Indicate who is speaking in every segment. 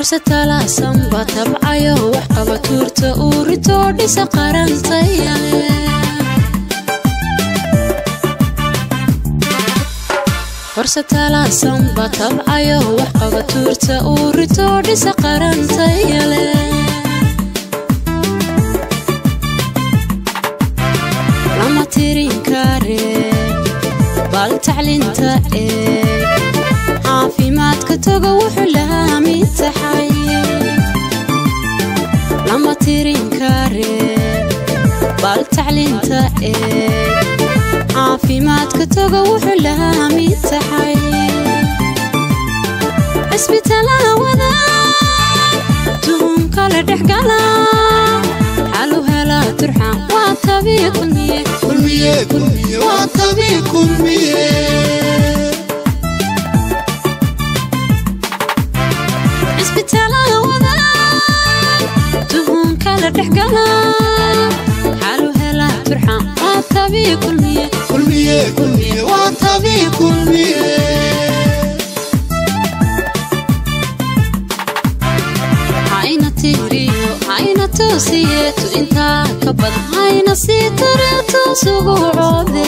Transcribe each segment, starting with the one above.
Speaker 1: horse talaasanba tabcayo wax qaba tuurta uu ritoo dhisa qarantayale horse talaasanba tabcayo wax qaba tuurta uu ritoo dhisa qarantayale lama tirin kare bal taclinta eeg caafimaadka toga wuxuu lahaa mid taxay lama tirin kare bal taclinta eeg caafimaadka toga wuxuu lahaa mid taxay cisbitaalada wadaan tuhumka la dhexgala xalu helaa turxan waa tabii kulmiye
Speaker 2: kulmiye kulmiye waa tabii kulmiye
Speaker 1: cisbitaalada wadaan tuhumka la dhexgala xalu helaa turxan waa tabii kulmiye
Speaker 2: kulmiye kulmiye waa tabii kulmiye
Speaker 1: hayna tiriyo hayna toosiyeetu intaa ka badan hayna sii tareeto sugu coode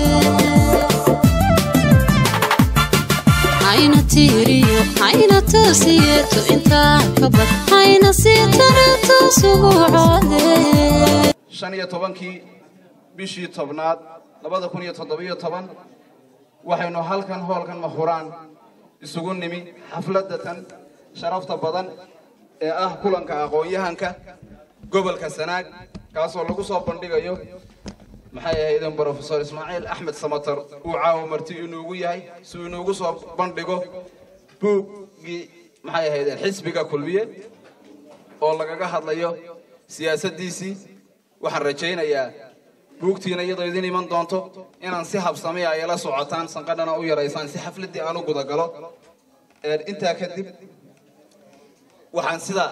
Speaker 1: hayna tiriyo hayna toosiyeetu intaa ka badan hayna sii tareeto sugu coode
Speaker 3: shan iyo tobankii bishii tobnaad labada kun iyo toddobiyo toban waxaynu halkan hoolkan mahuraan isugu nimi xafladatan sharafta badan ee ah kulanka aqoon-yahanka gobolka sanaag kaasoo lagu soo bandhigayo maxay ahaydeen brofesor ismaaciil axmed samatar uu caawa marti inuugu yahay si uu inuugu soo bandhigo buuggii maxay ahaydeen xisbiga kulmiye oo lagaga hadlayo siyaasaddiisii waxaan rajaynayaa buugtiina iyadoo idin iman doonto inaan si habsami ay la socotaan sanqadhana u yaraysaan si xafladdii aan u gudagalo intaa kadib waxaan sida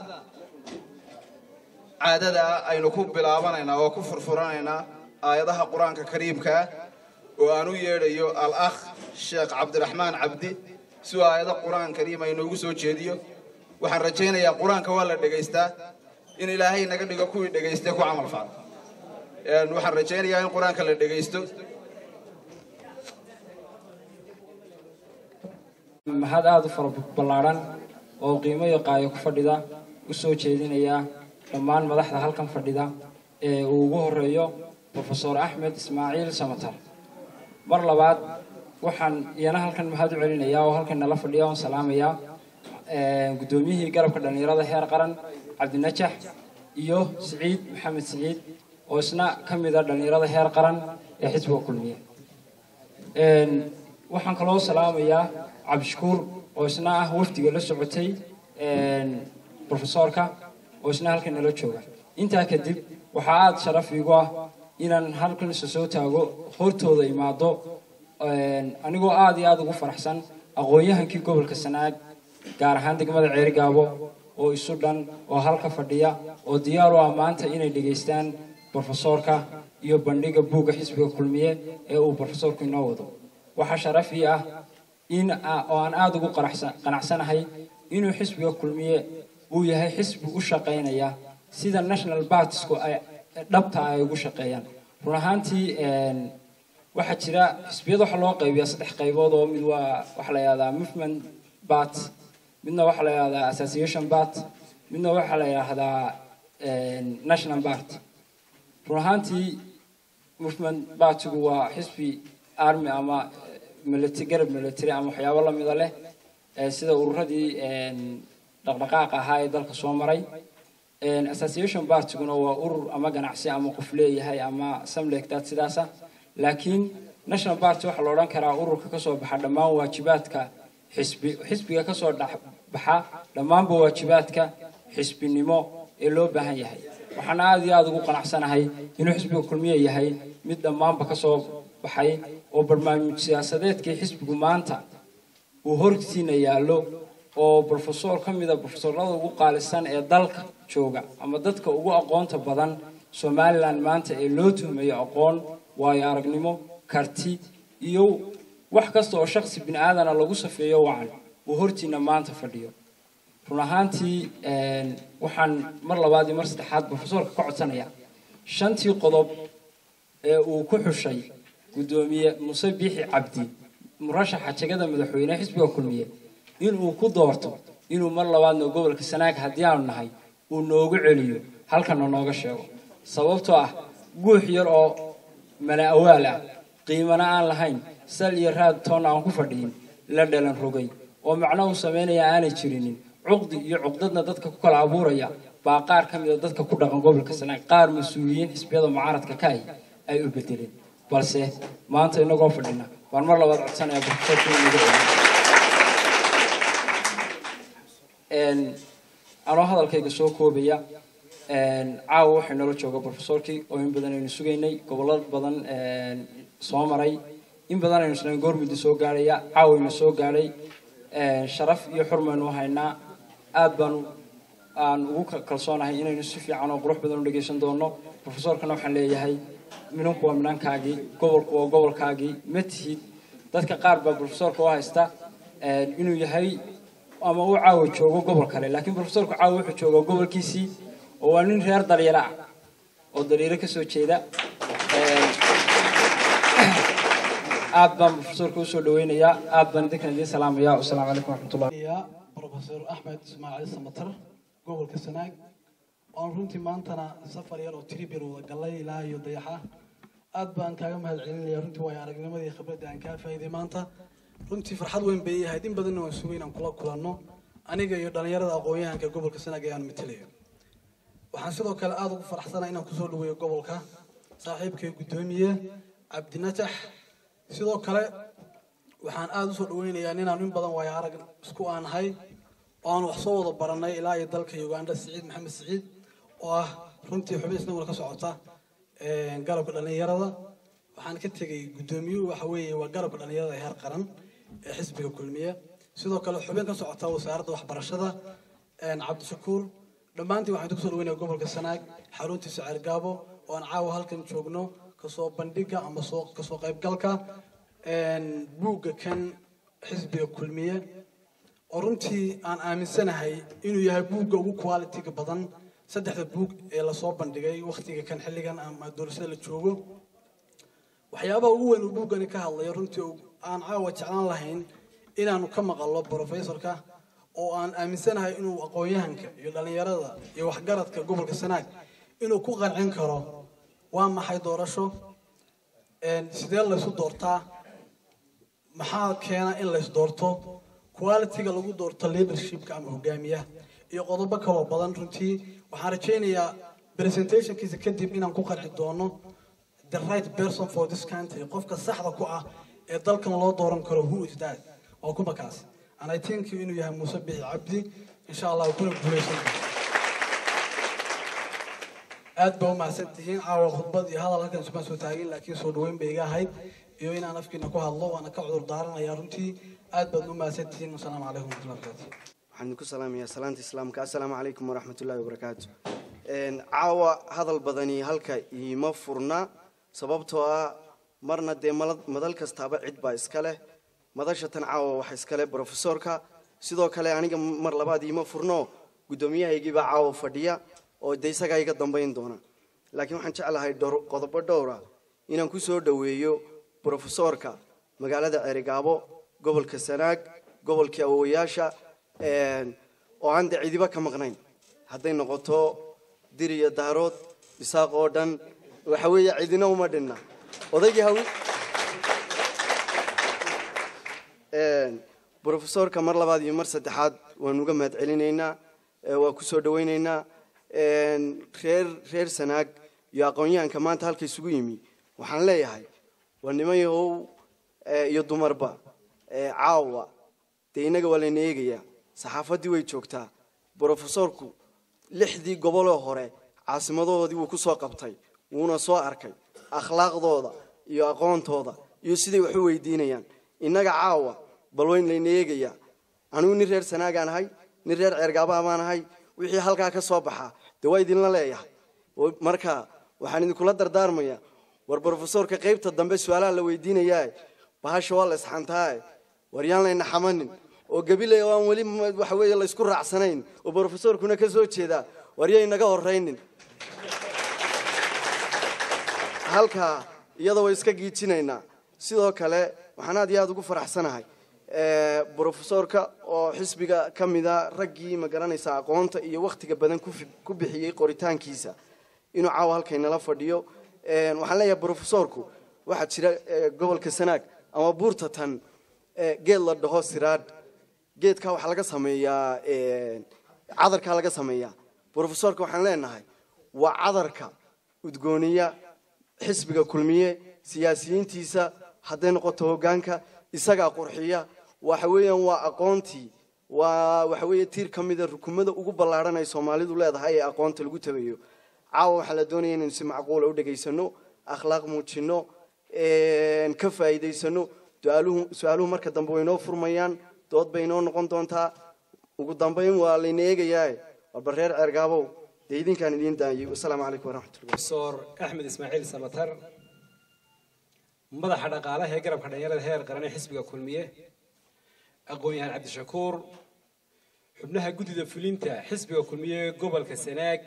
Speaker 3: caadada ah aynu ku bilaabanaynaa oo ku furfuranaynaa aayadaha qur-aanka kariimka ah oo aan u yeedhayo al-akh sheekh cabdiraxmaan cabdi si uu aayado qur-aan kariim ay noogu soo jeediyo waxaan rajaynayaa qur-aanka waa la dhegaystaa in ilaahay naga dhigo kuwii dhegaystay ku camal fala waxaan rajaynayaa in qur-aanka la dhegaysto
Speaker 4: mahad aada u fara ballaadhan oo qiimo iyo qaayo ku fadhida u soo jeedinaya dhammaan madaxda halkan fadhida ee uu ugu horeeyo brofesor axmed ismaaciil samatar mar labaad waxaan iyana halkan mahad u celinayaa oo halkan nala fadhiya oon salaamayaa guddoomiyihii garabka dhallinyarada heer qaran cabdinajax iyo siciid maxamed siciid oo isna ka mid a dhallinyarada heer qaran ee xisbiga kulmiye waxaan kaloo salaamayaa cabdishakuur oo isna ah wafdiga la socotay brofesorka oo isna halkan nala jooga intaa kadib waxaa aada sharaf iigu ah inaan halkan isa soo taago hortooda imaado anigoo aada iyo aada ugu faraxsan aqoon-yahankii gobolka sanaag gaar ahaan degmada ceerigaabo oo isu dhan oo halka fadhiya oo diyaar u ah maanta inay dhegaystaan brofesorka iyo bandhiga buugga xisbiga kulmiye ee uu brofesorku inoo wado waxaa sharaf ii ah in oo aan aada ugu qanacsanahay inuu xisbiga kulmiye uu yahay xisbi u shaqaynaya sida national partisku ay dhabta ay ugu shaqeeyaan run ahaantii waxaa jira xisbiyada waxaa loo qaybiyaa saddex qaybood oo mid waa waxaa la yihahdaa movement bat midna waxaa la yihahdaa association bat midna waxaa la yidhaahdaa national part run ahaantii movement batigu waa xisbi army ama military garab military ama waxyaabo lamida leh sida ururadii dhaqdhaqaaqa ahaa ee dalka soo maray association partiguna waa urur ama ganacsi ama qof leeyahay ama samlegdaad sidaasa laakiin national party waxaa la odhan karaa ururka kasoo baxa dhammaan waajibaadka xisbi xisbiga kasoo baxa dhammaanba waajibaadka xisbinimo ee loo baahan yahay waxaan aada iyo aada ugu qanacsanahay inuu xisbiga kulmiye yahay mid dhammaanba kasoo baxay oo barnaamij siyaasadeedkii xisbigu maanta uu hortiina yaallo oo brofesor ka mida brofesorada ugu qaalisan ee dalka jooga ama dadka ugu aqoonta badan somalilan maanta ee loo tuhmayo aqoon waayo aragnimo karti iyo wax kasta oo shaksi bini aadana lagu safeeyo wacan uu hortiina maanta fadhiyo run ahaantii waxaan mar labaad iyo mar saddexaad profesorka ka codsanayaa shantii qodob ee uu ku xushay guddoomiye muse biixi cabdi murashaxa jegada madaxweyne xisbiga kulmiye inuu ku doorto inuu mar labaadna gobolka sanaag haddii aanu nahay uu noogu celiyo halkana nooga sheego sababtoo ah guux yar oo mala awaal ah qiimana aan lahayn sal iyo raad toonna aan ku fadhiyin la dhalan rogay oo macno uu samaynaya aanay jirinin cuqdi iyo cuqdadna dadka ku kala abuuraya baa qaar ka mid a dadka ku dhaqan gobolka sanaag qaar mas-uuliyiin xisbiyada mucaaradka ka ahi ay u bedeleen balse maanta inagoo fadhina baan mar labaad codsanaya profesorka inuu nagu celiyo anoo hadalkayga soo koobaya caawa waxay noola jooga profesorkii oo in badan aynu sugaynay gobollo badan soo maray in badan aynu isnayn goormuddi soo gaadhaya caawayna soo gaadhay sharaf iyo xurmaynu haynaa aad baanu aan ugu kalsoonahay inaynu si fiican oo qurux badan u dhegaysan doono profesorkana waxaan leeyahay minanku waa minankaagii gobolku waa gobolkaagii ma tihid dadka qaar baa profesorka u haysta inuu yahay ama uu caawa joogo gobol kale laakiin profesorku caawa wuxuu joogaa gobolkiisii oo waa nin reer dalyaro ah oo dalyaro kasoo jeeda aad baan profesorka usoo dhaweynayaa aad baan idinkan idiin salaamaya wasalaamu calaykum waraxmatullah
Speaker 5: profesor axmed ismaaciil samatar gobolka sanaag oon runtii maantana safar yar oo tribir wada galay ilaa iyo dayaxa aad baan kaaga mahad celinaya runtii waayo aragnimadii khibradda aan kaa faa'iiday maanta runtii farxad weyn bay ahayd in badanna waan sugay inaan kula kulanno aniga iyo dhallinyarada aqoon-yahanka gobolka sanaag ee aan matelayo waxaan sidoo kale aada ugu faraxsanahay inaan kusoo dhaweeyo gobolka saaxiibkay guddoomiye cabdinatax sidoo kale waxaan aada usoo dhaweynayaa ninaan in badan waayo arag isku aanahay oo aan wax soo wada baranay ilaa iyo dalka uganda siciid maxamed siciid oo ah runtii xubin isnaguna ka socota garabka dhallinyarada waxaan ka tegay guddoomiyuhu waxa weeye waa garabka dhallinyarada ee heer qaran ee xisbiga kulmiye sidoo kale xubin ka socota wasaaradda waxbarashada cabdishakuur dhammaantiin waxaan kusoo dhaweynaya gobolka sanaag xaruntiisa ceergaabo oo aan caawa halkan joogno kasoo bandhiga ama soo kasoo qaybgalka buugga kan xisbiga kulmiye oo runtii aan aaminsanahay inuu yahay buugga ugu qualitiga badan saddexda buug ee lasoo bandhigay waktiga kan xilligan ama doorashada la joogo waxyaabaha ugu weyn uu buuggani ka hadlayo runtii aan caawa jeclaan lahayn inaanu ka maqallo professorka oo aan aaminsanahay inuu aqoon-yahanka iyo dhallinyarada iyo waxgaradka gobolka sanaag inuu ku qancin karo waa maxay doorasho sidee laysu doortaa maxaa keena in lays doorto qualitiga lagu doorto leadershipka ama hogaamiyaha iyo qodobo kaloo badan runtii waxaan rajaynayaa presentationkiisa kadib inaan ku qanci doono the right person for this country qofka saxda ku ah ee dalkan loo dooran karo who is that waa kuma kaas and i think inuu yahay muuse bixi cabdi insha allah kuna guuleysan aad baa umahadsan tihiin caawa khudbad iyo hadal halkan ismaan soo taagin laakiin soo dhaweyn bay iga ahayd iyo inaan afkiina ku hadlo waana ka cudur daaranayaa runtii aad baad umahadsan tihiin wasalaamu calaykum waraxmatullahi wabarakaatu
Speaker 6: waxaan ku salaamayaa salaanta islaamka assalaamu calaykum waraxmatullaahi wabarakaatu caawa hadal badani halka iima furna sababtoo ah marna dee madal kastaaba cid baa iska leh madasha tan caawa waxa iska leh brofesorka sidoo kale aniga mar labaad iima furno guddoomiyahaygii baa caawa fadhiya oo de isagaa iga dambayn doona laakiin waxaan jeclahay dhowr qodobo dhowra inaan ku soo dhoweeyo brofesorka magaalada ceerigaabo gobolka sanaag gobolkii awowayaasha oo aan de cidiba ka maqnayn hadday noqoto dir iyo daarood isaaq oo dhan waxa weeye cidina uma dhinna odaygii hawi brofesorka mar labaad iyo mar saddexaad waan uga mahad celinaynaa waa ku soo dhawaynaynaa reer reer sanaag iyo aqoon-yahanka maanta halka isugu yimi waxaan leeyahay waa niman yahow iyo dumarba caawa dee innaga waa layna eegayaa saxaafaddii way joogtaa brofesorku lixdii goboloo hore caasimadoodii wuu ku soo qabtay wuuna soo arkay akhlaaqdooda iyo aqoontooda iyo siday wax u weydiinayaan innaga caawa bal wayn layna eegayaa anigu nin reer sanaagaan ahay nin reer ceergaabaha baan ahay wixii halkaa ka soo baxaa dee waa idinla leeyahay marka waxaan idinkula dardaarmayaa war brofesorka qaybta dambe su-aalaha la weydiinayaa bahasha waa la isxantaae war yaan layna xamanin oo gabiley oo aan weli ma- waxa weeye laysku raacsanayn oo brofesorkuna ka soo jeeda waryay naga horraynin halkaa iyada way iska giijinaynaa sidoo kale waxaan aad iyo aad ugu faraxsanahay eh, brofesorka oo xisbiga ka mida raggii ma garanaysa aqoonta iyo wakhtiga badan ku fi- ku bixiyey qoritaankiisa inuu caawa halkaynala fadhiyo Eh, waxaan leeyahay brofesorku waxaa jira eh, gobolka sanaag ama buurta tan eh, geed la dhaho siraadh geedkaa waxaa laga sameeyaa eh, cadarkaa laga sameeyaa brofesorka waxaan leenahay waa cadarka udgooniya xisbiga kulmiye siyaasiyiintiisa hadday noqoto hoggaanka isagaa qurxiya waxa weeyaan waa aqoontii waa waxa weeye tiir ka mida rukumada ugu ballaadhan ay soomaalidu leedahay ee aqoonta lagu tabayo caawa waxaa la doonaya inaynu si macquula u dhegaysano akhlaaq muujino een, ka faa'iidaysano su-aaluhu su-aaluhu marka dambe way inoo furmayaan dood bay inoo noqon doontaa ugu dambayn waa layna eegayaa walba reer ceergaabow dee idinkaan idiin daayay wasalaamu calaykum waraxmatullahi
Speaker 7: profesor axmed ismaaciil samatar madaxa dhaqaalaha ee garabka dhalinyarada heer qaran ee xisbiga kulmiye aqoon-yahaan cabdishakuur xubnaha guddida fulinta xisbiga kulmiye ee gobolka sanaag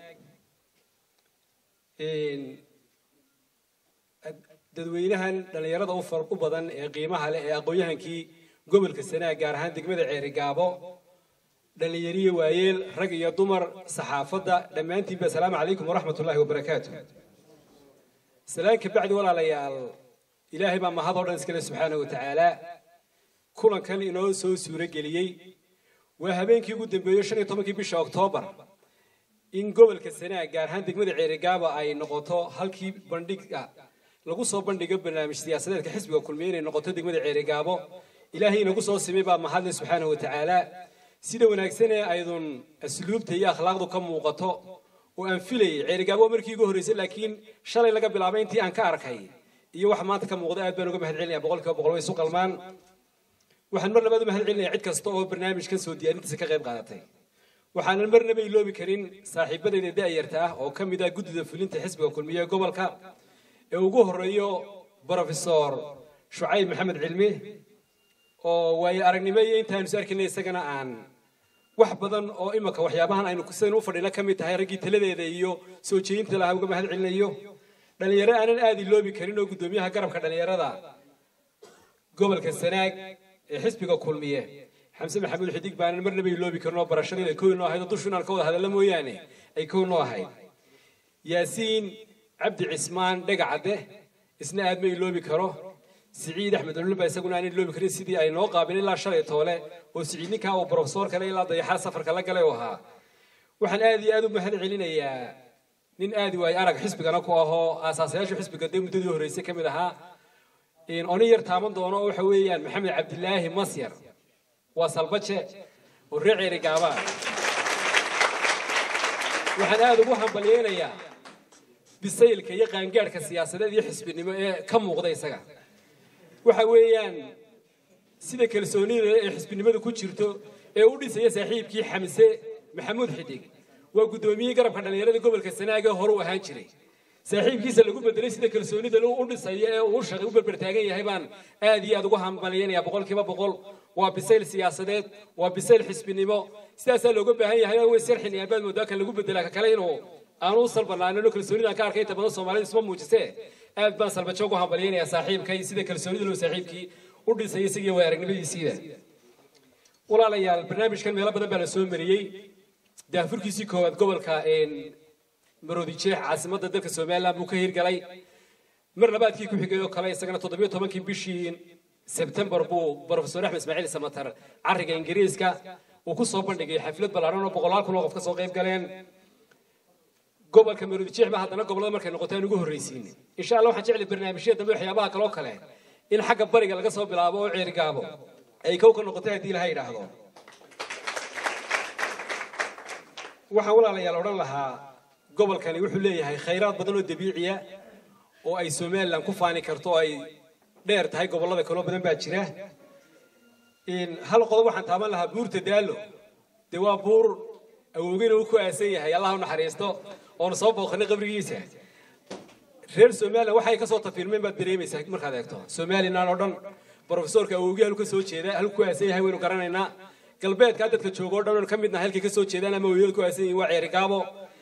Speaker 7: een, ad- dadweynahan dhalinyarada u far u badan ee qiimaha leh ee aqoon-yahankii gobolka sanaag gaar ahaan degmada ceerigaabo dhalinyariyo waayeel rag iyo dumar saxaafadda dhammaantiinba asalaamu calaykum waraxmatullaahi wabarakaatu salaan ka bacdi walaalayaal ilaahay baa mahad oo dhan iskale subxaana wa tacaala kulankan inoo soo suuro geliyey waa habeenkii ugu dambeeyey shan iyo tobankii bisha oktoobar in gobolka sanaag gaar ahaan degmada ceerigaaba ay noqoto halkii bandhiga lagu soo bandhigo barnaamij siyaasadeedka xisbiga kulmiye inay noqoto degmada ceerigaabo ilaahay inagu soo simay baa mahadle subxaana wa tacaala sida wanaagsan ee aydun asluubta iyo akhlaaqdu ka muuqato oo aan filayay ceerigaabo waa markii ugu horreysay laakiin shalay laga bilaabay intii aan ka arkay iyo waxa maanta ka muuqda aad baan uga mahad celinaya boqolkiiba boqol way isu qalmaan waxaan mar labaad u mahad celinaya cid kasta oo barnaamijkan soo diyaarintiisa ka qayb qaadatay waxaanan marnaba iloobi karin saaxiibadayda da'yarta ah oo ka mid ah guddida fulinta xisbiga kulmiye ee gobolka ee ugu horeeyo brofesor shucayb maxamed cilmi oo waayo aragnimo iyo intaanu is arkaynay isagana aan wax badan oo imika waxyaabahan aynu sidaynu u fadhina ka mid tahay raggii taladeeda iyo soo jeedinta lahaa uga mahad celinayo dhalinyaro aanan aad iloobi karin oo guddoomiyaha garabka dhalinyarada gobolka sanaag ee xisbiga kulmiye xamse maxamuud xidig baanan marnaba iloobi karin oo barashadeeda ay kow noo ahayd oo dushu inaan ka wada hadalla mooyaane ay kow noo ahayd yaasiin cabdi cismaan dhegacadde isna aad ma iloobi karo siciid axmed olulba isaguna aan iloobi karin sidii ay noo qaabin ilaa shalay toole oo siciid ninkaa uu profesor kale ilaa dayaxaa safarka la galay u ahaa waxaan aad iyo aad u mahad celinayaa nin aad waayo arag xisbigana ku ahoo aasaasayaasha xisbiga dee muddadii horreysay ka mid ahaa oni yar taaban doono oo waxa weeyaan maxamed cabdilaahi masyar waa salbaje oo reer ceeri gaabaa waxaan aad ugu hambalyeynayaa bisaylka iyo qaangaadhka siyaasadeed iyo xisbinimo ee ka muuqda isaga waxa weeyaan sida kalsoonida ee xisbinimada ku jirto ee u dhisaya saaxiibkii xamse maxamuud xidig waa guddoomiyihii garabka dhallinyarada gobolka sanaag ee hore u ahaan jiray saaxiibkiisa lagu bedelay sida kalsoonida u dhisayo ee uu shaqay u berbertaagan yahay baan aad iyo aad ugu hambalyeynaya boqolkiiba boqol waa bisayl siyaasadeed waa bisayl xisbinimo sidaasaa looga baahan yahay way sarxinayaan baad moodaa kan lagu bedelaa ka kale inuu aanu u salbanaanin oo kalsoonidaan ka arkay inta badan soomaalida isma muujisee aad baan salbajo ugu hambalyeynayaa saaxiibkay sida kalsoonida loo saaxiibkii u dhisay isagii way aragnimadiisiida walaalayaal barnaamijkan meelo badan baa la soo mariyey daafurkiisii koowaad gobolka maroodi jeex caasimadda dalka somaliland buu ka hirgalay mar labaadkii ku xigay oo kale isagana toddobiyo tobankii bishii sebtembar buu profesor axmed ismaaciil samatar cariga ingiriiska uu ku soo bandhigay xaflad ballaaran oo boqolaal kun oo qof ka soo qayb galeen gobolka maroodi jeex baa haddana gobollada markay noqoto aan ugu horreysiin insha allah waxaan jeclay barnaamijyada dambe waxyaabaha kaloo kale in xagga bariga laga soo bilaabo oo ceerigaabo ay kow ka noqotay haddii ilaha yidhaahdo waxaan walaalayaal odhan lahaa gobolkani wuxuu leeyahay khayraad badan oo dabiiciya oo ay somalilan ku faani karto oo ay dheer tahay gobollada kaloo badan baa jira hal qodob waxaan taaban lahaa buurta daalo dee waa buur awowgeyna uu ku aasan yahay allah u naxariisto oonu soo booqanay qabrigiisa reer somalilan waxay kasoo tafiirmeen baad dareemaysaa markaad eegto somalilan oo dhan brofesorka awowgii halku ka soo jeeda halku ku aasan yahay waynu garanaynaa galbeedkaa dadka jooga oo dhan oon ka midna halkay ka soo jeedaan ama hooyada ku aasan yihiin waa ceerigaabo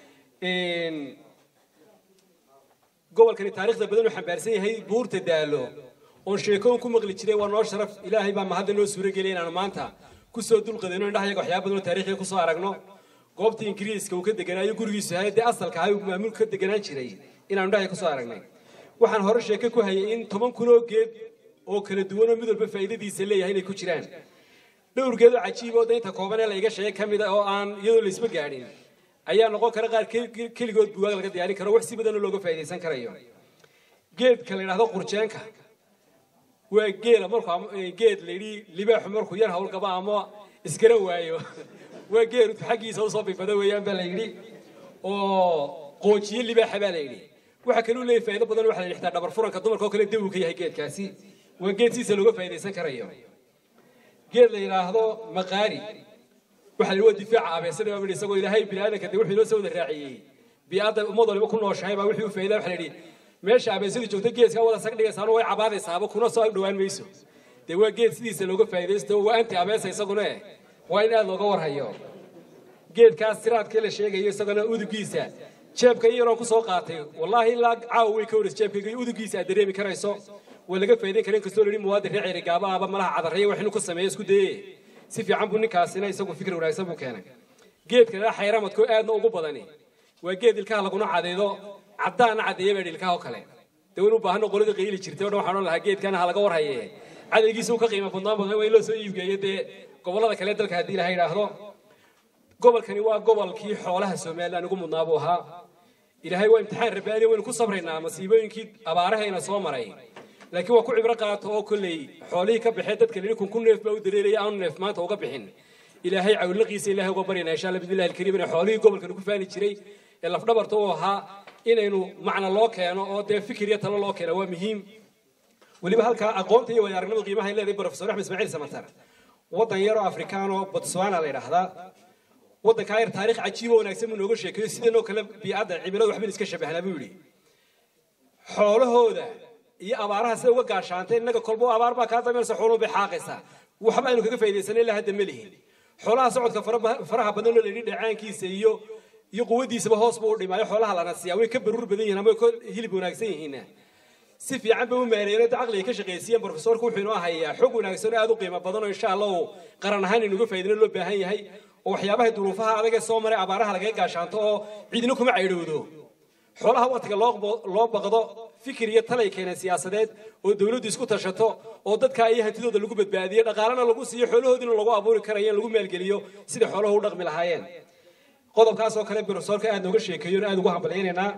Speaker 7: gobolkani taariikhda badan uu xambaarsan yahay buurta daalo oon sheekooyin ku maqli jiray waa noo sharaf ilaahay baa mahadda noo suuro geliyay inaanu maanta kusoo dulqadayno indhahayaga waxyaaba badan oo taariikhiga kusoo aragno goobtii ingiriiska uu ka deganaayo gurigiisu ahay dee asalka ahay uu maamulka ka deganaan jiray inaanu indhahayaga kusoo aragnay waxaan hore sheeke ku hayay in toban kun oo geed oo kala duwan oo mid walba faa'iidadiisa leeyahay inay ku jiraan dhowr geed oo cajiib oo daynta kooban ee la iga sheegay ka mid ah oo aan iyadoo laysma gaadhin ayaa noqon kara qaar ke- keligood buugaag laga diyaarin karo wax si badan oo looga faa'iidaysan karayo geedka la yidhaahdo qurjeenka waa geela markuu am- eh, geed la yidhi libaaxu markuu yar howlgaba ama iskara waayo waa geelu xaggiisa usoo bifada weeyaan baa la yidhi oo qoojiye libaaxa baa la yidhi waxa kale uu leeyahay faa'iido badan waxa la yidhi xitaa dhabar furanka dumarka oo kale daw ka yahay geedkaasi waa geed siisa looga faa'iidaysan karayo geed la yidhaahdo maqaari waxa la waa difaaca abeesada baa isagoo ilaahay biniaadanka de wuxuu inoo soo wada raaciyey bii'adda ummad waliba ku nooshahay baa wixii u faa'iidaa waxa la yidhi meesha abeesadu joogto geedka wada sag dhigaysaano way cabaadaysaaba kuna soo ag dhowaan mayso dee waa geed sidiisa looga faa'iidaysto waa anti abeesa isaguna eh waa in aad looga warhayo geedkaas siraadkee la sheegayo isagana udugiisa jeebka yaroon ku soo qaatay wallaahi ilaa caawa way ka waris jeebkayga iyo udugiisa aad dareemi karayso waa laga faa'iidayn kara inkastoo la yidhi muwaadin reer ceri gaaba aba malaha cadarreeya wax inuu ku sameeyo isku daye si fiican buu ninkaasina isagu fikir wanaagsan buu keenay geedka la xayramadko aadna ugu badani waa geed ilkaha laguna cadeedo caddaana cadeeya baa ilkaha oo kale dee waynu u baahano qolada qayli jirtay oo dhan waxaan odhan lahaa geedkana ha laga warhaye cadaygiisa uu ka qiimo badnaan badan waa in loo soo iibgeeyo dee gobollada kale dalka haddii ilaha yidhaahdo gobolkani waa gobolkii xoolaha somalilan ugu mudnaa buu ahaa ilaahay waa imtixaan rabbaani waynu ku sabraynaa masiibooyinkii abaarahayna soo maray laakiin waa ku cibro qaato oo kolley xoolihii ka baxee dadka lidhi kun kun neef baa u dareeraya aanu neef maanta uga bixin ilaahay cawlaqiisa ilaahay uga baryana insha alla bismillahi alkariim inay xoolihii gobolkan ku faani jiray ee lafdhabarta u ahaa inaynu macna loo keeno oo dee fikir iyo talo loo keeno waa muhiim weliba halkaa aqoonta iyo waayo-aragnimada qiimaha ay leedahay profesor axmed ismaaciil samatar waddan yaroo afrikaan oo botswana la yidhaahdaa waddankaa yar taariikh cajiib oo wanaagsan buu nooga sheekeeyo sidanoo kale bii'adda cimiladu waxban iska shabahnaa buu yidhi xoolahooda iyo abaaraha sida uga gaashaantay innaga kolbo abaar baa kaa dameynaysa xooluhu bay xaaqaysaa waxba aynu kaga faa'iidaysanay ilaa hadda ma lihin xoolaha socodka fara- faraha badan oo la yidhi dheecaankiisa iyo iyo quwadiisaba hoos buu u dhimaayo xoolaha lana siiyaa way ka baruur badan yihiin ama way ka hilib wanaagsan yihiinna si fiican bay u maareeyeen oo caqliga ka shaqaysiiyeen profesorku wuxuu inoo hayaa xog wanaagsan oo aad u qiimo badan oo insha allah uu qaran ahaan inuga faa'iidino loo baahan yahay oo waxyaabaha duruufaha adag ee soo maray abaaraha lagaga gaashaanto oo cidina kuma caydhowdo xoolaha waqtiga loo bo- loo baqdo fikir iyo talay keeneen siyaasadeed oo dawladdu isku tashato oo dadka iyo hantidooda lagu badbaadiyo dhaqaalena lagu siiyo xoolahoodina lagu abuuri karayo in lagu maalgeliyo sidai xooluhu u dhaqmi lahaayeen qodobkaas oo kale profesorka aad nooga sheekeeyo aad ugu hambalyaynaynaa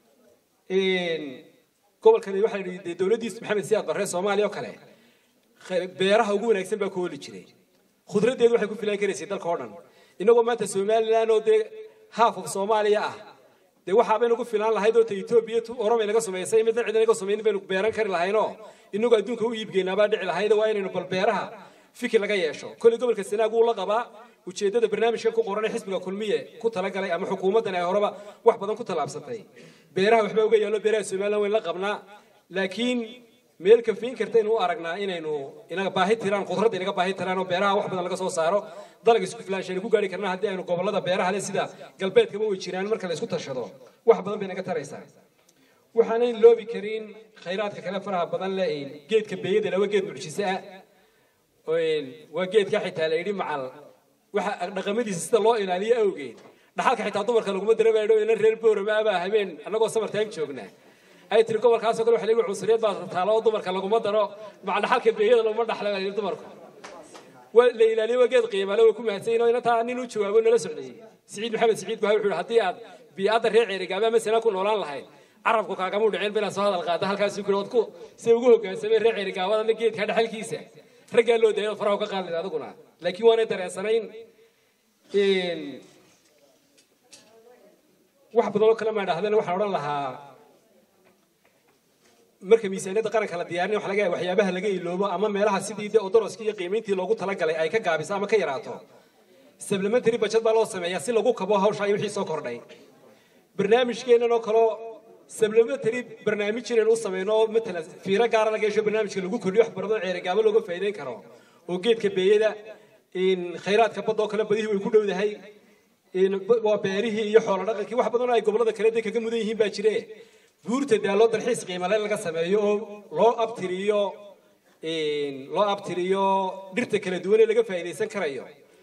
Speaker 7: gobolkani waxaa la yidhi dee dowladdiis maxamed siyaad barre soomaaliya oo kale khe- beeraha ugu wanaagsan baa ku holi jiray khudraddeedu waxay ku filaan karaysay dalka oo dhan innagoo maanta somalilan oo dee haaf of soomaaliya ah dee waxaabay nagu filaan lahayd oo ta etoobiya tu oromay naga samaysay midna cidna naga samayn baynu beeran kari lahaynoo inagoo adduunka u iibgeynaabaa dhici lahayd waa inaynu bal beeraha fikir laga yeesho kolley gobolka sanaag wuu la qabaa ujeeddada barnaamijkan ku qoran ee xisbiga kulmiye ku talagalay ama xukuumaddan ay horeba wax badan ku tallaabsatay beeraha waxbaa uga yaallo beeraha somalilan wayn la qabnaa laakiin meel kafiin kartaynu u aragnaa inaynu inaga baahi tiraan khudradda inaga baahi tiraan oo beeraha wax badan laga soo saaro dalag isku filaanshayn ku gaari karnaa haddii aynu gobollada beeraha leh sida galbeedkaba way jiraan marka la isku tashado wax badan bay naga taraysaa waxaanan loobi karin khayraadka kale faraha badan leh geedka beeyada lawa geed mucjise ah waa geedka xitaa la yidhi macal waxa dhaqamadiisa sida loo ilaaliyo awgeed dhaxalka xitaa dumarka laguma dareemayo ina reer boorama abaa habeen annagoo summer time joognaa ay tiri gobolkaasoo kale waxa la yidhi cunsuriyad baa taalo oo dumarka laguma daro macal dhaxalka beeyada laguma dhaxla baa la yidhi dumarku waa la ilaaliyo waa geed qiimale way ku mahadsan oo inantaa nin u jawaabo nala socday siciid maxamed siciid baa wuxuu yidhi haddii aad bii'adda reer ceerigaaba masala ku noolaan lahayd carabku kaagamuu dhicin bilaa soo hadal qaada halkaasuu ku yidhi ku say ugu hoggaansameen reer ceerigaabadana geedka dhaxalkiisa raggaa loo daayay faraha ka qaadid adiguna laakiin waanay dareensanayn wax badan oo kale maa dhahdeen waxaan odhan lahaa marka miisaaniyadda qaranka la diyaarinay waxa laga yaaba waxyaabaha laga iloobo ama meelaha sidii de odoroskii iyo qiimayntii loogu talagalay ay ka gaabiso ama ka yaraato supplementary budget baa loo sameeyaa si lagu kabo hawsha iyo wixii soo kordhay barnaamijkeennan oo kaloo supplementary barnaamij inaynu u sameyno oo matalan fiiro gaara laga yeesho barnaamijka lagu kordhiyo wax baradoo ceerigaabo looga faa'iideyn karo oo geedka beeyada in khayraadka badda oo kale badihii way ku dhowdahay in b- waa beerihii iyo xoolo dhaqankii wax badan oo ay gobollada kale dee kaga mudan yihiin baa jire buurta daaloo dalxiis qiimale laga sameeyo oo loo abtiriyo in loo abtiriyo dhirta kala duwan ee laga faa'iidaysan karayo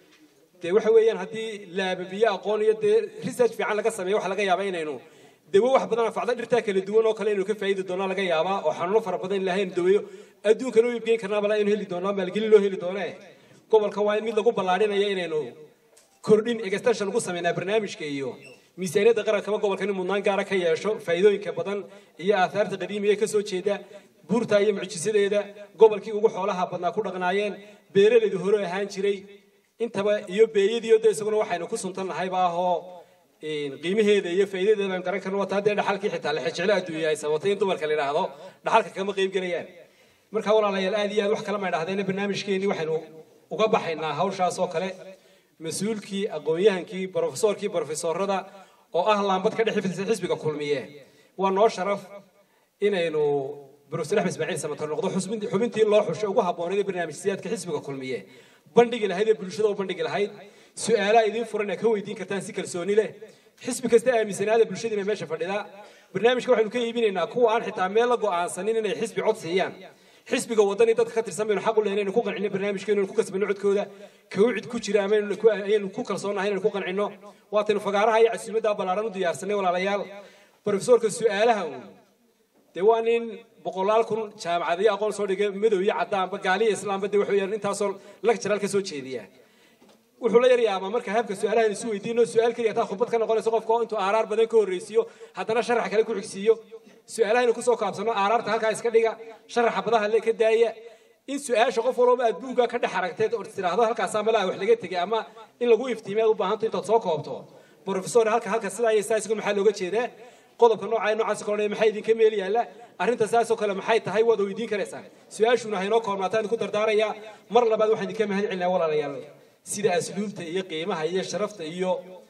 Speaker 7: dee waxa weeyaan haddii laababiyo aqoon iyo dee research fiican laga sameeyo waxa laga yaabaa inaynu dawo wax badan anfacda dhirtaa kala duwan oo kale inaynu ka faa'iidi doonaa laga yaabaa oo xanuuno fara badan ilaahay aynu daweeyo adduunka loo iibgeyn karnaa balaa aynu heli doonaa maalgelin loo heli doonee gobolka waa in mid lagu ballaadhinayo inaynu kordhin extension ugu sameynaa barnaamijka iyo miisaaniyadda qarankaba gobolka in mudnaan gaara ka yeesho faa'iidooyinka badan iyo aahaarta qadiimiga ee ka soo jeeda buurta iyo mucjisadeeda gobolkii ugu xoolaha badnaa ku dhaqnaayeen beeralaydu hore ahaan jiray intaba iyo beeyadiiyo de isaguna waxaynu ku suntan nahayba ahoo qiimaheeda iyo faa'iidadeeda baan garan karno wataa dee dhaxalkii xitaa la xijeclo adduunya ay sabatay in dumarka la yidhaahdo dhaxalka kama qayb gelayaan marka walaalayaal aad iyo aad wax kale ma idhahdeen barnaamijkeenii waxaynu uga baxaynaa hawshaas oo kale mas-uulkii aqoon-yahankii brofesorkii brofesorada oo ah laambad ka dhex xifdisa xisbiga kulmiye waa noo sharaf inaynu brofesor axmed ismaaciil samatar noqdo xusbin- xubintii loo xushay ugu habboonayd ee barnaamijsiyaadka xisbiga kulmiye bandhigi lahayd ee bulshada u bandhigi lahayd su-aalaha idiin furan ee ka weydiin kartaan si kalsooni leh xisbi kasta aaminsanaada bulshadiina meesha fadhida barnaamijka waxaynu ka iibinaynaa kuwa aan xitaa meel la go'aansanin inay xisbi cod siiyaan xisbiga wadani dadka ka tirsan baynu xaq u lehnay inaynu ku qancino barnaamijkeenu inaynu ku kasbano codkooda kawcid ku jira ama inaynu ku- ayaynu ku kalsoonahay inaynu ku qancino waataynu fagaaraha iyo casuumadda ballaaran u diyaarsanay walaalayaal brofesorka su-aalaha uun dee waa nin boqolaal kun jaamacadiyo aqoon soo dhigay madow iyo caddaanba gaaliya islaamba dee wuxuu yar intaasoo lectural ka soo jeediya wuxuu la yaryaabaa marka habka su-aalahan isu weydiino su-aal keliya taa khudbad ka noqonayso qofka oo intuu aaraar badan ka horreysiiyo haddana sharax kale ku xigsiiyo su-aalahaynu kusoo kaabsano aaraarta halkaa iska dhiga sharaxa badaha le ka daaya in su-aasha qof walba aad buugga ka dhex aragteed oo tiraahdo halkaasaa malaha wax laga tegay ama in lagu iftiimiy aad u baahanto intaad soo koobto brofesor halka halka sidaa iyo sidaa isgu maxaa looga jeedaa qodobka noocaa noocaas oo kale maxaa idinka meel yaalla arrinta saas oo kale maxay tahay waad weydiin karaysaan su-aashuna haynoo koobnaataan idinku dardaaraya mar labaad waxaan idinka mahad celinaa walaalayaal sida asluubta iyo qiimaha iyo sharafta iyo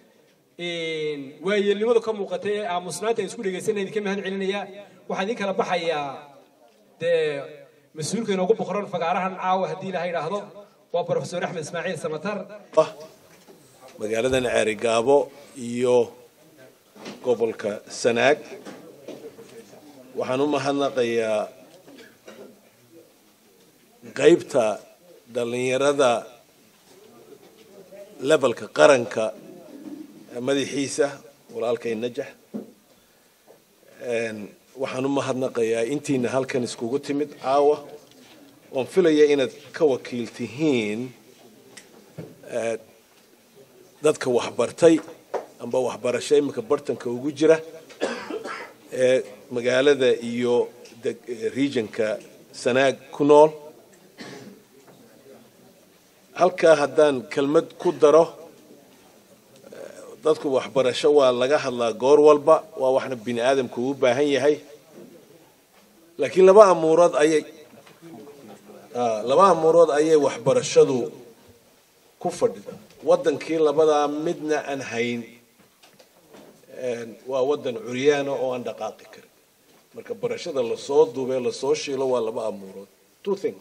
Speaker 7: waayeelnimadu ka muuqata ee aamusnaanta aan isku dhegaysanay idinka mahad celinaya waxaan idin kala baxayaa dee mas-uulka inoogu boqoran fagaarahan caawa haddii ilaha idhaahdo waa brofesor axmed ismaaciil samatar
Speaker 8: ah magaaladan ceerigaabo iyo gobolka sanaag waxaan u mahadnaqayaa qaybta dhallinyarada levelka qaranka madaxiisa walaalkay najax Een, waxaan u mahadnaqayaa intiina halkan iskugu timid caawa oon filaya inaad ka wakiil tihiin eh, dadka waxbartay amba waxbarasho iminka bartanka ugu jira ee magaalada iyo deg- eh, regionka sanaag ku nool halkaa haddaan kelmad ku daro dadku waxbarasho waa laga hadlaa goor walba waa waxna bini aadamku u baahan yahay laakiin laba amuurood ayay ah, laba amuurood ayay waxbarashadu ku fadhida waddankii labadaa midna aan hayn een, waa waddan curyaana oo aan dhaqaaqi karin marka barashada lasoo duubee lasoo shiilo waa laba amuurood two things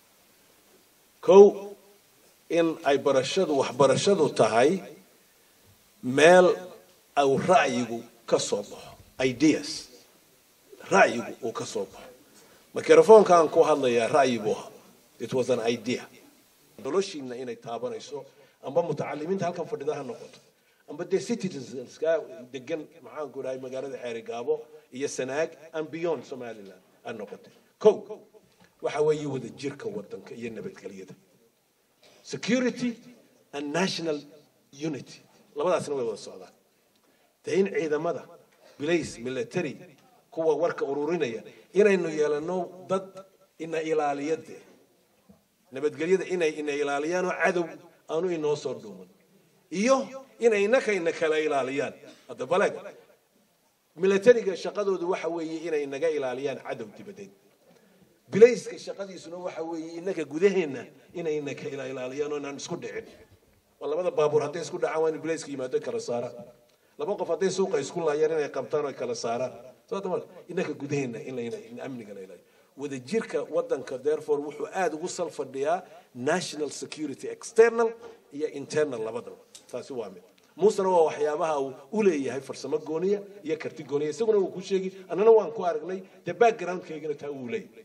Speaker 8: kow in ay barashadu waxbarashadu tahay meel au ra'yigu ka soo baxo ideas ra'yigu uu ka soo baxo microfoonka aan ku hadlayaa ra'yi buu ahaa it was an idea noloshiina inay taabanayso amba mutacalimiinta halkan fadhida ha noqoto amba dee citizenska degan maxaan ku dhahay magaalada xeerigaabo iyo sanaag and beyond somaliland ha noqote kow waxa weeye wada jirka wadanka iyo nabadgelyada security and national unity labadaasna way wada socdaan dee in ciidamada bilays military kuwa warka ururinaya inaynu yeelano dad ina ilaaliya dee nabadgelyada inay ina ilaaliyaan oo cadow aanu inoo soo dhuuman iyo inay inaka ina kala ilaaliyaan hadda baleg militariga shaqadoodu waxa weeye inay inaga ilaaliyaan cadow dibadeed bilayska shaqadiisuna waxa weeye inaka gudaheenna inay inaka ila ilaaliyaan oo inaan isku dhicin waa labada baabuur hadday isku dhacaan waa in bilayska yimaado kala saaraan laba qof hadday suuqa isku laayaan inay qabtaan oo kala saaraan sababta marka inaka gudaheenna in la in amniga la ilaaliyo wadajirka wadanka therefore wuxuu aada ugu sal fadhiyaa national security external iyo internal labadaba taasi waa mid muusena waa waxyaabaha uu u leeyahay farsamo gooniya iyo karti gooniya isaguna wuu ku sheegi annana waan ku aragnay dee backgroundkaygana taa wuu leeyahay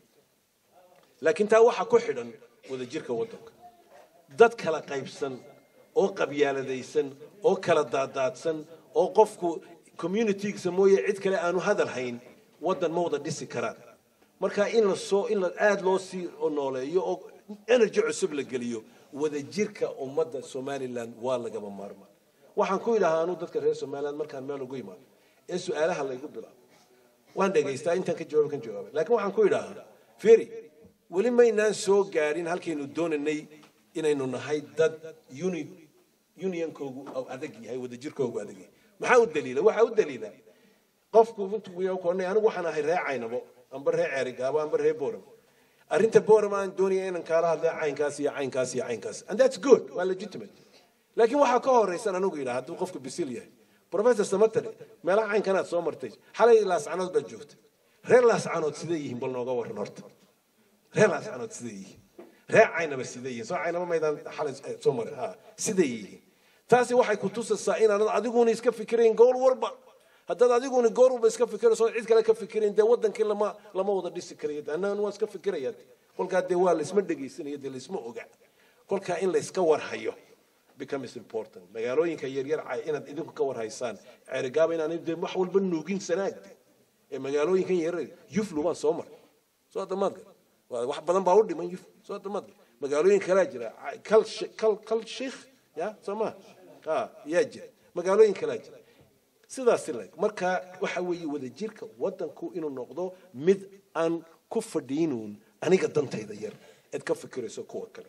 Speaker 8: laakiin taa waxaa ku xidhan wadajirka wadanka dad kala qaybsan oo qabyaaladaysan oo kala daadaadsan oo qofku communitygiisa mooye cid kale aanu hadal hayn wadan ma wada dhisi karaan marka in la soo in la aada loo sii nooleeyo oo energy cusub la geliyo wadajirka ummadda somaliland waa lagaba maarmaa waxaan ku idhahaa anuu dadka reer somaliland markaan meel ugu imaado ee su-aalaha laygu bilaabo waan dhegaystaa intaan ka jawaaba kan jawaaba laakiin waxaan ku idhahaa feri weli maynaan soo gaadhin halkaynu doonanay inaynu nahay dad uni unionkoogu oo adag yahay wadajirkoogu adag yahay maxaa u daliila waxaa u daliila qofku intuu koonay anigu waxaan ahay ree caynabo amba ree ceerigaabo amba ree boram arrinta boram aan doonaya inaan kaala hadlay caynkaas iyo caynkaas iyo caynkaas and that's good waa legitimate laakiin waxaa ka horaysan anigu yidhaha hadduu qofku bisil yahay professor samatare meelaha caynkanaad soo martay xalay laascanood baad joogtay reer laascanood sidee yihiin bal nooga waran horta reer laascanood sidee yihiin reer caynaba sidee yihiin soo caynaba maydaan xalay soo marin ha sidee yihiin taasi waxay ku tusaysaa inaanad adiguna iska fikirayn gool walba haddaad adiguna goor walba iska fikirayso cid kale ka fikirayn dee wadankii lama lama wada dhisi karayo annagana waa iska fikiraya kolkaa dee waa laisma dhegaysanaya dee laisma oga kolkaa in layska warhayo becomes important magaalooyinka yaryar inaad idinku ka warhaysaan ceerigaaba inaan dee wax walba nuugin sanaagde ee magaalooyinkan yaryar yuflu baan soo maray soo damaadka wax badan baa u dhiman yuf soo damaadka magaalooyin kalaa jira kal kal kal sheikh ya soo ma ha yaa jira magaalooyin kalaa jira sidaas leg marka waxa weeye wadajirka wadanku inuu noqdo mid aan ku fadhiinuun aniga dantayda yar eed ka fikirayso kuwa kale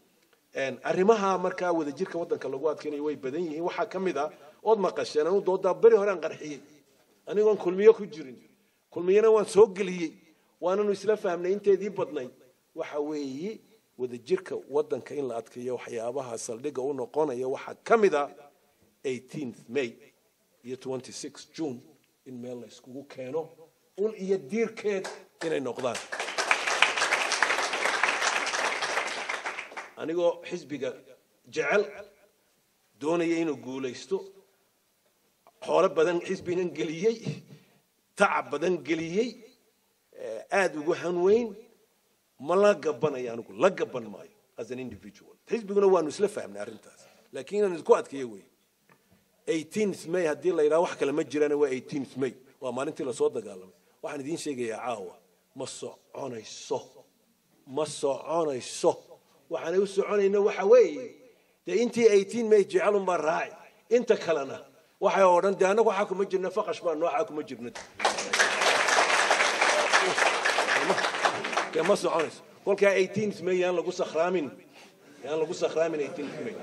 Speaker 8: arrimaha markaa wadajirka wadanka lagu adkaynayo way badan yihiin waxaa ka mid a ood maqasheen anu doodaa beri hore aan qarxiyey anigoon kulmiyo ku jirin kulmiyana waan soo geliyey waananu isla fahmnay inteedii badnayd waxa weeye wadajirka wadanka in la adkeeyo waxyaabaha saldhigga u noqonaya waxaa ka mid a 18th may iyo 26 june in meel la iskugu keeno ul iyo diirkeed inay noqdaan anigoo xisbiga jecel doonaya inuu guulaysto xoolo badan xisbigan geliyey tacab badan geliyey aada ugu hanweyn ma la gabanaya anigu la gaban maayo as an individual xisbiguna waanu isla fahmnay arrintaas laakiin inaan isku adkeeyo wey 18th may haddii la yidhaha wax kale ma jiraan waa 18th may waa maalintii lasoo dagaalamay waxaan idiin sheegayaa caawa ma soconayso ma soconayso waxaanay u soconayna waxa weeye dee intii 18 may jecelun baa raaci inta kalena waxay odhan dee annagu waxaa kuma jirna faqash baa noocaa kuma jirna dee ma soconayso kolkaa 18th may yaan lagu sakhraamin yaan lagu sakhraamin 18th may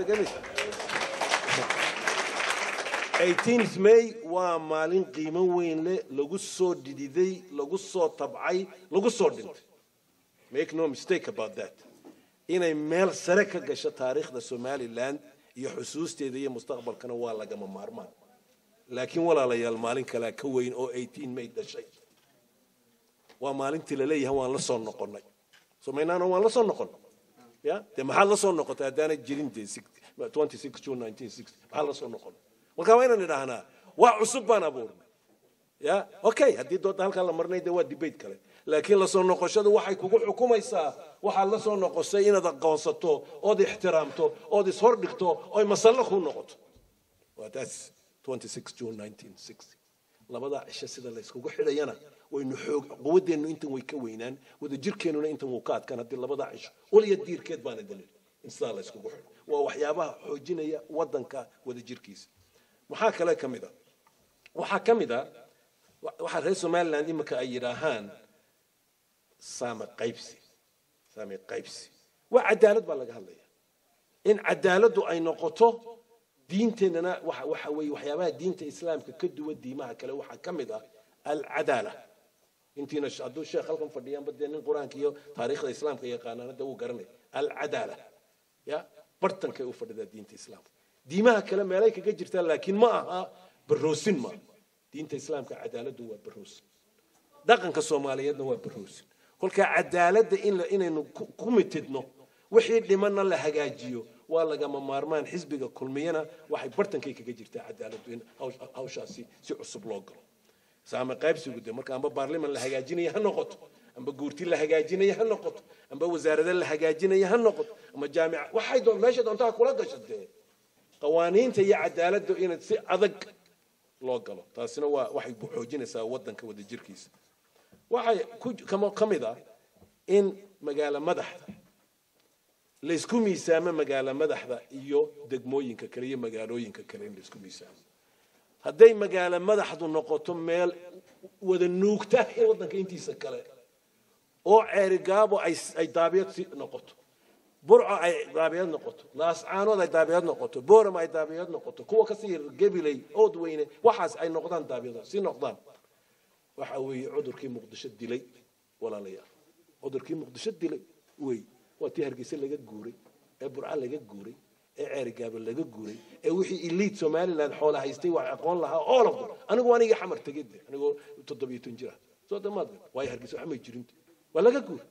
Speaker 8: 18th may waa maalin qiimo weyn leh lagu soo dhididay lagu soo tabcay lagu soo dhintay make no mistake about that inay meel sare ka gasho taariikhda somaliland iyo xusuusteeda iyo mustaqbalkana waa lagama maarmaan laakiin walaalayaal maalin kalea ka weyn oo 18 may dhashay waa maalintii laleeyahay waan la soo noqonnay somaynaana waan la soo noqon ya dee maxaad la soo noqotay haddaanay jirin dee 26 june 1960 maxaad la soo noqonnay marka waa inaan idhaahnaa wax cusub baan abuurnay ya okay haddii dooda halkaa la marnay dee waa debate kale laakiin lasoo noqoshadu waxay kugu xukumaysaa waxaad la soo noqosay inaad aqoonsato ood ixtiraamto ood ishordhigto oy masallo kuu noqoto waa taas 26 june 1960 labadaa cisho sida la yskugu xidhayana waynu xoog quwaddeennu intan way ka weynaan wadajirkeennuna intan wuu ka adkaan haddii labadaa cisho waliya diirkeed baana dalil in sidaa la yskugu xidho waa waxyaabaha xoojinaya waddanka wadajirkiisa maxaa kale ka mid a waxaa ka mid a waxaa reer somaliland imika ay yidhaahaan saame qaybsi saame qaybsi waa cadaalad baa laga hadlaya in cadaaladdu ay noqoto diinteennana waxa waxa weeye waxyaabaha diinta islaamka ka duwan diimaha kale waxaa ka mid ah alcadaala intiina hadduu sheekh halkan fadhiyaanba dee nin qur-aanka iyo taariikhda islaamka yaqaanaan hadda wuu garanaya alcadaala ya bartankay u fadhidaa diinta islaamka diimaha kale meelay kaga jirtaa laakiin ma aha baroosin ma diinta islaamka cadaaladdu waa baroosin dhaqanka soomaaliyeedna waa baroosin kolkaa cadaaladda in la- inaynu ku- ku mitidno wixii dhimanna la hagaajiyo waa lagama maarmaan xisbiga kulmiyana waxay bartankay kaga jirtaa cadaaladdu in hawsh- hawshaasi si cusub loo galo saame qaybsigu de marka amba baarliman la hagaajinaya ha noqoto amba guurti la hagaajinaya ha noqoto amba wasaarada la hagaajinaya ha noqoto ama jaamica waxay doon meesha doontaa kula gasho dee qawaaniinta iyo cadaaladda in si adag loo galo taasina waa waxay xoojinaysaa wadanka wadajirkiisa waxay ku kama- ka mid ah in magaalo madaxda laysku miisaamo magaalo madaxda iyo degmooyinka kale iyo magaalooyinka kale in laysku miisaamo hadday magaalo madaxdu noqoto meel wada nuugta ee wadanka intiisa kale oo ceerigaabo ay ay daabiyad si noqoto burco ay daabiyad noqoto laascaanood ay daabiyad noqoto booram ay daabiyad noqoto kuwa kasii gebilay ood weyne waxaas ay noqdaan daabiyado si noqdaan waxa weeye cudurkii muqdisho dilay walaalayaal cudurkii muqdisho dilay wey waa tii hargeysa laga guuray ee burca laga guuray ee ceerigaabo laga guuray ee wixii elite somaliland xoola haystay wax aqoon lahaa all of them anigu anigii xamar tegay de anigoo toddobiyo ton jira soo damaad waayo hargeysa wax may jirin waa laga guuray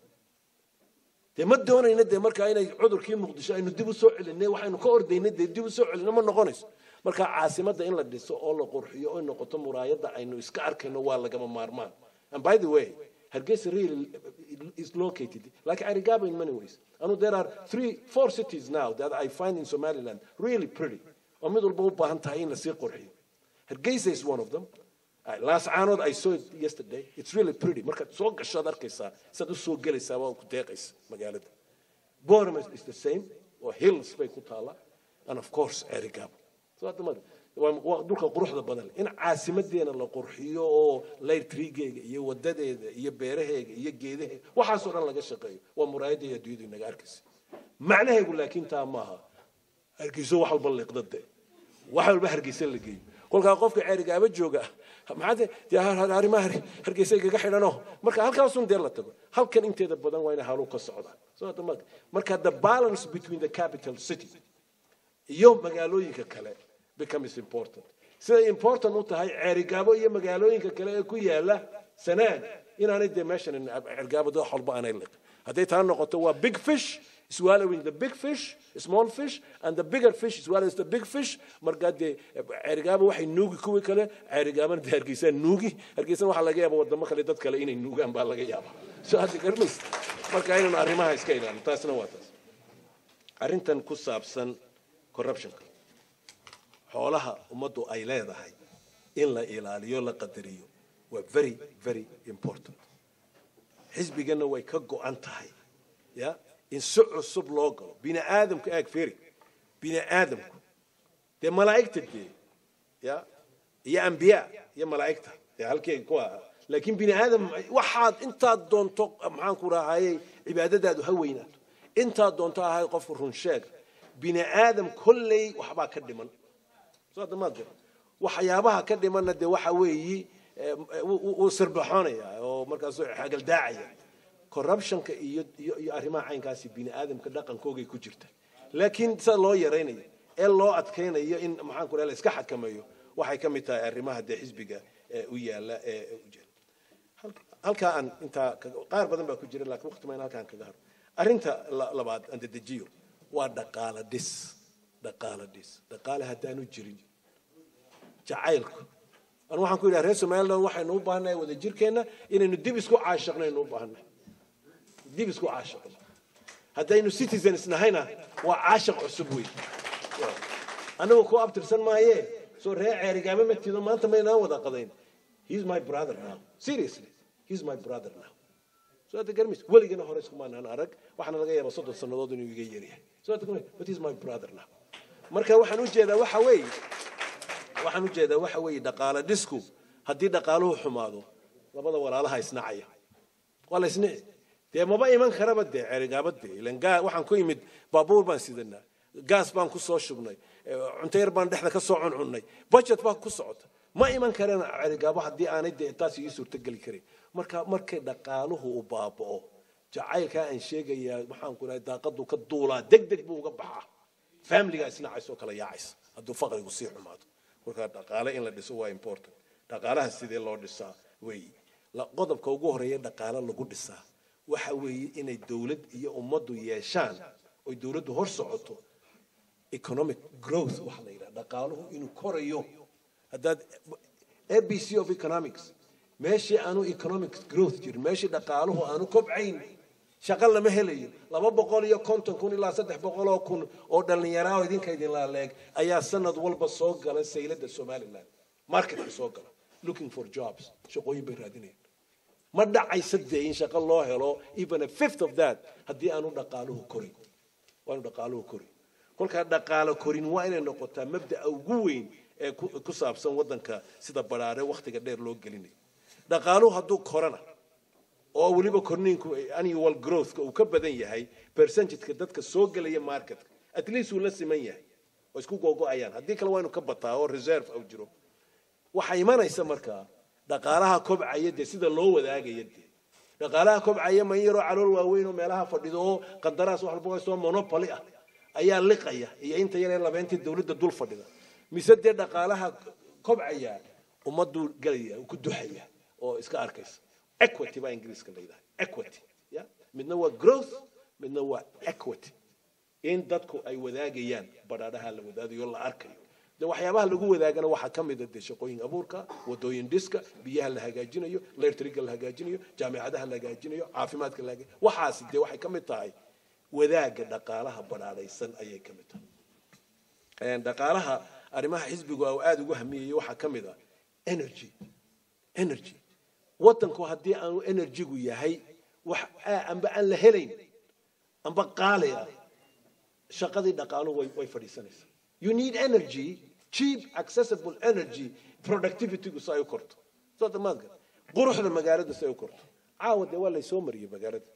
Speaker 8: dee ma doonayna dee markaa inay cudurkii muqdisho aynu dib u soo celinay waxaynu ka ordaynay dee dib u soo celino ma noqonayso marka caasimadda in la dhiso oo la qurxiyo oo noqoto muraayadda aynu iska arkayno waa lagama maarmaan and by the way hargeysa really is located like arigaba in many ways anu there are three four cities now that i find in somaliland really pretty oo mid walba u baahan tahay in lasii qurxiyo hargeysa is one of them last caanood i saw it yesterday it's really pretty markaad soo gashoad arkaysaa saad u soo gelaysaa waa ku deeqaysa magaalada Bournemouth is the same oo hills bay ku taallaa and of course erigabo so hadda ma- waa waa dhulka quruxda badan leh in caasimadeena la qurxiyo oo laytrigeega iyo wadadeeda iyo beeraheega iyo geedaheega waxaasoo dhan laga shaqeeyo waa muraayadda iyo adduunyadu inaga arkaysa macnaheegu laakiin taa maaha hargeyso wax walba liiqdade wax walba hargeysa la geeyo kolkaa qofka ceerigaaba jooga maxaa dee dee har- har- arrimaha har- hargeysa igaga xidhanoo marka halkaasun dee la tago halkan inteeda badan waa inay halu ka socdaan soo hadda ma- marka the balance between the capital city iyo magaalooyinka kale becomes important siday important u tahay ceerigaabo iyo magaalooyinka kale ee ku yaala sanaag inaanay dee meeshan ceerigaabo dad wax walba aanay liq hadday taa noqoto waa big fish swallowing the big fish small fish and the bigger fish swallows the big fish markaa dee ceerigaabo waxay nuugi kuwii kale ceerigaabana dee hargeysaa nuugi hargeysana waxaa laga yaaba wadamo kale dad kale inay nuugaan baa laga yaaba so hadda garmaysa marka inaynu arrimaha iska ilaalin taasna waa taas arrintan ku saabsan corruptionka xoolaha ummaddu ay leedahay in la ilaaliyo la qadariyo waa very very important xisbigana way ka go-an tahay ya in si cusub loo galo bini aadamku aag feri bini aadamku dee malaa'igta dee ya iyo ambiya iyo malaa'igta dee halkay ku ahaa laakiin bini aadam waxaad intaad doonto maxaan ku rahayey cibaadadaadu ha weynaato intaad doonto ahay qof run sheeg bini aadam kolley waxbaa ka dhiman soo hadda maad gar waxyaabaha ka dhimanna dee waxa weeyi eh, wuu wuu sirbaxoonaya oo markaasuu xagaldaacaya corruptionka iyo iyo iyo arrimaha caynkaasi bini aadamka dhaqankoogay ku jirta laakiin sida loo yaraynayo ee loo adkaynayo in maxaan ku la iska xakameeyo waxay ka mid tahay arrimaha dee xisbiga ee u yaala ee u jira Halka- halkaa aan intaa kaga- qaar badan baa ku jira laakiin waqti maan halkaan kaga haro arrinta la- labaad aan dedejiyo waa dhaqaala dhis dhaqaala dhis dhaqaale haddaanu jirin jacaylku anu waxaan ku yidhaha reer somaliland waxaynu u baahannahay wada jirkeenna inaynu dib isku caashaqnaynu u baahannahay dib isku caashaqno haddaynu citizens nahayna waa caashaq cusub wey anigu ku abtirsan maaye soo reer ceerigaama matido maanta maynaan wada qadayn he's my brother now seriously he's my brother now soo hadda garmis weligana hore iskumaanaan arag waxaana laga yaabaa soddon sannadood inuu iga yaryahay soo hadda garmis but he's my brother now marka waxaan u jeedaa waxa weeye waxaan u jeedaa waxa weeye dhaqaale dhisku haddii dhaqaaluhu xumaado labada walaalaha isnacaya waa la isnici dee maba iman karaba dee cerigaaba dee ilan gaa waxaan ku imid baabuur baan sidanaa gaas baan ku soo shubnay eh, cunto yar baan dhexda ka soo cuncunnay budget baa ku socota ma iman kareen cerigaabo haddii aanay dee taas ii suurtogeli karin marka markay dhaqaaluhu u baaba'o jacaylkaa aan sheegayaa waxaan ku dhahay daaqadu ka duulaa deg deg buu uga baxaa familiga isnacaysa oo kala yaacaysa hadduu faqrigu sii xumaado marka dhaqaale in la dhiso waa important dhaqaalaha sidee loo dhisaa weeyi La- qodobka ugu horeeya dhaqaale lagu dhisaa waxa weeye inay dowlad iyo ummaddu yeeshaan oy dowladdu hor socoto economic growth waxa la yidhaha dhaqaaluhu inuu korayo haddaad abc of economics meeshii aanu economic growth jirin meeshii dhaqaaluhu aanu kobcayn shaqo lama helayo laba boqol iyo konton kun ilaa saddex boqol oo kun oo dhallinyaraha oo idinka idin laaleeg ayaa sanad walba soo gala sayladda somaliland marketka soo gala looking for jobs shaqooyin bay raadinayaan ma dhacaysa dee in shaqo loo helo even a fifth of that haddii aanu dhaqaaluhu korin waanu dhaqaaluhu korin kolkaa dhaqaalo korin waa inay noqotaa mabda'a ugu weyn ee ku ku saabsan waddanka sida baraare wakhtiga dheer loo gelinayo dhaqaaluhu hadduu korana oo weliba korniinku annual growthka uu ka badan yahay percentageka dadka soo gelaya marketka at least uu la siman yahay oo isku googo'ayaan haddii kale waa inu ka bataa oo reserve au jiro waxaa imanaysa markaa dhaqaalaha kobcaya dee sida loo wadaagaya dee dhaqaalaha kobcaya ma in yaroo calool waaweyn oo meelaha fadhido oo qandaraas wax walba haystoo monopoly ah ayaa liqaya iyo inta yaree labeentii dowladda dul fadhida mise dee dhaqaalaha kobcaya ummaduu gelaya ku duxaya oo iska arkaysa equity baa ingiriiska la yidhaha equity ya midna waa growth midna waa equity in dadku ay wadaagayaan badhaadhaha la wadaagayo la arkayo de waxyaabaha lagu wadaagana waxaa ka mid a dee shaqooyin abuurka wadooyin dhiska biyaha la hagaajinayo electriga la hagaajinayo jaamicadaha la hagaajinayo caafimaadka la hagaajinayo waxaasi dee waxay ka mid tahay wadaaga dhaqaalaha badhaadhaysan ayay ka mid tahay dhaqaalaha arrimaha xisbigu uu aada ugu hamiyayay waxaa ka mid ah energy energy waddanku haddii aanu energygu yahay wax amba aan la helayn amba qaali ah shaqadii dhaqaaluhu way way fadhiisanaysaa you need energy cheap accessible energy productivitygu si ay u korto soo damaadka quruxda magaalada si ay u korto caawa dee waa laysoo mariyey magaalada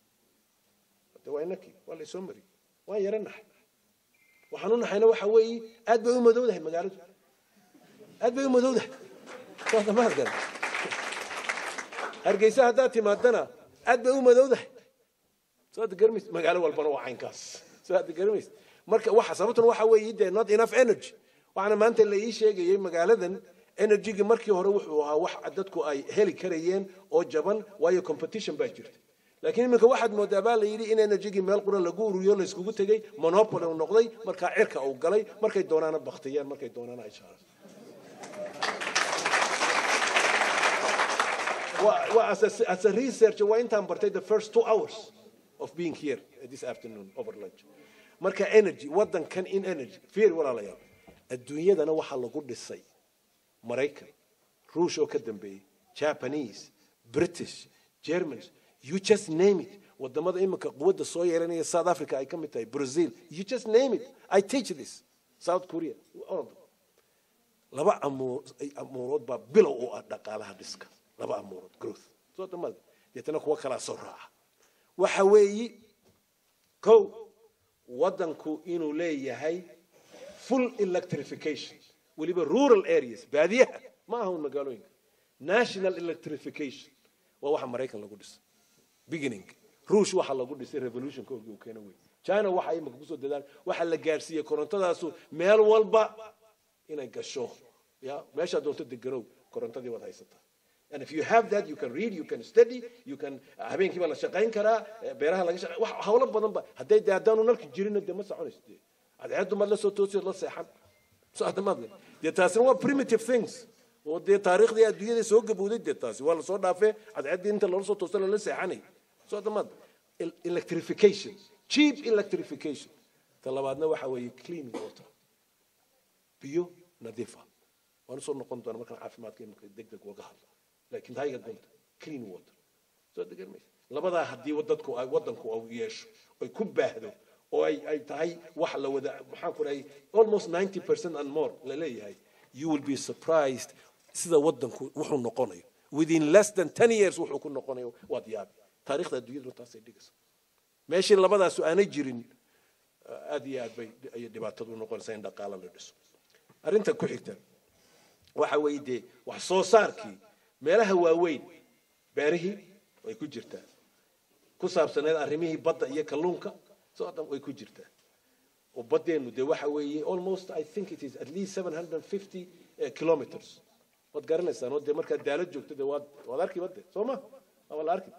Speaker 8: de waa inakii waa laysoo mariyey waan yara naxay waxaan u naxayna waxa weeye aad bay u madowdahay magaaladu aad bay u madowdahay soo damaadkan hargeysa haddaad timaadana aad bay u madowdahay soo hadda garmays magaalo walbana waa caynkaas soo hadda garmays marka waxa sababtuna waxa weeye dee not enough energy waxaana maanta la ii sheegayay magaaladan energygii markii hore wuxuu ahaa wax dadku ay heli karayeen oo jaban waayo competition baa jirta laakiin iminka waxaad moodaa baa la yidhi in energygii meel qura lagu ururiyo la iskugu tegey monopoly uu noqday markaa cirka uu galay markay doonaana baktiyaan markay doonaana ay shaaran Well, as a, as a researcher, waa intaan bartay the first two hours of being here this afternoon over lunch. Marka energy, waddankan in energy. Fiir walaalayaal. Adduunyadana waxaa lagu dhisay Maraykan, Ruush oo ka dambeeyey, Japanese, British, Germans, you just name it. Wadamada iminka quwadda soo yeelanaya South Africa ay ka mid tahay, Brazil, you just name it. I teach this. South Korea, all of them. Laba amuurood baa bilow u ah dhaqaalaha dhiska. laba amuurood growth soo dhammaad deetana kuwa kalaa soo raaca waxa weeyi kow waddanku inuu leeyahay full electrification weliba rural areas baadiyaha ma aha un magaalooyinka national electrification waa waxa maraykan lagu dhisay beginning ruush waxa lagu dhisay revolutionka orgi uu keena wey china waxa imika kusoo dadaal waxa la gaarsiiyey korontadaasu meel walba inay gasho ya meeshaa doonto deganow korontadii waad haysataa And if you have that, you can read, you can study, you can habeenkii baa la shaqayn karaa beeraha laga shaqayn wax hawlo badan ba hadday dee haddaanu nalki jirinna dee ma soconayso dee cadceeddu maad la soo toosiyo la seexan soo adamaad dee taasina waa primitive things oo dee taariikhdii adduunyada soo gabowday dee taasi waa lasoo dhaafee cadceeddii inta loola soo toosta lala seexanay soo adamaad electrification cheap electrification ta labaadna waxa weeye clean water biyo nadiifa waan usoo noqon doona markaan caafimaadka imika deg deg uga hadla laakiin hayga gunta clean water soo degan maysa labadaa haddii dadku ay waddanku uu yeesho ay ku baahdo oo ay ay tahay wax la wada maxaan ku dhahay almost 90 percent and more la leeyahay you will be surprised sida waddanku wuxuu noqonayo within less than 10 years wuxuu ku noqonayo waad yaabi taariikhda adduunyadu taasay dhigaysa meeshii labadaasu aanay jirin aad iyo aad bay ay dhibaatadu u noqonaysaa in dhaqaala la dhiso arrinta ku xigta waxa weeye dee wax soo saarkii meelaha waaweyn beerihii way ku jirtaa ku saabsaneed arrimihii badda iyo kalluunka soo dhan way ku jirtaa oo baddeenu dee waxa weeye almost i think it is at least 750 kilometers waad garanaysaan oo dee markaad daalo joogto dee waad waad arki badde soo ma waa la arki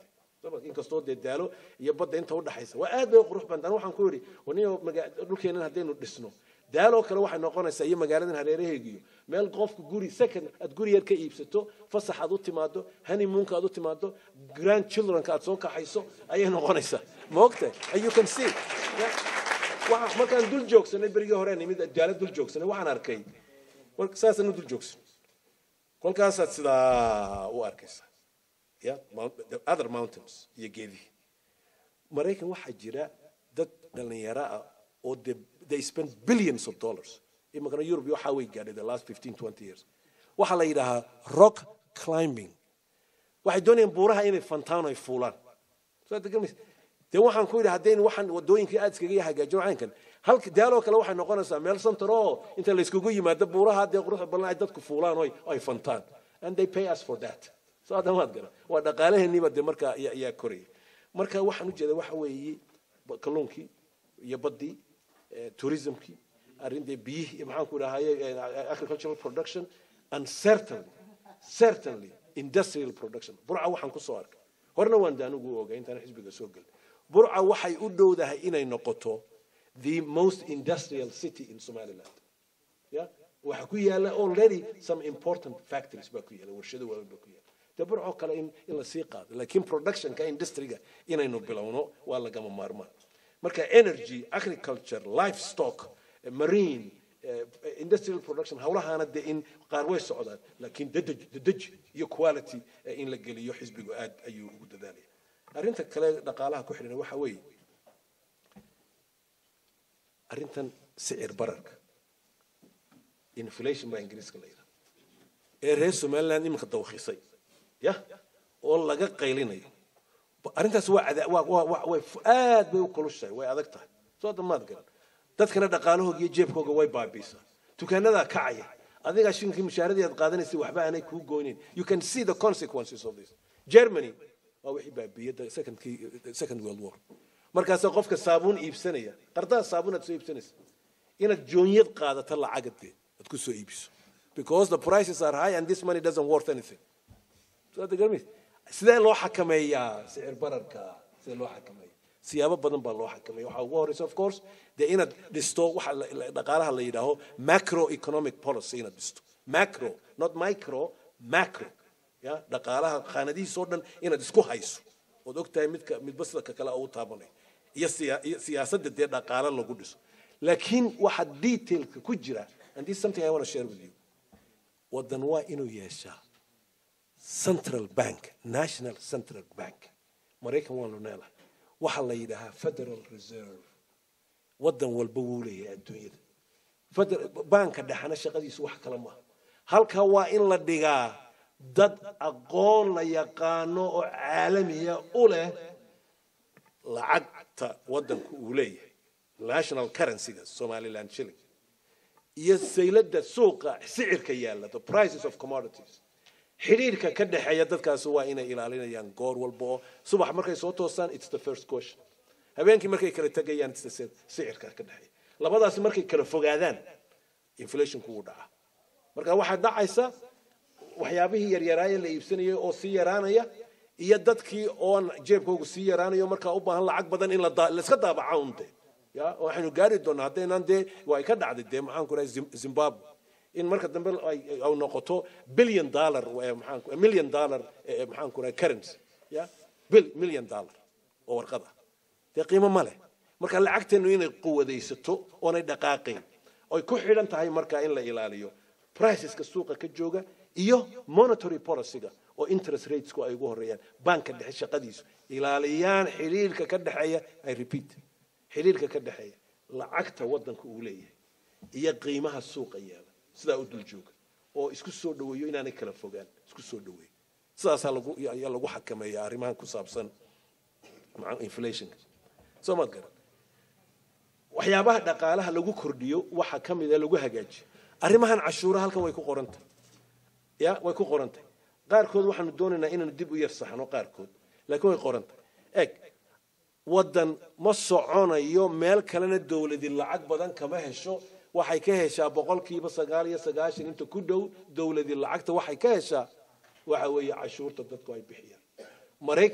Speaker 8: inkastoo dee daalo iyo badda inta udhaxaysa waa aad bay u qurux badan waxaan ku yidhi waniyo dhulkeennan haddaynu dhisno daaloo kale waxay noqonaysaa iyo magaaladan hareeraheegiyo meel qofku guri second aad guri yar ka iibsato fasax aad u timaado honeymoonka aad u timaado grand childrenka aad soo kaxayso ayay noqonaysaa ma ogtahay and you can see waxa markaan dul joogsanay berigii hore nimid daalo dul joogsanay waxaan arkay saasaan u dul joogsan kolkaasaad sidaa u arkaysaa yeah the other mountains iyo geedihii maraykan waxaa jira dad dhalinyaro ah oo de they spend billions of dollars imikana europe waxaa way gaadhay the last 15 20 years waxaa la yidhaahaa rock climbing waxay doonayaan buuraha inay fantaan ay fuulaan soo degamaysa dee waxaan ku yidhi haddaynu waxaan wadooyinkii aad iskaga hagaajino caynkan halka daaloo kale waxay noqonaysaa meel santar oo inta layskugu yimaado buuraha dee quruxda badan ay dadku fuulaan oo ay fantaan and they pay us for that soo adamaad gara waa dhaqaalaheeniiba dee markaa ayaa koraya marka waxaan ujeeda waxa weeye kalluunkii iyo baddii tourismkii arrinta biyihii maxaan ku dhahaye agricultural production and certainly certainly industrial production burca waxaan ku soo arkay horena waan daanugu ogay intaan xisbiga soo gelin burca waxay u dhowdahay inay noqoto the most industrial city in somaliland yeah waxa ku yaala already some important factories baa ku yaala warshado waaweyn baa ku yaala dee burcoo kale in in la sii qaado laakiin productionka industriga inaynu bilowno waa lagama maarmaan marka energy agriculture livestock marine industrial production hawlahaana dee in qaar way socdaan laakiin dadej dadej iyo quality in la geliyo xisbigu aad ayuu ugu dadaalaya arrinta kale dhaqaalaha ku xidhan waxa weeye arrintan sicir bararka inflation baa ingiriiska la yidhaha ee reer somaliland iminka dawkhisay ya oo laga qaylinayo arrintaas waa ada waa waa waa way aad bay u kulushahay way adag tahay soo damaad garan dadkana dhaqaalahooga iyo jeebkooga way baabiisaa dukaanadaa kacaya adigaa shinkii mushaaradii aad qaadanaysay waxba aanay kuu goynayn you can see the consequences of this germany waa wixii baabiyey secondkii second world war markaasaa qofka saabuun iibsanaya qardaha saabuun aad soo iibsanaysa inaad joonyad qaadato lacagade aad ku soo iibiso because the prices are high and this money doesn't worth anything so aad garmaysa sidee loo xakameeyaa sicir bararka sidee loo xakameeya siyaabo badan baa loo xakameeya waxaa ugu horeysa of course dee inaad dhisto waxa dhaqaalaha la yidhaaho macro economic policy inaad dhisto macro not micro macro ya dhaqaalaha khaanadihiisoo dhan inaad isku hayso ood ogtahay midka midba sida ka kale ugu taabanayo iyo iyo siyaasadda dee dhaqaalo lagu dhiso laakiin waxa detailka ku jira and this is something I want to share with you wadan waa inuu yeeshaa central bank national central bank maraykan waanu neelahay waxaa la yidhaahaa federal reserve wadan walba wuu leeyahay adduunyada banka dhexana shaqadiisu wax kale maaha halkaa waa in la dhigaa dad aqoon la yaqaano oo caalamiya u leh lacagta wadanku uu leeyahay national currencyga somaliland shilling iyo saylada suuqa sicirka yaalla the prices of commodities xidhiirka ka dhexeeya dadkaasi waa inay ilaalinayaan goor walba oo subax markay soo toosaan it's the first question habeenkii markay kala tegayaan it's the sicirka ka dhexeeya labadaasi markay kala fogaadaan inflationku wuu dhacaa marka waxaa dhacaysa waxyaabihii yaryaraaye la iibsanayay oo sii yaraanaya iyo dadkii oon jeebkoogu sii yaraanayo markaa u baahan lacag badan in laiska daabaca un de ya waxaynu gaari doonaa haddaynaan dee waa ay ka dhacday dee maxaan ku rahay zimbabwe in marka dambe ay noqoto billion dollar maxaan million dollar maxaan ku rahay currency ya bil million dollar oo warqad ah dee qiimo ma leh marka lacagteenu inay quwadaysato oonay dhaqaaqayn oy ku xidhan tahay marka in la ilaaliyo priceska suuqa ka jooga iyo monetary policyga oo interest ratesku ay ugu horeeyaan banka dhexe shaqadiisu ilaaliyaan xidhiirka ka dhexeeya i repeat xidhiirka ka dhexeeya lacagta wadanka uu leeyahay iyo qiimaha suuqa yaala sidaa u dul jooga oo isku soo dhaweeyo inaanay kala fogaan isku soo dhaweeyo sidaasaa lagu ayaa lagu xakameeya arrimahan ku saabsan inflationka soo maad garan waxyaabaha dhaqaalaha lagu kordhiyo waxa ka mid a lagu hagaajiyo arrimahan cashuura halkan way ku qorantay ya way ku qorantay qaarkood waxaanu doonaynaa inaanu dib u yar saxno qaarkood laakiin way qorantay eg waddan ma soconayo meel kalena dowladi lacag badan kama hesho waxay ka heshaa boqolkiiba sagaal iyo sagaashan inta ku dhow dowladi lacagta waxay ka heshaa waxa weeye cashuurta dadku ay bixiyaan maraykan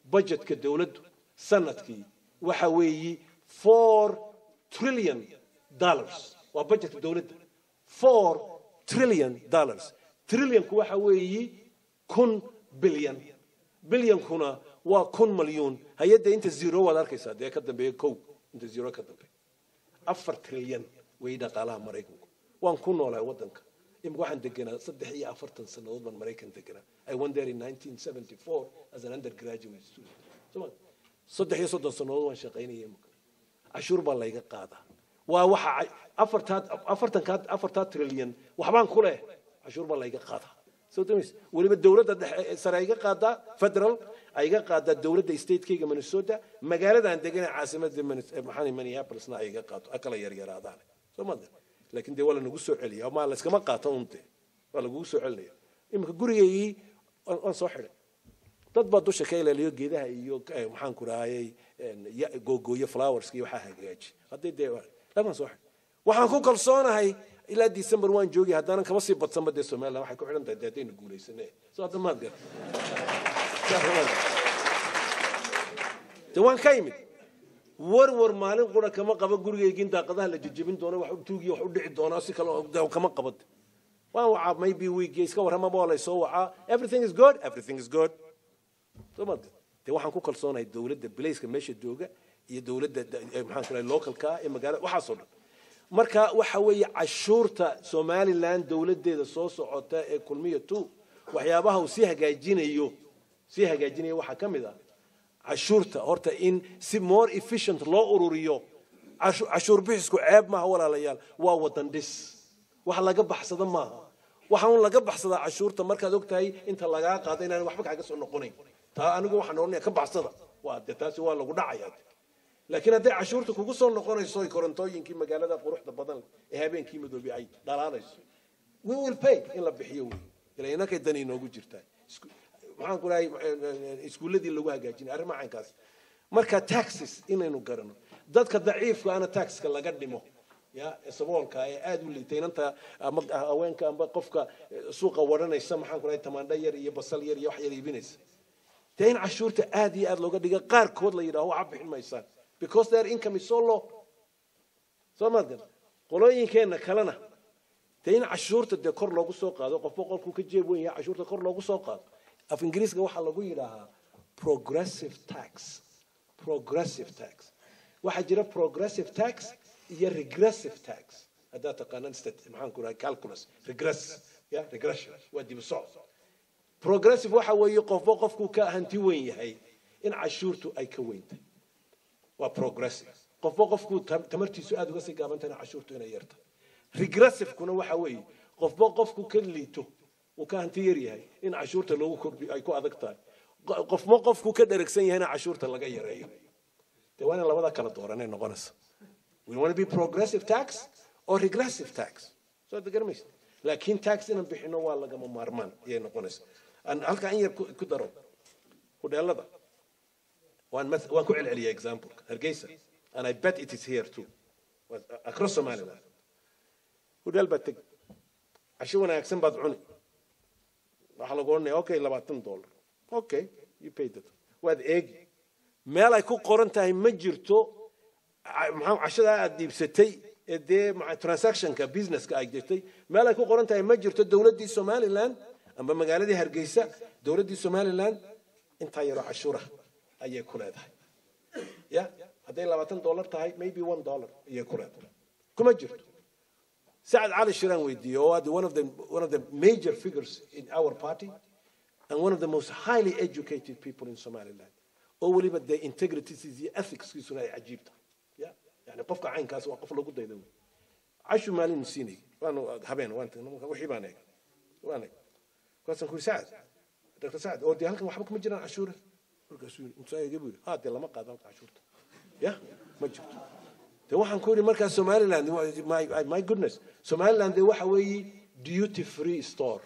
Speaker 8: budgetka dowladdu sanadkii waxa weeyi four trillion dollars waa budgetka dowladda four trillion dollars trillionku waxa weeyi kun bilyan bilyankuna waa kun malyuun hay-adda inta zero waad arkaysaa dee ka dambeeya kow inta zero ka dambeeya afar trilyan way dhaqaalaha maraykanku waan ku noolahay waddanka imika waxaan deganaa saddex iyo afartan sannadood baan maraykan deganaa i went there in 1974 as an undergraduate student Soma- saddex iyo soddon sannadood waan shaqaynaya imika cashuur baa layga qaadaa waa waxa ay- afartaa afartankaa afartaa trilyan waxbaan ku leh cashuur baa layga qaadaa soo damaysa weliba dowladda dhexe sare ayga qaadaa federal ayga qaadaa dowladda statekayga minnesota magaaladaan deganay caasimada Minnes- eh, maxaa minneapolisna ayga qaato a kala yaryaraadaan soo maada laakiin dee waa lanagu soo celiya ma layskama qaato unte waa lagugu soo celinaya iminka gurigaygii waan waan soo xidhay dad baa dusha ka ilaaliyo geedaha iyo eh, maxaan ku rahayay googooyo flowerska iyo waxaa hagaaji haddii dee lamaan soo xidhay waxaan ku kalsoonahay ilaa december waan joogi haddaanan kama sii badsanba dee somaliland waxay ku xidhan tahay dee haddaynu guulaysane soo hadda maad gar dee waan ka imid warwar maalin qura kama qaba gurigaygin daaqadaha la jejebin doono wax tuugiyo wax u dhici doona si kale oo- dee kama qaba waan wacaa maybe week iska warramaba waa laysoo wacaa everything is good everything is good soo maad dee waxaan ku kalsoonahay dowladda bilayska meesha jooga iyo dowladda eh, maxaan ku rahay localka ee magaalada waxaasoo dhan marka waxa weeye cashuurta somaliland dowladdeeda soo socota ee kulmiya two waxyaabaha uu sii hagaajinayo sii hagaajinaya waxaa ka mid ah cashuurta horta in si more efficient loo ururiyo cashu- cashuur bixisku ceeb maaha walaalayaal waa wadan dhis wax laga baxsada maaha waxa un laga baxsadaa cashuurta markaad ogtahay inta lagaa qaado inaan waxba kaaga soo noqonayn taa anigu waxaan odhanaya ka baxsada waa de taasi waa lagu dhacaya laakiin hadday cashuurta kugu soo noqonayso oy korontooyinkii magaalada quruxda badan leh ee habeenkii madoobi ay dhalaalayso we will pay in la bixiyo wey ila inakay dan inoogu jirtaa Isku- maxaan ku dhahay iskuulladii lagu hagaajinay arrimaha caynkaas marka taxes inaynu garano dadka daciifka ana taxka laga dhimo ya ee saboolka ee aada u liitay inanta ama haweenka amba qofka eh, suuqa waranaysa maxaan ku dhahay tamaandho yar iyo basal yar iyo wax yar iibinaysa dee in cashuurta aad iyo aad looga dhiga qaarkood la yidhaho waxa bixin maysaan because their income is so low soo maad gar qolooyinkeenna kalena dee in cashuurta dee kor loogu soo qaado qofba qolkuu ka jeeb weyn yahay cashuurta kor loogu soo qaado af ingiriiska waxaa lagu yidhaahaa progressive tax progressive tax waxaa jira progressive tax iyo regressive tax haddaad taqaanaan stat- maxaan ku dhahay calculus regress ya regression waa dib u socod progressive waxa weeye qofba qofkuu ka hanti weyn yahay in cashuurtu ay ka weyntahay waa progressive qofba qofkuu tam- tamartiisu aada uga sii gaabantahayna cashuurtu inay yartahay regressivekuna waxa weeye qofba qofku ka liito uu ka hanti yar yahay in cashuurta loogu kordhiyo ay ku adag tahay Qo- qofma qofku ka dheragsan yahayna cashuurta laga yareeyo dee waa in labada kala dooranay noqonaysa we want to be progressive tax or regressive tax soo ad garamaysa laakiin tax inaan bixino waa lagama maarmaan ayay noqonaysa Aan halkaa in yar ku ku daro hudheelada waan math- waan ku celceliya example hargeysa and i bet it is here too Was- across somaliland hudheel baad tegi casho wanaagsan baad cuni waxaa lagu odhanaya okay labaatan dollar okay you paid it waad eegi meel ay ku qoran tahay ma jirto ca- maxaa cashadaa aad dhiibsatay ee dee maca- transactionka businesska ay jirtay meel ay ku qoran tahay ma jirto dowladdii somaliland amba magaaladii hargeysa dowladdii somaliland intaa yaroo cashuura ayay ku leedahay ya hadday labaatan dollar tahay maybe one dollar ayay ku leedahay kuma jirto سعد علي شيران ويدي هو one of the one of the major figures in our party and one of the most highly educated people in Somaliland. oo weliba dee integrities iyo ethicskiisuna ay cajiib tahay ya yani qofka caynkaas waa qof lagu dayda wey cashu maalin siinay waanu habeen waan tagnay marka wixii baan eegay waan eegay markaasaan ku yidhi sacad dr sacad oo dee halkan waxba kuma jiraan cashuura markaasuu yidhi intuu eegay buu yidhi ha dee lama qaado halka cashuurta ya ma jirto de waxaan ku yidhi markaa somaliland my, my goodness somaliland de waxa weeye duty free store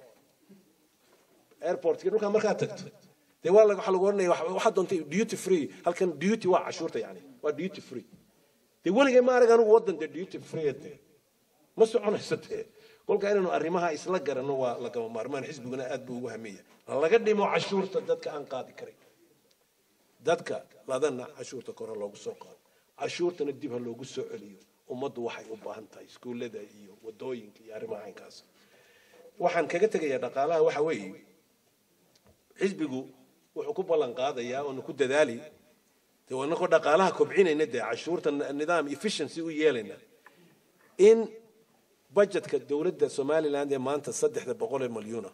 Speaker 8: airportka dhulkaa markaa tagto dee waa waxa lagu odhanaya wax- waxaad doontay duty free halkan duty waa cashuurta yani waa duty free dee weligay ma arag anigu waddan dee duty free de ma soconayso dee kolka inaynu arrimaha isla garanno waa lagama maarmaan xisbiguna aad buu ugu hameeya laga dhimo cashuurta dadka aan qaadi karin dadka ladana cashuurta kore loogu soo qaado cashuurtana dib ha loogu soo celiyo ummaddu waxay u baahan tahay iskuullada iyo wadooyinka iyo arrimaha caynkaas waxaan kaga tegayaa dhaqaalaha waxa weeye xisbigu wuxuu ku ballan qaadayaa oonu ku dadaali dee wanakoo dhaqaalaha kobcinayna dee cashuurta nidaam efficiency u yeelayna in budgetka dowladda somaliland ee maanta saddexda boqol ee malyuuna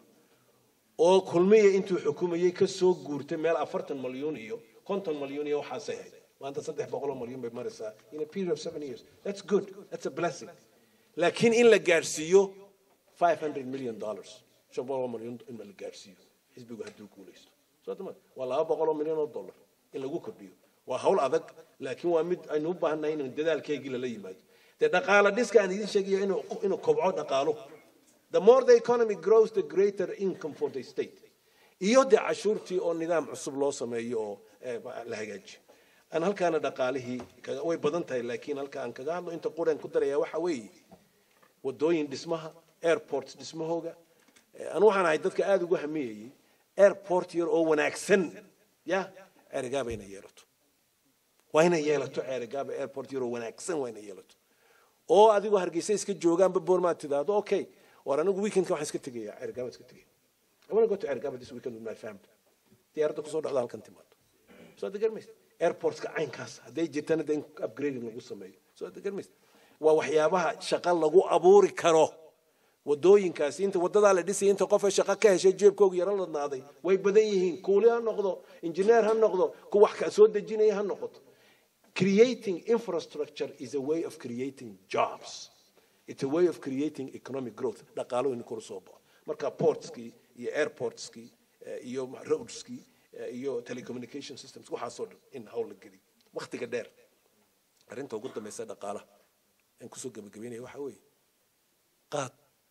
Speaker 8: oo kulmiya intuu xukumayey ka soo guurtay meel afartan malyuun iyo konton malyuun iyo waxaasay hayd maanta saddex boqol oo malyuun bay maraysaa in a period of seven years that's good that's a blessing laakiin in la gaadhsiiyo five hundred million dollars shan boqol oo malyuun in la gaadhsiiyo xisbigu hadduu guulaysto soo dama waa laba boqol oo milyan oo dollar in lagu kordhiyo waa hawl adag laakiin waa mid aynu u baahannahay inuu dadaalkeygii lala yimaado dee dhaqaala dhiska aan idiin sheegayo inuu inuu kobco dhaqaalo the more the economy grows the greater income for the state iyo dee cashuurtii oo nidaam cusub loo sameeyo oo eh, la hagaajiyo aan halkaana dhaqaalihii kaga- way badan tahay laakiin halka aan kaga hadlo inta quran ku daraya waxa weeye wadooyin dhismaha airports dhismahooga Eh, anu waxaan ahay dadka aada ugu hamiyayey airport yar oo wanaagsan ya ceerigaaba inay yeelato waa inay yeelato ceerigaaba airport yar oo wanaagsan waa inay yeelato oo adigoo hargeysa iska joogaanba boormaad tidaahdo okay war anigu weekendka waxaan iska tegaya ceerigaaba iska tegaya I want to go to Ergaba this weekend with my family. Diyaaradda kusoo dhacda halkan timaado. Soo aad garmaysa. Airportska caynkaas hadday jirtana de in upgrading lagu sameeyo. Soo aad garmaysa. Waa waxyaabaha shaqo lagu abuuri karo. wadooyinkaasi inta wadadaa la dhisay inta qof shaqo ka heshay jeebkooga yaro ladnaaday way badan yihiin kuuli ha noqdo injineer ha noqdo ku wax ka soo dejinaya ha noqoto creating infrastructure is a way of creating jobs it's a way of creating economic growth dhaqaalo in kor soo baxo marka portskii iyo airportskii eh, iyo roadskii eh, iyo telecommunication systems waxaasoo dhan in hawl la geliyo wakhtiga dheer arrinta ugu dambaysa dhaqaalaha aan kusoo gebagabeynaya waxa weeye qaad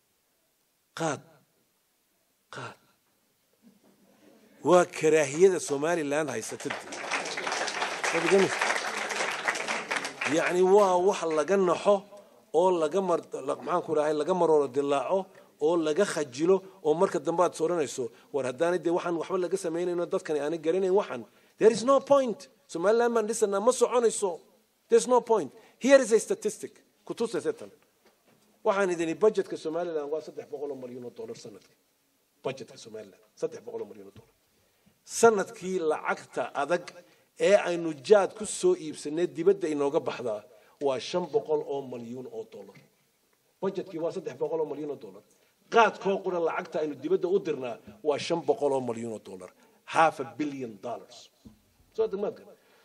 Speaker 8: qaad qaad waa karaahiyada somaliland haysata dee yacni waa wax laga naxo oo laga mar la- maxaan ku rahay laga marooro dilaaco oo laga khajilo oo marka dambe aad soranayso war haddaanay dee waxaan waxba laga samaynayno dadkani aanay garanayn waxan there is no point somaliland baan dhisanaa ma soconayso there is no point here is a statistic kutusaysa tan waxaan idini budgetka somaliland waa saddex boqol oo malyan oo dollar sanadkii budgetka somaliland saddex boqol oo malyan oo dollar sanadkii lacagta adag ee aynu jaad ku soo iibsanay dibadda inooga baxdaa waa shan boqol oo malyuun oo dollar budgetkii waa saddex boqol oo malyuun oo dollar qaadkoo qura lacagta aynu dibadda u dirnaa waa shan boqol oo malyuun oo dollar half a billion dollars soo degmaadka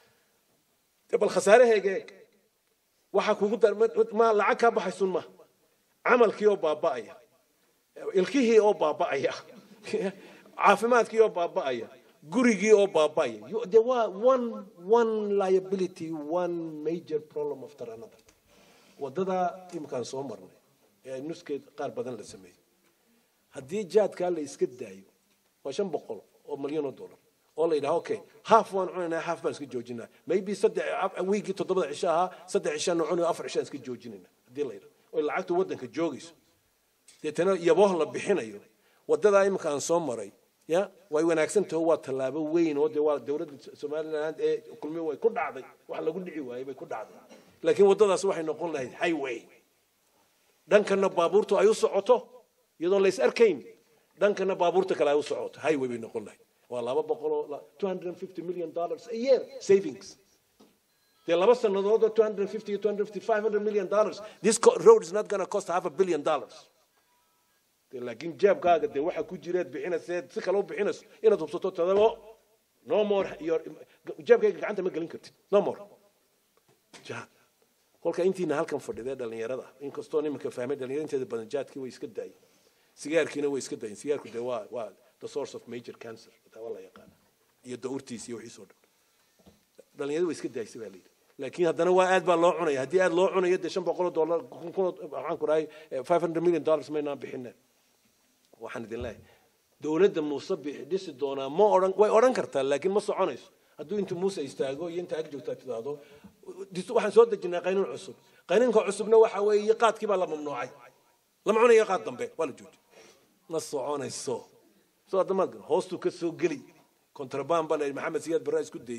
Speaker 8: bal khasaaraheega eeg waxaa kugu dar ma- ma lacag kaa baxaysun ma camalkii oo baaba'aya ilkihii oo baaba'aya caafimaadkii oo baaba'aya gurigii oo baaba'aya You- there were one one liability one major problem after another wadadaa iminkaan soo marnay ee nuskeed qaar badan la sameeyey haddii jaadkaa la iska daayo waa shan boqol oo malyan oo dollar oo la yidhaha okay half waan cunaynaa half baan iska joojinaa maybe saddex wiigii toddobada cisho ahaa saddex cishaan cunayo afar cishaan iska joojinayna haddii la yidhaha oy lacagtu waddanka joogayso deetana yabooh la bixinayo wadadaa iminka aan soo maray ya way wanaagsan taho waa tallaabo weyn oo dee waa dowladda somaliland ee kulmi way ku dhacday wax lagu dhici waayey bay ku dhacday laakiin waddadaas waxay noqon lahayd highway dhankana baabuurtu ay u socoto iyadoon la is arkayn dhankana baabuurta kale ay u socoto highway bay noqon lahayd waa laba boqol oo two hundred and fifty million dollars a year savings dee laba sannadood oo two hundred and fifty two hundred and fifty five hundred million dollars this co- road is not going to cost half a billion dollars dee laakiin jeebkaaga dee waxa ku jireed bixinayseed si kale u bixinayso inaad hubsato tadabo no more your jeebkayga gacanta ma gelin kartid no more jihad kolka intiina halkan fadhidee dhallinyarada inkastoo nimanka fahmay dhallinyarada inteeda badan jaadkii way iska daayeen sigaarkiina way iska daayeen sigaarku dee waa waa the source of major cancer taa waa la yaqaana iyo daurtiisa iyo wixiisoo dhan dhallinyarada way iska daaysa baa layidhi laakiin haddana waa aad baa loo cunaya haddii aad loo cunayo dee shan boqol oo dollar kun kun oo- waxaan ku rahay five hundred million dollars maynaan bixineen waxaan idin leeyahay dowladda muuse bixi dhisi doonaa ma odhan way odhan kartaa laakiin ma soconayso hadduu inta muuse istaago iyo inta ag joogtaa tidaahdo dis- waxaan soo dejinaa qaynuun cusub qaynuunka cusubna waxa weeye qaadkii baa la mamnuucay lama cunayo qaad dambe waa la jooji ma soconayso soo adamaad hoostuu ka soo geli kontrabaan baa la yidhi maxamed siyaad barraa isku dayey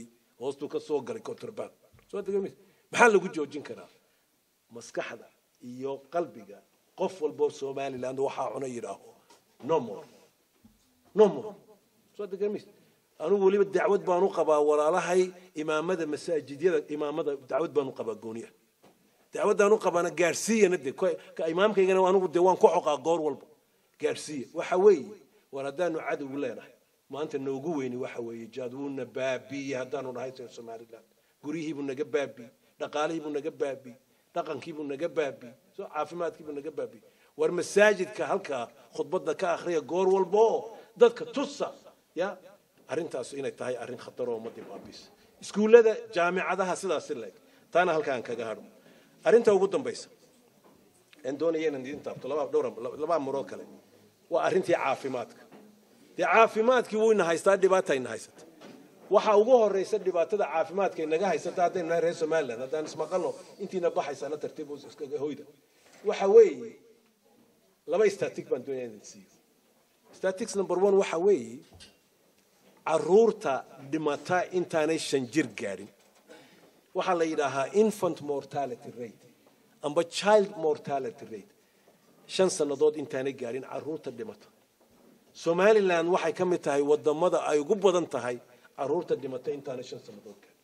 Speaker 8: hoostuu ka soo galay contraband soo degamis maxaa lagu joojin karaa maskaxda iyo qalbiga qof walboo somaliland waxaa cuna yidhaaho no more no more soo degamis anigu weliba dacwad baan u qabaa walaalahay imaamada masaajidyada imaamada dacwad baan u qabaa gooni ah dacwaddaan u qabaana gaadhsiiyana de ka imaamkaygana anigu de waan ku xoqaa goor walba gaadhsiiya waxa weeye war haddaanu cadowgu leenahay maanta noogu weyni waxa weeye jaad wuuna baabiiyey haddaanu nahay reer somaliland guryihiibuu naga baabiiyey dhaqaalihiibuu naga baabiiyey dhaqankiibuu naga baabiiyey soo caafimaadkiibuu naga baabiiyey war masaajidka halkaa khudbadda ka akhriya goor walba oo dadka tusa ya arrintaas inay tahay arrin khatar oo ummadii baabiisa iskuullada jaamicadaha sidaasi leeg taana halkaan kaga hadho arrinta ugu dambaysa aan doonaya inaan idin taabto laba dhowr laba amurood kale waa arrintii caafimaadka dee caafimaadkii wuu ina haystaa dhibaata ina haysata waxa ugu horeysa dhibaatada caafimaadka inaga haysata haddaynu nahay reer somaliland haddaan ismaqalno intiina baxaysana tartiib iskaga hoyda waxa weeye laba static baan doonaya inaan siiyo statics number one waxa weeye caruurta dhimata intaanay shan jir gaadhin waxaa la yidhaahaa infant mortality rate amba child mortality rate shan sannadood intaanay gaadhin caruurta dhimata somaliland waxay ka mid tahay wadamada ay ugu badan tahay caruurta dhimata intaanay shan sannadood gaadhin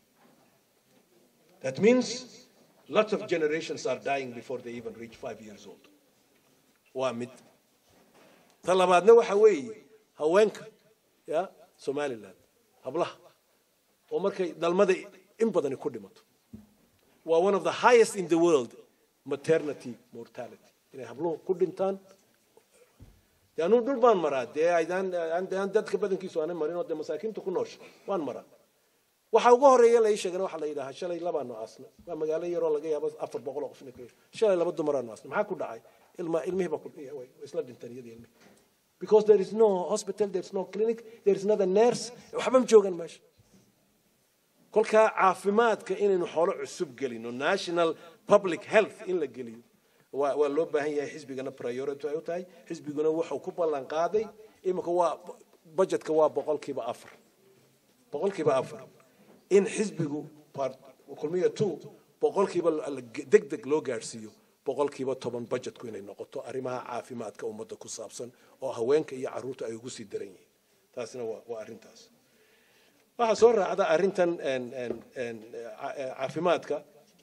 Speaker 8: that means lots of generations are dying before they even reach five years old waa mid ta labaadna waxa weeye haweenka ya somaliland hablaha oo markay dhalmada in badani ku dhimato waa one of the highest in the world maternity mortality inay habluhu ku dhintaan dee anuu dhul baan maraa dee aydaan aan dadka badankiisu aanay marin oo dee masaakiinta ku noosha waan maraa waxa ugu horeeya la ii sheegana waxaa la yidhahaa shalay labaanu aasna waa magaalo yaroo laga yaabo afar boqol oo qofna ka shalay laba dumaraanu aasna maxaa ku dhacay ilma ilmihii baa ku way isla dhinteen iyadii ilmihii because there is no hospital there is no clinic there is not a nurse waxba ma joogan meesha kolkaa caafimaadka inaynu xoolo cusub gelino national public health in la geliyo waa waa loo baahan yahay xisbigana priority ay u tahay xisbiguna wuxuu ku ballan qaaday iminka waa budgetka waa boqolkiiba afar boqolkiiba afar in xisbigu kulmiya two boqolkiiba deg deg loo gaadhsiiyo boqolkiiba toban budgetku inay noqoto arrimaha caafimaadka ummadda ku saabsan oo haweenka iyo carruurta ay ugu sii daran yihiin taasina waa waa arrintaas waxaa soo raacda arrintan caafimaadka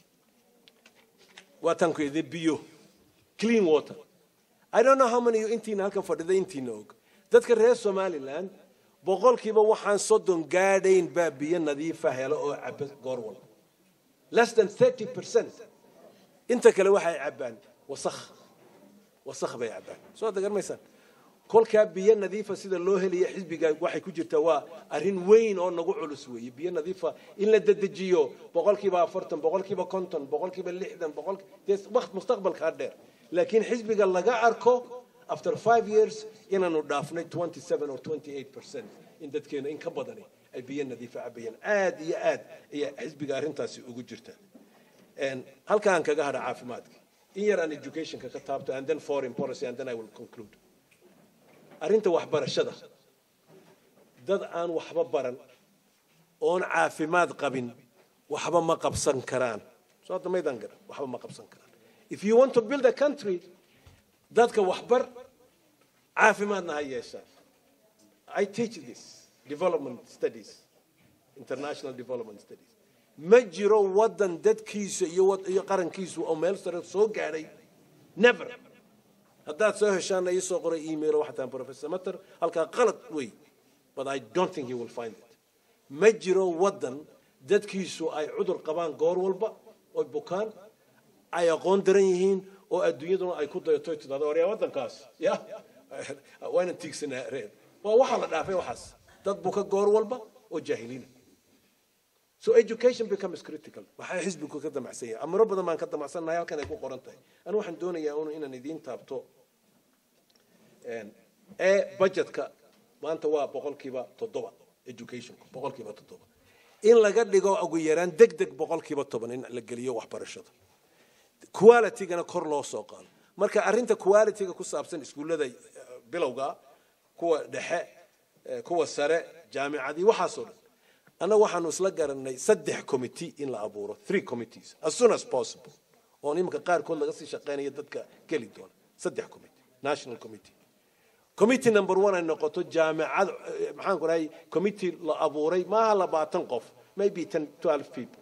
Speaker 8: waa tanku idin biyo clean water i don't know how many intiina halkan fadhida intiina og dadka reer somaliland boqolkiiba waxaan soddon gaadhayn baa biyo nadiifa helo oo caba goor walba less than thirty percent inta kale waxay cabbaan wasakh wasakh bay cabbaan soo dagarmaysaan kolkaa biyo nadiifa sida loo helaya xisbiga waxay ku jirtaa waa arrin weyn oo nagu culus weeye biyo nadiifa in la dedejiyo boqolkiiba afartan boqolkiiba konton boqolkiiba lixdan boqol dee waqt mustaqbalkaa dheer laakiin xisbiga laga arko after five years inaanu dhaafnay twenty seven or twenty eight percent in dadkeena in ka badani ay biyo nadiifa cabayaan aad iyo aad ayaa xisbiga arrintaasi ugu jirtaa halkaan kaga hadha caafimaadka in yar aan educationka ka taabto and then foreign policy and then I will conclude arrinta waxbarashada dad aan waxba baran oon caafimaad qabin waxba ma qabsan karaan soo hadda maydaan garan waxba ma qabsan karaan if you want to build a country dadka waxbar caafimaadna ha yeeshaan I teach this development studies international development studies ma jiro waddan dadkiisa iyo iyo qarankiisu oo meel sare soo gaadhay never haddaad soo heshaana ii soo qoray email waxaa tahan professor matter halkaa qalad wey but i don't think you will find it ma jiro waddan dadkiisu ay cudur qabaan goor walba oy bukaan ay aqoon daran yihiin oo adduunyaduna ay ku dayato tidhahdo waryaa waddankaas ya waana tiigsanaa reer waa waxaa la dhaafay waxaas dad buka goor walba oo jaahiliina so education becomes critical waxaa xisbigu ka damacsan yahay amaro badan baan ka damacsannahay halkan ay ku qoran tahay anu waxaan doonayaa un inaan idiin taabto ee budgetka maanta waa boqolkiiba toddoba educationku boqolkiiba toddoba in laga dhigo ugu yaraan deg deg boqolkiiba toban in la geliyo waxbarashada qualitygana kor loo soo qaado marka arrinta qualityga ku saabsan iskuullada bilowga kuwa dhexe kuwa sare jaamicadii waxaasoo dhan annaga waxaanu isla garanay saddex committee in la abuuro three committees as soon as possible oo iminka qaarkood laga sii shaqeynaya dadka geli doona saddex committee national committee committee number one ay noqoto jaamacad eh, maxaan ku dhahay committee la abuuray maaha labaatan qof maybe ten twelve people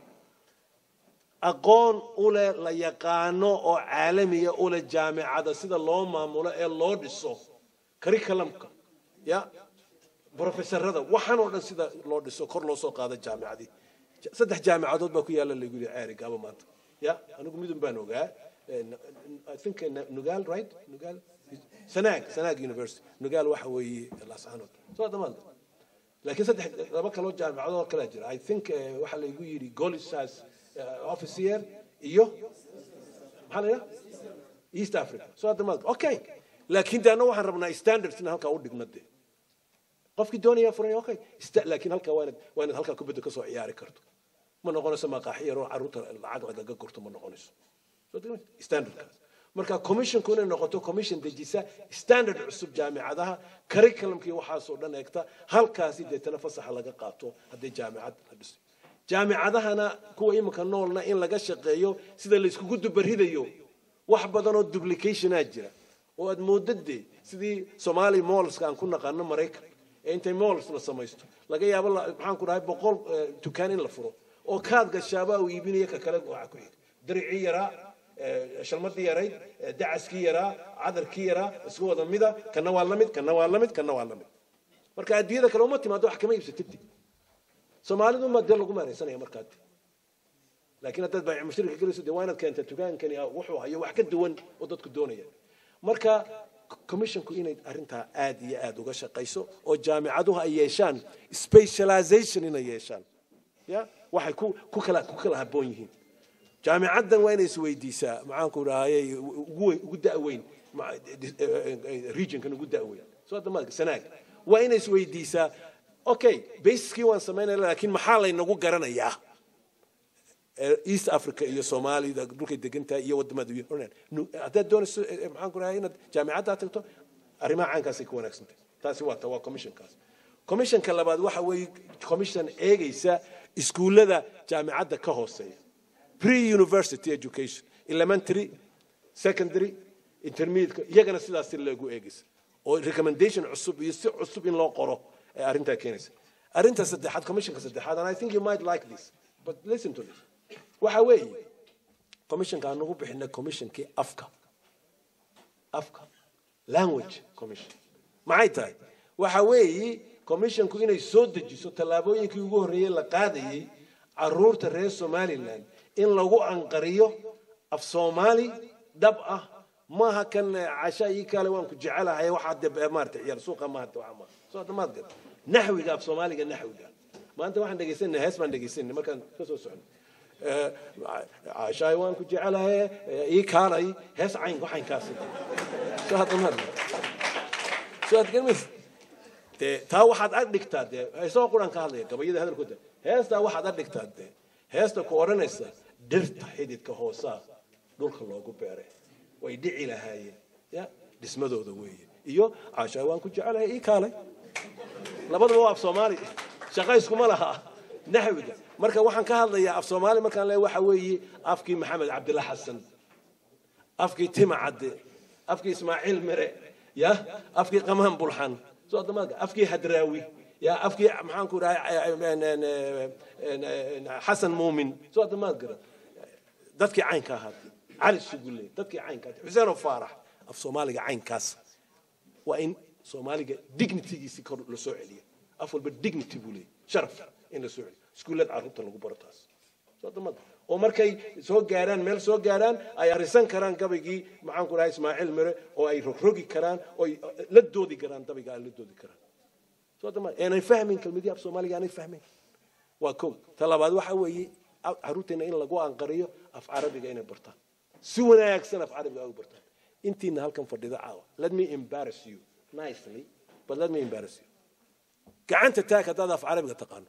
Speaker 8: aqoon u leh la yaqaano oo caalamiya u leh jaamicada sida loo maamulo ee loo dhiso curriculumka ya brofesorada waxaan oo dhan sida loo dhiso kor loo soo qaado jaamicadii Ja- saddex jaamicadood baa ku yaala lagu yidhi ceeri gaaba maanta ya anigu midun baan ogaa Eh, n- n- i think eh, nugaal right nugaal sanaag sanaag university nugaal waxa weeye laascaanood soo dhamaad laakiin saddex laba kaloo jaamicadood oo kale jira i think eh, waxaa laygu yidhi golisas officer iyo maxaa la yidhaha east africa soo dhamaad okay laakiin de anna waxaan rabnaa standards in halkaa u dhigno dee qofkii doonaya furay okay ista- laakiin halkaa waa inaad waa inaad halkaa kubadda kasoo ciyaari karto ma noqonayso maqaaxi yaroo carruurta lacag lagaga gurto ma noqonayso Soo degmay? standardkaas marka commissionku inay noqoto commission dejisa standard cusub jaamicadaha curriculumkii waxaasoo dhan eegta halkaasi deetana fasaxa laga qaato haddii jaamicad la dhiso jaamicadahana kuwa iminka noolna in laga shaqeeyo sida layskugu dubaridayo wax badan oo duplicationaa jira oo aad moodadee sidii somali mollska aan ku naqaano maraykan ee intay molls la samaysto laga yaabo la- maxaan ku dhahay boqol eh, dukaan in la furo oo kaad gashaabaa uu iibinaya ka kale waxa ku xiga diricii yaraa eh, shalmadii yarayd eh, dacaskii yaraa cadarkii yaraa isku wada mida kana waa lamid kana waa lamid kana waa lamid marka adduunyada kale uma timaado wax kama iibsatid soomaalidu ma dee lagu maaraysanaya markaa laakiin haddaad baayic mushrika gelayso dee waa inaad keenta dukaankani ah, wuxuu hayo wax ka duwan oo dadku doonaya marka commissionku inay arrintaa aad iyo aad uga shaqayso oo jaamicaduhu ay yeeshaan specialization inay yeeshaan ya waxay ku ku kala ku kala habboon yihiin jaamicaddan waa inay isweydiisaa maxaanku dhahayay ugu weyn- ugu da'weyn ma- regionkan ugu da'weyn soo damaadka sanaag waa inay isweydiisaa okay basiskii waan samaynaya laakiin maxaa laynagu garanayaa ee east africa iyo soomaalida dhulkay degan tahay iyo wadamada iyo Hornan. Nu- haddaad doonayso eh, eh, maxaan ku dhahay inaad jaamicaddaa tagto arrimaha caynkaasay ku wanaagsan tahay taasi waa ta waa commissionkaas commissionka labaad waxa weeye commission eegaysa iskuullada jaamicadda ka hooseeya pre-university education elementary secondary intermediate iyagana sidaas si loogu eegaysa oo recommendation cusub iyo si cusub in loo qoro ee arrintaa keenaysa arrinta saddexaad commissionka saddexaad and i think you might like this but listen to this waxa weeye commissionka aan ugu bixinay commissionkii afka afka language commission maxay tahay waxa weeye commissionku inay soo dejiso tallaabooyinkii ugu horreeyey la qaadayey caruurta reer somaliland in lagu anqariyo af soomaali dhab ah maaha kan eh, casha ii kale waan ku jecelahay waxaa de maarata ciyaar suuqa maarata waxa ma soo damaad gad naxwiga af soomaaliga naxwiga maanta waxaan dhegaysanay hees baan dhegaysanay markaan ka soo socnay cashaay waan ku jecelahay eh, ii kaalay hees cayn waxaynkaasi soo hadamaad soo adgarmaysa dee taa waxaad ag dhigtaa dee heesoo quran ka hadlaya gabayada hadalkooda heestaa waxaad ag dhigtaa dee heesta ku odhanaysa dhirta xididka hoosaa dhulka loogu beeray way dhici lahaayeen ya dhismadooda weeye iyo caashaa waan ku jecelahay ii kaalay labadaba waa af soomaali shaqa iskuma laha naxwiga marka waxaan ka hadlayaa af soomaali markaan leeyahay waxa weeye afkii maxamed cabdilla xasan afkii tima cadde afkii ismaaciil mere ya afkii qamaan bulxan soo adamaadka afkii hadraawi ya afkii maxaan ku dhahay xasan muumin soo adamaad gara dadkii caynka ahaa cali sugulle dadkii caynka ahaa xuseen faarax af soomaaliga caynkaas waa in soomaaliga dignitygiisi kor la soo celiyo af walba dignity buu leeyahy sharaf in la soo celiyo iskuullada carruurta lagu baro taas soo adamaad oo markay soo gaaraan meel soo gaaraan ay arisan karaan gabaygii maxaan ku dhahay ismaaciil mere oo ay rogrogi karaan oo ay la doodi karaan dabayga ay la doodi karaan soo adamaad aanay fahmin kelmadii af soomaaliga aanay fahmin waa kow ta labaad waxa weeye caruurteena in lagu anqariyo af carabiga inay bartaan si wanaagsan af carabiga ay u bartaan intiina halkan fadhida caawa let me embarrass you nicely but let me embarrass you gacanta taag haddaad af carabiga taqaano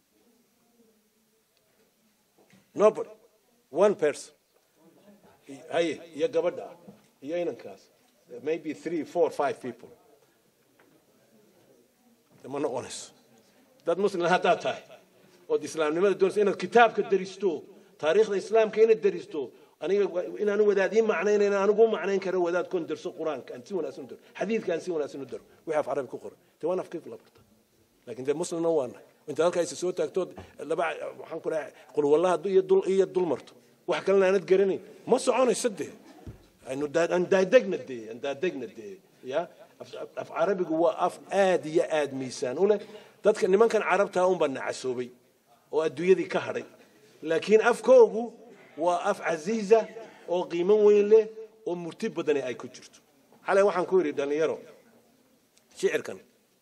Speaker 8: nobody one person haye iyo gabadha iyo inankaas maybe three four five people ma noqonayso dad muslim haddaad tahay ood islaamnimada doonaysa inaad kitaabka daristo taariikhda islaamka inaad daristo aniga inaanu wadaad ii macnaynayn anigu u macnayn karo wadaad kon darso qur-aanka aan si wanaagsan u daro xadiidka aan si wanaagsan u daro wixii af carabi ku qoran dee waan afkayku la barta laakiin dee muslimna waa nahay inta halkaa isa soo taagtood laba waxaan ku dhahay qulwallaha iyo dul iyo dul marto wax kalena aanad garanayn ma soconayso dee aynu daa- aan daadegna dee aan daadegna dee ya af- af carabigu waa af aad iyo aad miisaan u leh dadka nimankan carabtaa unbaa nacasoobay oo adduunyadii ka hadhay laakiin afkoogu waa af casiiza oo qiimo weyn leh oo murti badani ay ku jirto xalay waxaan ku yidhi dhallinyaro shicirkan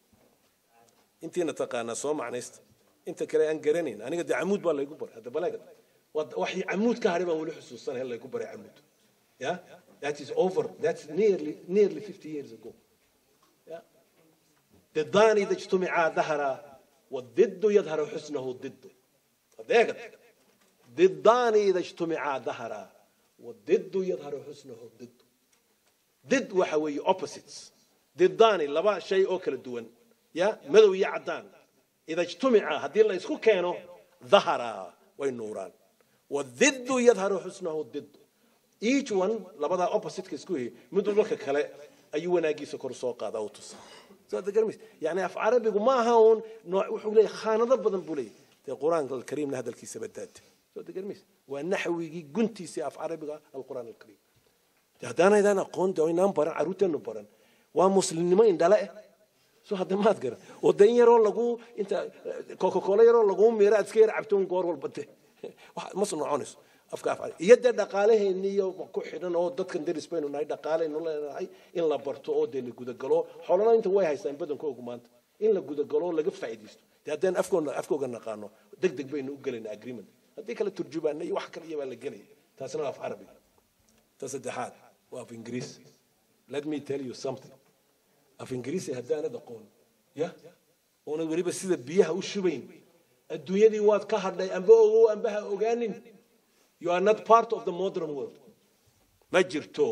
Speaker 8: intiina taqaanaa soo macnaysta inta kale aan garanayn aniga dee camuud baa laygu baray hadda baleega Waa- wax camuud ka hadhay baan weli xusuusanahay laygu baray camuud ya that is over that's nearly nearly 50 years ago yeah. ضدان إذا اجتمعا ظهرا والضد يظهر حسنه ضد صدقت ضدان إذا اجتمعا ظهرا والضد يظهر حسنه ضد ضد وحوي opposites ضدان لبا شيء أكل الدون يا مدو يعدان إذا اجتمعا هذه الله يسكو كانوا ظهرا والنوران والضد يظهر حسنه ضد each one labada opposite ka isku mid walba ka kale ayuu wanaagiisa kor soo qaada oo tusa soo garmis yani af carabigu ma aha uun nooc wuxuu leeyahay khaanado badan buu leeyahay dee qur-aanka alkariimna hadalkiisa badaada soo garmis waa naxwigii guntiisii af carabiga alqur'aan alkariim dee haddaanaydaan aqoon de inaan baran carruurteenu baran waa muslimnimo indhale eh soo hadda maad garan oo dan yaroo lagu inta coca-cola yaroo lagu miira aad iska yar cabtoon goor walba de wax- ma soconayso afka af carabi iyo dee dhaqaalaheenni iyo ku xidhan oo dadkan deris baynu nahay dhaqaaleynu leenahay in la barto oo dee la gudagalo xoolana inta way haystaan badankoogu maanta in la gudagalo oo laga faa'iidaysto dee haddaan afkoona afkooga naqaano deg deg baynu u gelaynaa agreement haddii kale turjubaana iyo wax kale iyo baa la gelaya taasina waa af carabi ta saddexaad waa af ingiriis let me tell you something af ingiriisi haddaanad aqoon ya oonad weliba sida biyaha u shubayn adduunyadii waad ka hadhay amba ogow amba ha ogaanin you are not part of the modern world ma jirto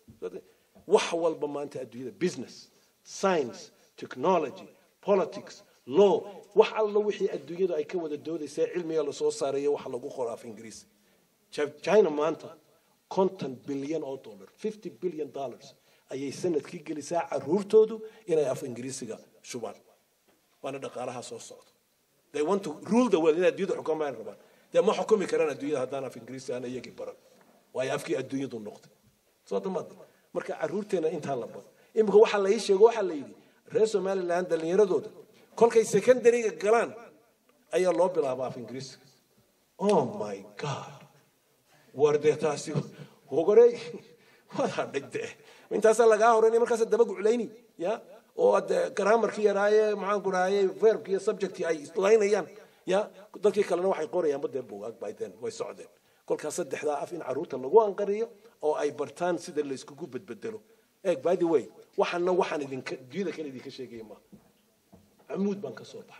Speaker 8: wax walba maanta adduunyada business science technology politics law wax alla wixii adduunyadu ay ka wada doodaysa ee cilmiga lasoo saarayo waxa lagu qoro af ingiriisi Chi- china maanta konton bilyan oo dollar fifty billion dollars ayay sanadkii gelisaa caruurtoodu inay af ingiriisiga shubaan waana dhaqaalaha soo socda they want to rule the world inay adduunyada xukumaan rabaan dee ma xukumi karaan adduunyada haddaan af ingiriisi aan iyagii baran waayo afkii adduunyadu noqday soo damaad marka caruurteena intaa la baro imika waxaa la ii sheego waxaa la yidhi reer somaliland dhallinyaradooda kolkay secondaryga galaan ayaa loo bilaabaa af ingiriisiga oh my god war dee taasi hogorey waad hadhay dee intaasaa lagaa horeynaya markaasa daba guclayni ya oo de grammarkii yaraaye maxaan ku dhahaye verbki iyo subjectii ay islaynayaan ya dadkii kalena waxay qorayaanba dee buugaag by then way socdeen kolkaas saddexdaa af in caruurta lagu anqariyo oo ay bartaan sida layskugu bedbedelo eeg by the way waxaana waxaan idinka dunyada kale idinka sheegaya maaha camuud baan ka soo baxay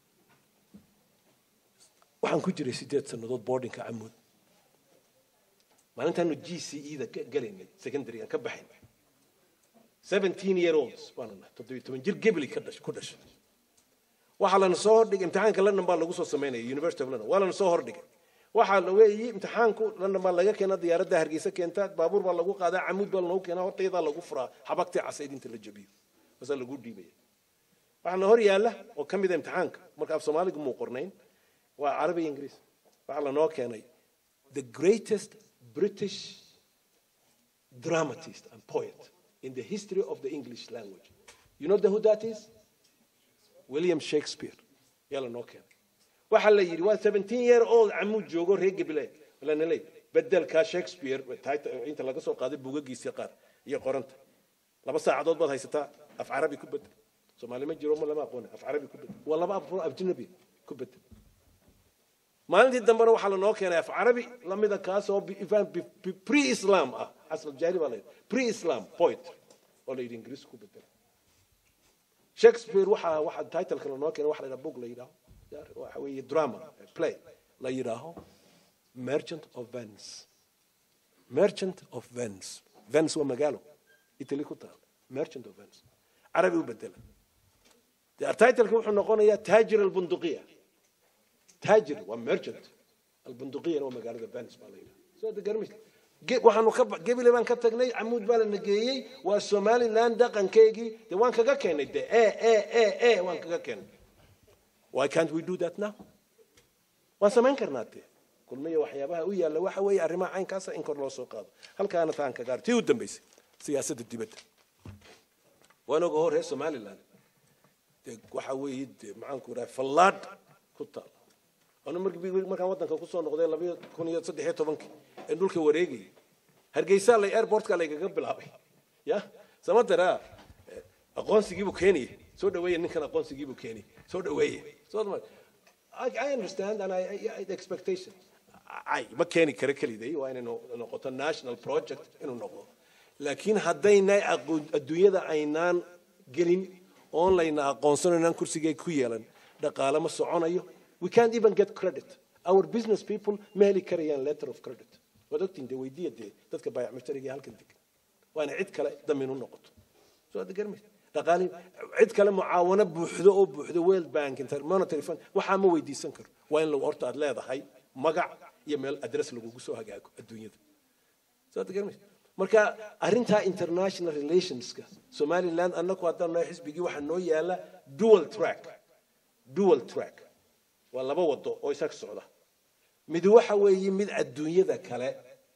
Speaker 8: waxaan ku jiray sideed sannadood boardingka camuud maalintaanu g c e da galaynay secondary aan ka baxaynay seventeen year olds baanu nahay toddobiyo toban jir gebli ka dhash ku dhashay waxaa lana soo hordhigay imtixaanka london baa lagu soo samaynaya university of london waa lana soo hordhigay waxaa la weeyi imtixaanku london baa laga keenaa diyaaradda hargeysa keenta baabuur baa lagu qaadaa camuud baa lanoogu keenaa hortaydaa lagu furaa xabagtii casayd inta la jabiyo baasaa lagu dhiibaya waxaana hor yaalla oo ka mida imtixaanka marka af soomaaligu muu qornayn waa carabi iyo ingiriis waxaa lanoo keenay the greatest british dramatist and poet in the history of the english language you know the who that is william shakespeare yaa lanoo keenay waxaa la yidhi waa seventeen year old camuud joogo reer gabile lanaley bedelkaa shakespeare inta laga soo qaaday buugagiisii qaar iyo qoranta laba saacadood baad haysataa af carabi ku bedel soomaali ma jiro ma lama aqoona af carabi ku bedel waa laba af ajnabi ku bedel maalintii dambena waxaa lanoo keenay af carabi lamida kaas oo pre islam ah casr jaahili baa la yidhi pre islam poet oo la yidhi ingiriis ku bedel shakespeare waxaa waxaa titleka lanoo keenay waxa la yidhaha book la yidhaaho waxa weeye drama play la yidhaaho merchant of venice merchant of venice venice waa magaalo italy ku taal merchant of venice carabi u bedela titleka wuxuu noqonayaa taajir albunduqiya taajir waa merchant albunduqiyana waa magaalada venice baa la yidhaha soo hadda garmaysa Ge- waxaanu ka ba- gebile baan ka tagnay camuud baa lana geeyey waa somaliland dhaqankeygii dee waan kaga keenay de e e e e waan kaga keenay why can't we do that now waan samayn karnaa dee kulmiya waxyaabaha u yaalla waxa weeye arrimaha caynkaasa in kor loo soo qaado halkaana taan ka gaar tii u dambaysay siyaasadda dibadda waan oga hor reer somaliland dee waxa weeye dee maxaanku idhaha fallaadh ku taal anu markii markaan waddanka kusoo noqday labayo kun iyo saddex iyo tobankii ee dhulka wareegayay hargeysa lay airportka laygaga bilaabay ya samatara aqoonsigiibuu keenaya soo dhaweeya ninkan aqoonsigiibuu keenaya soo dhaweeya soo ma I, I understand and I, I, the expectation ay ma keeni kara keliday waa inay no- noqoto national project inuu noqdo laakiin haddaynay aqoon- adduunyada aynaan gelin oon layna aqoonsanaynaan kursigay ku yeelan dhaqaale ma soconayo we can't even get credit our business people ma heli karayaan letter of credit waad ogtiin dee weydiiya dee dadka baayac mushtariga halkan degan waa inay cid kale damin u noqoto soo hadda garmaysa dhaqaalihi cid kale mucaawano buuxdo oo buuxdo world bank inter monetary fund waxaa ma weydiisan karo waa in lagu horta aad leedahay magac iyo meel address lagugu soo hagaago adduunyada soo hadda garmaysa marka arrintaa international relationska somaliland annagu haddaan nahay xisbigii waxaa noo yaala dual track dual track waa laba wado oo isaga socda mid waxa weeye mid adduunyada kale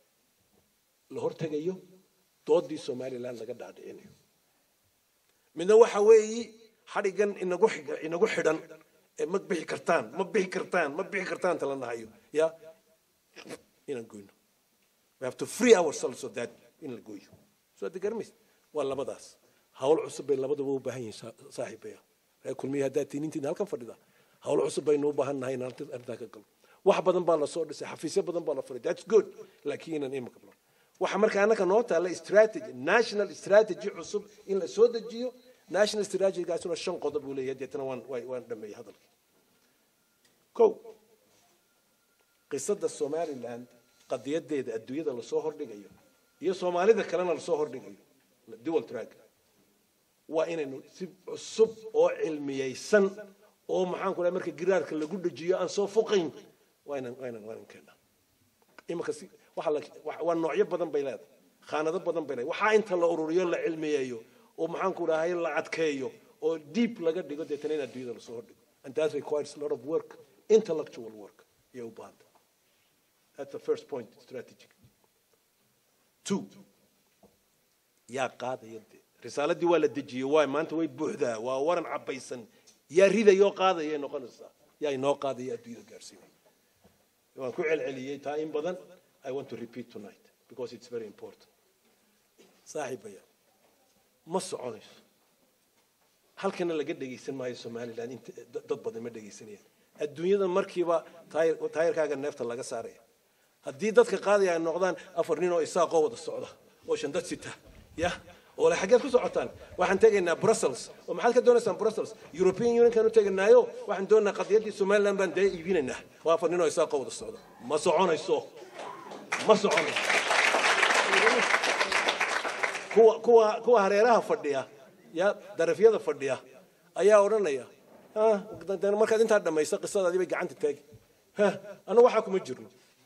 Speaker 8: la hortegayo doodii somaliland laga dhaadhicinayo midna waxa weeye xadhigan inagu xig- inagu xidhan ee ma bixi kartaan ma bixi kartaan ma bixi kartaan tala nahayo ya inaan goyno we have to free ourselves of that in la gooyo soo hadda garmaysa waa labadaas hawl cusub bay labaduba u baahan yihiin saa- saaxiibaya reer kulmiya haddaad tiinintiin halkan fadhida hawl cusub baynu u baahan nahay inaan arrinta- arrintaa ka galno wax badan baa lasoo dhisay xafiisyo badan baa la furay that's good laakiin inaan imika galno waxa marka annaka noo taalla strategy national strategy cusub in la soo dejiyo national strategygaasuna shan qodob uu leeyahay deetana waan waan- waan dhameeyey hadalkii kow qisada somaliland qadiyadeeda adduunyada lasoo hordhigayo iyo soomaalida kalena lasoo hordhigayo dual track waa inaynu si cusub oo cilmiyeysan oo maxaan ku dhahay marka giraarka lagu dhajiyo aan soo fuqayn waa inaan waa inaan waa inaan keenaa imika si waxa la wa- waa noocyo badan bay leedahay khaanado badan bay leedahay waxaa inta la ururiyo la cilmiyeeyo oo maxaan ku dhahay la adkeeyo oo deep laga dhigo deetana in adduunyada lasoo hordhigo and that requires a lot of work intellectual work iyo u baahanta that's the first point strategic two yaa qaadaya dee risaaladii waa la dejiyey waay maanta way buuxdaa waa waran cabaysan yaa ridayoo qaadayay noqonaysaa yaa inoo qaadaya adduunyada gaarsiinaya waan ku celceliyey taa in badan i want to repeat tonight because it's very important saaxiibaya ma soconayso halkana laga dhegaysan maayo somaliland inta dad badan ma dhegaysanayaan adduunyada markiiba taayir taayirkaaga neefta laga saaraya haddii dadka qaadaya ay noqdaan afar nin oo isaaqoo wada socda oo shandad sita ya oo le xaggeed ku socotaan waxaan tegaynaa brussels oo maxaad ka doonaysaan brussels european unionkan u teganaayo waxaan doonaynaa qadiyaddii somaliland baan dee iibinaynaa waa afar nin oo isaaqoo wada socda ma soconayso ma soconayso kuwa kuwa kuwa hareeraha fadhiya ya darafyada fadhiya ayaa odhanaya "Ah, de- markaad intaa dhamaysa qisadaadii bay gacanta taagi ha anu waxaa kuma jirno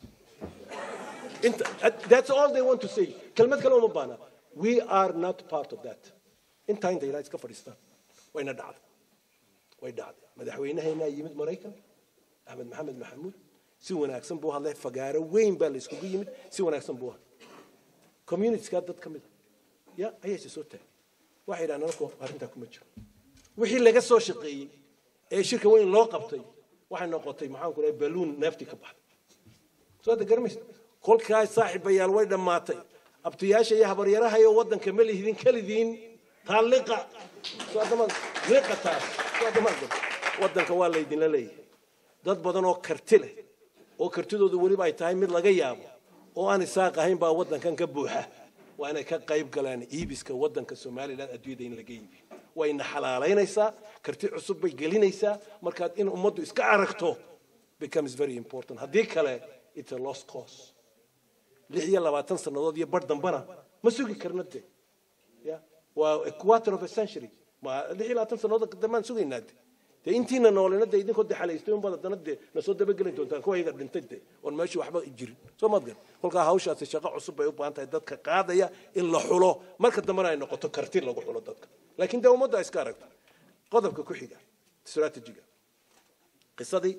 Speaker 8: inta that's all they want to say kelmad kale uma baana we are not part of that intaa inta ilaa iska fadhiistaan wayna dhacday way dhacday madaxweynaheenaa yimid maraykan axmed maxamed maxamuud si wanaagsan buu hadlay fagaaro weyn baa la iskugu yimid si wanaagsan buu hadlay communitieskaa dad ka mid a ya ayayse soo taagay waxay yidhahdeen anaku arrintaa kuma jiro wixii laga soo shaqeeyey ee shirka weyn loo qabtay waxay noqotay maxaan ku dhahay baluun neeftii ka baxday soo hadda garamaysa kolkaas saaxiibayaal way dhammaatay abtiyaasha iyo habaryaraha iyo waddanka ma lihidin kelidiin taa liqa soo haddama liqa taas soo haddama waddanka waa laydinla leeyahay dad badan oo karti leh oo kartidoodu weliba ay tahay mid laga yaabo oo aan isaaq ahayn baa waddankan ka buuxa waa inay ka qayb galaan iibiska waddanka somaliland adduunyada in laga iibiyo wayna xalaalaynaysaa karti cusub bay gelinaysaa markaad in ummaddu iska aragto becomes very important haddii kale it's a lost cause lix iyo labaatan sannadood iyo bar dambana ma sugi karna de ya waa a quarter of a century ma lix iyo labaatan sannadood dambaan sugaynaa de dee intiina noolina dee idinkoo de xalaystay unbaad haddana dee nasoo dabageli doontaan kuwa iyaga dhintay de oon meeshii waxba jirin soo maad gar kolkaa hawshaasi shaqo cusub bay u baahan tahay dadka qaadaya in la xulo marka dambena ay noqoto karti lagu xulo dadka laakiin dee ummadda iska aragto qodobka ku xiga strategiga qisadii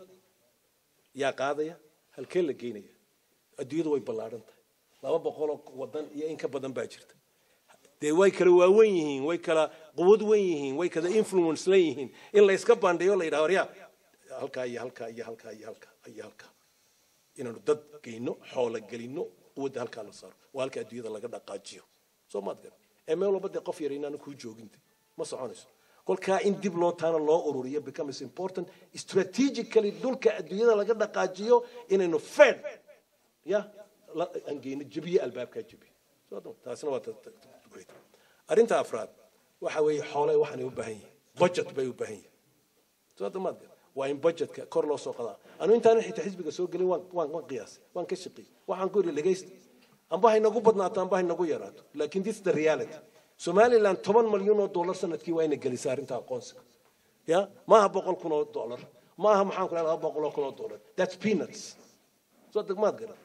Speaker 8: yaa qaadaya halkee la geynaya adduunyadu way ballaadhan tahay laba boqoloo wadan iyo in ka badan baa jirta dee way kala waawen yihiin way kala quwad wen yihiin way kala influence len yihiin in la iska bandhiyo la yidhaha waryaa halkaa iyo halkaa iyo halkaa iyo halkaa iyo halkaa inaanu dad geyno xoola gelino quwadda halkaa la saaro waa halka adduunyada laga dhaqaajiyo soo maad gar ee meel walba dee qof yar inaanu kuu jooginte ma soconayso kolkaa in dib loo taana loo ururiyo becomes important strategically dhulka adduunyada laga dhaqaajiyo inaynu fed ya aan geyno jebiye albaabkaa jebiye taasina waa arrinta afraad waxa weeye xoolay waxaanay u baahan yihin budget bay u baahan yihin soo damaad waa in budgetka kor loo soo qadaa anu intaanan xitaa xisbiga soo gelin waan waan waan qiyaasay waan ka shaqeeyey waxaan ku yidhi dhegaysta amba ha inagu badnaato amba ha inagu yaraato laakiin this is the reality somaliland toban malyan oo dollar sanadkii waa ina gelisaa arrinta aqoonsiga ya maaha boqol kun oo dollar maaha maxaan ku laba boqol oo kun oo dollar that's peanuts soo degmaad garan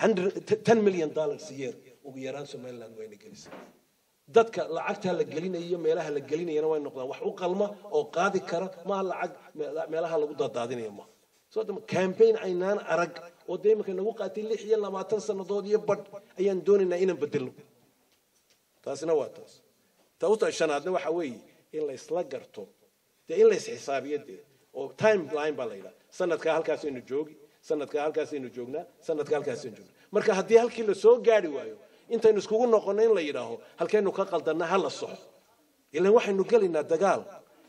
Speaker 8: ten million dollars a year ugu yaraan somaliland waa ina gelisaa dadka lacagta la gelinayo meelaha la gelinayana way noqdaan wax u qalma oo qaadi kara maaha lacag meelaha lagu dadaadinayo maaha soo dama campaign aynaan arag oo dee iminka nagu qaatay lix iyo labaatan sannadood iyo badh ayaan doonaynaa inaan bedelno taasina waa taas tauta shanaadna waxa weeye in la isla garto dee in la isxisaabiyo dee oo timeline baa la yidhaha sanadkaa halkaasaynu joogi sanadkaa halkaasaynu joognaa sanadkaa halkaasaynu joognaa marka haddii halkii la soo gaari waayo intaynu iskugu noqonno in la yidhaaho halkaynu ka qaldanna ha la soxo ilan waxaynu gelaynaa dagaal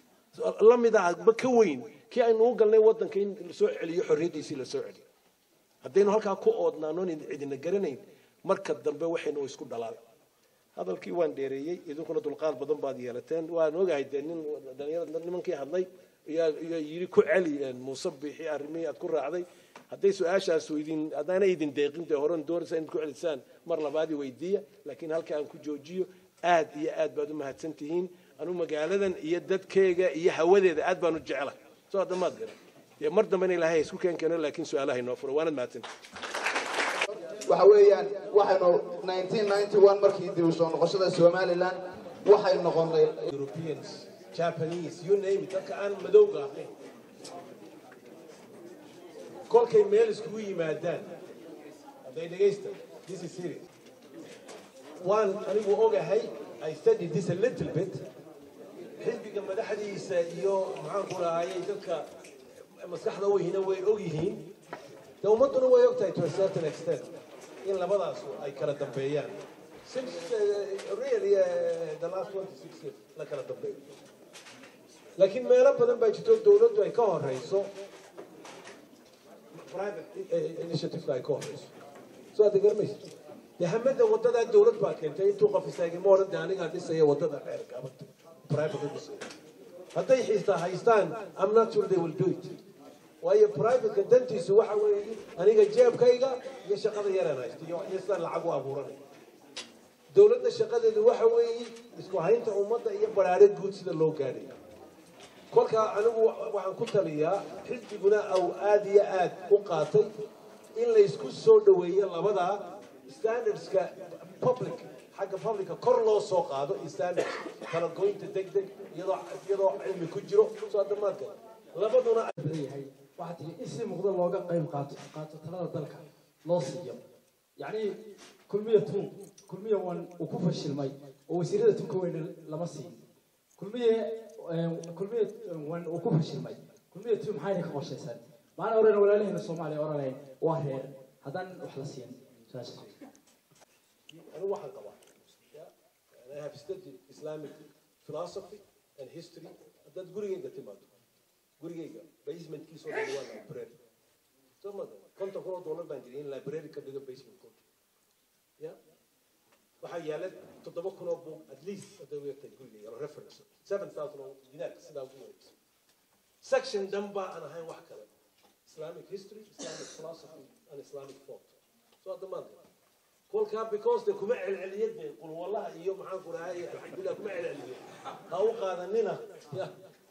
Speaker 8: la mid ah ba ka weyn kii aynu u galnay waddanka in lasoo celiyo xorriyaddiisii lasoo celiyo haddaynu halkaa ku oodnaanoon cidina garanayn marka dambe waxaynu isku dhalaan hadalkii waan dheereeyey idinkuna dulqaad badan baad yeelateen waan ogahay dee nin dhalinyarada nimankii hadlay iyo yidhi ku celi muuse biixi arrimihii aad ku raacday hadday su-aashaas idin haddaana idin deeqin dee horan doonaysa inaad ku celisaan mar labaadii weydiiya laakiin halka aan ku joojiyo aad iyo aad baad u mahadsan tihiin anu magaaladan iyo dadkeega iyo hawadeeda aad baan u jecla soo hadda maad garan dee mar dambena ilaahay isku keen keeno laakiin su-aalaha inoo furo waanad mahadsan
Speaker 3: waxa weeyaan waxaynu 1991 markii dib u soo noqoshada somaliland waxay noqonay
Speaker 8: Europeans, Japanese, you name it, dadka aan madowga ahayn kolkay meel iskugu yimaadaan hadday dhegaysta this is serious waan anigu ogahay I studied this a little bit xisbiga madaxdiisa iyo maxaan ku rahayay dadka maskaxda weyhina way og yihiin de ummadduna way og tahay to a certain extent in labadaas ay kala dambeeyaan six uh, really uh, the last 26 years la kala dambeeyo laakiin meelo badan baa jirto dowladdu ay ka horeyso private initiative ay ka horeyso soo aad garmaysa dee hamada wadadaa dowlad baa keentay intuu qof istaagay ma odhan de anigaa dhisaya wadada dheerka abada private u dhisaya hadday xiistaa haystaan I'm not sure they will do it waayo privateka dantiisu waxa weeye aniga jeebkayga iyo shaqada yaraan haysto iyo iyo sidaan lacag u abuuranay dowladda shaqadeedu waxa weeye isku haynta ummadda iyo baraare guud sida loo gaadhayo kolkaa anigu waxaan ku taliyaa xisbiguna au aad iyo aad u qaatay in la isku soo dhoweeyo labadaa standardska public xagga publica kor loo soo qaado standards kala goynta deg deg iyadoo iyadoo cilmi ku jiro soo dhammaadka labaduna
Speaker 9: yahay waxaa tiri in si muuqda looga qayb qaato qaato talada dalka loo siiyo yacni kulmiya tuun kulmiya wan uu ku fashilmay oo wasiirada tunka weyne lama siin kulmiye kulmiya wan uu ku fashilmay kulmiya tuun maxayna ka qorshaysan maana oran walaalaheena soomaaliya oranayn waa reer haddaan wax la siin saas
Speaker 8: anigu waxaan qabaa and I have studied Islamic philosophy and history haddaad gurigayga timaado gurigayga basementkiisoo dhan waa library soo ma konton kun oo dollar baan jiray in library ka dhigo basementkooda ya waxaa yaala toddoba kun oo buug at least hadday u egtahay gurigayga reference seven thousand oo dinaarka sidaa ugu wareegsan section dhan baa aan ahayn wax kale islamic history islamic philosophy and islamic thought soo hadda maanta kolkaa because de kuma celceliyad be qulwallaha iyo maxaan ku dhahay alxamdulilah kuma celceliyo ha u qaadanina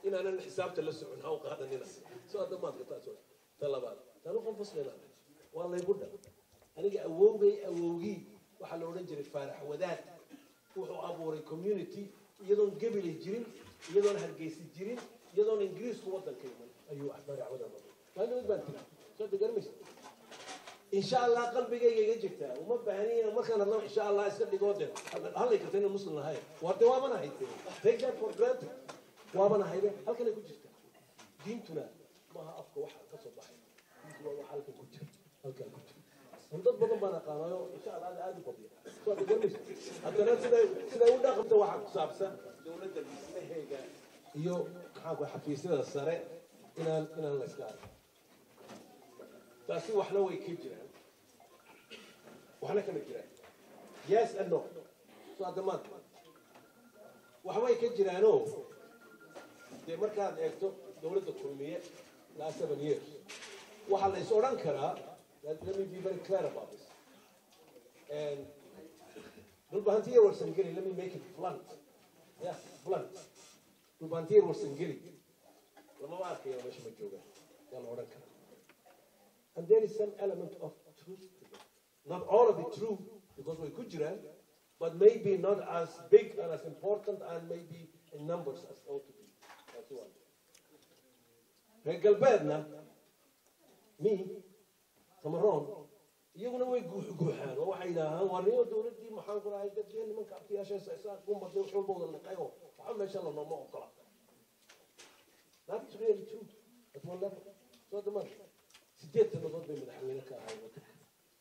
Speaker 8: inaanan xisaabta la socon ha u qaadanina soo hadda maadka taas waa ta labaad tanu qof muslim ah waa laygu dhan aniga awowgay awowgii waxaa la odhan jiray faarax wadaad wuxuu abuuray community iyadoon gabilay jirin iyadoon hargeysi jirin iyadoon ingiriisku waddanka iman ayuu faarax wadaad abuuray maalin baan tiri soo degarmaysa insha allah qalbigayga iga jirtaa uma baahniya markaan hadlo insha allah iska dhigoo de hadlay karta inaan muslim lahayn warde waabana hayte take that for granted waabana hayde halkanay ku jirta diintuna maaha afka waxa ka soo baxay diintu waa waxa halkan ku jira halkan ku jira dad badan baan aqaanayo insha allah aad u badiya soo degarmaysa haddana siday siday u dhaqanta waxa ku saabsan dowladda dhismaheega iyo maxaa ku xafiisyada sare inaan inaan la iska arko taasi waxna way ka jiraan waxna kama jiraan yes and no so hadda maanta waxbay ka jiraanoo dee markaad eegto dowladda kulmiye last seven years waxaa la is odhan karaa let me be very clear about this and dhulbahantiya warsangeli let me make it blunt yeah blunt dhulbahantiya warsangeli lamama arkayo meesha ma joogaan yaa la odhan karaa And there is some element of truth to it. Not all of it true, because we're Gujarat, but maybe not as big and as important and maybe in numbers as ought to be. That's one. Reer galbeedna, me, Samaroon, iyaguna way guuxaan oo waxay yidhaahaan waa niyo dowladdii maxaan ku dhahay dadkii nimanka abtiyaasha isaa gumbaday wax walba wada liqayo waxa meesha la nooma ogola that is really true at one level so the money sideed sannadood bay madaxweyne ka ahay wadanka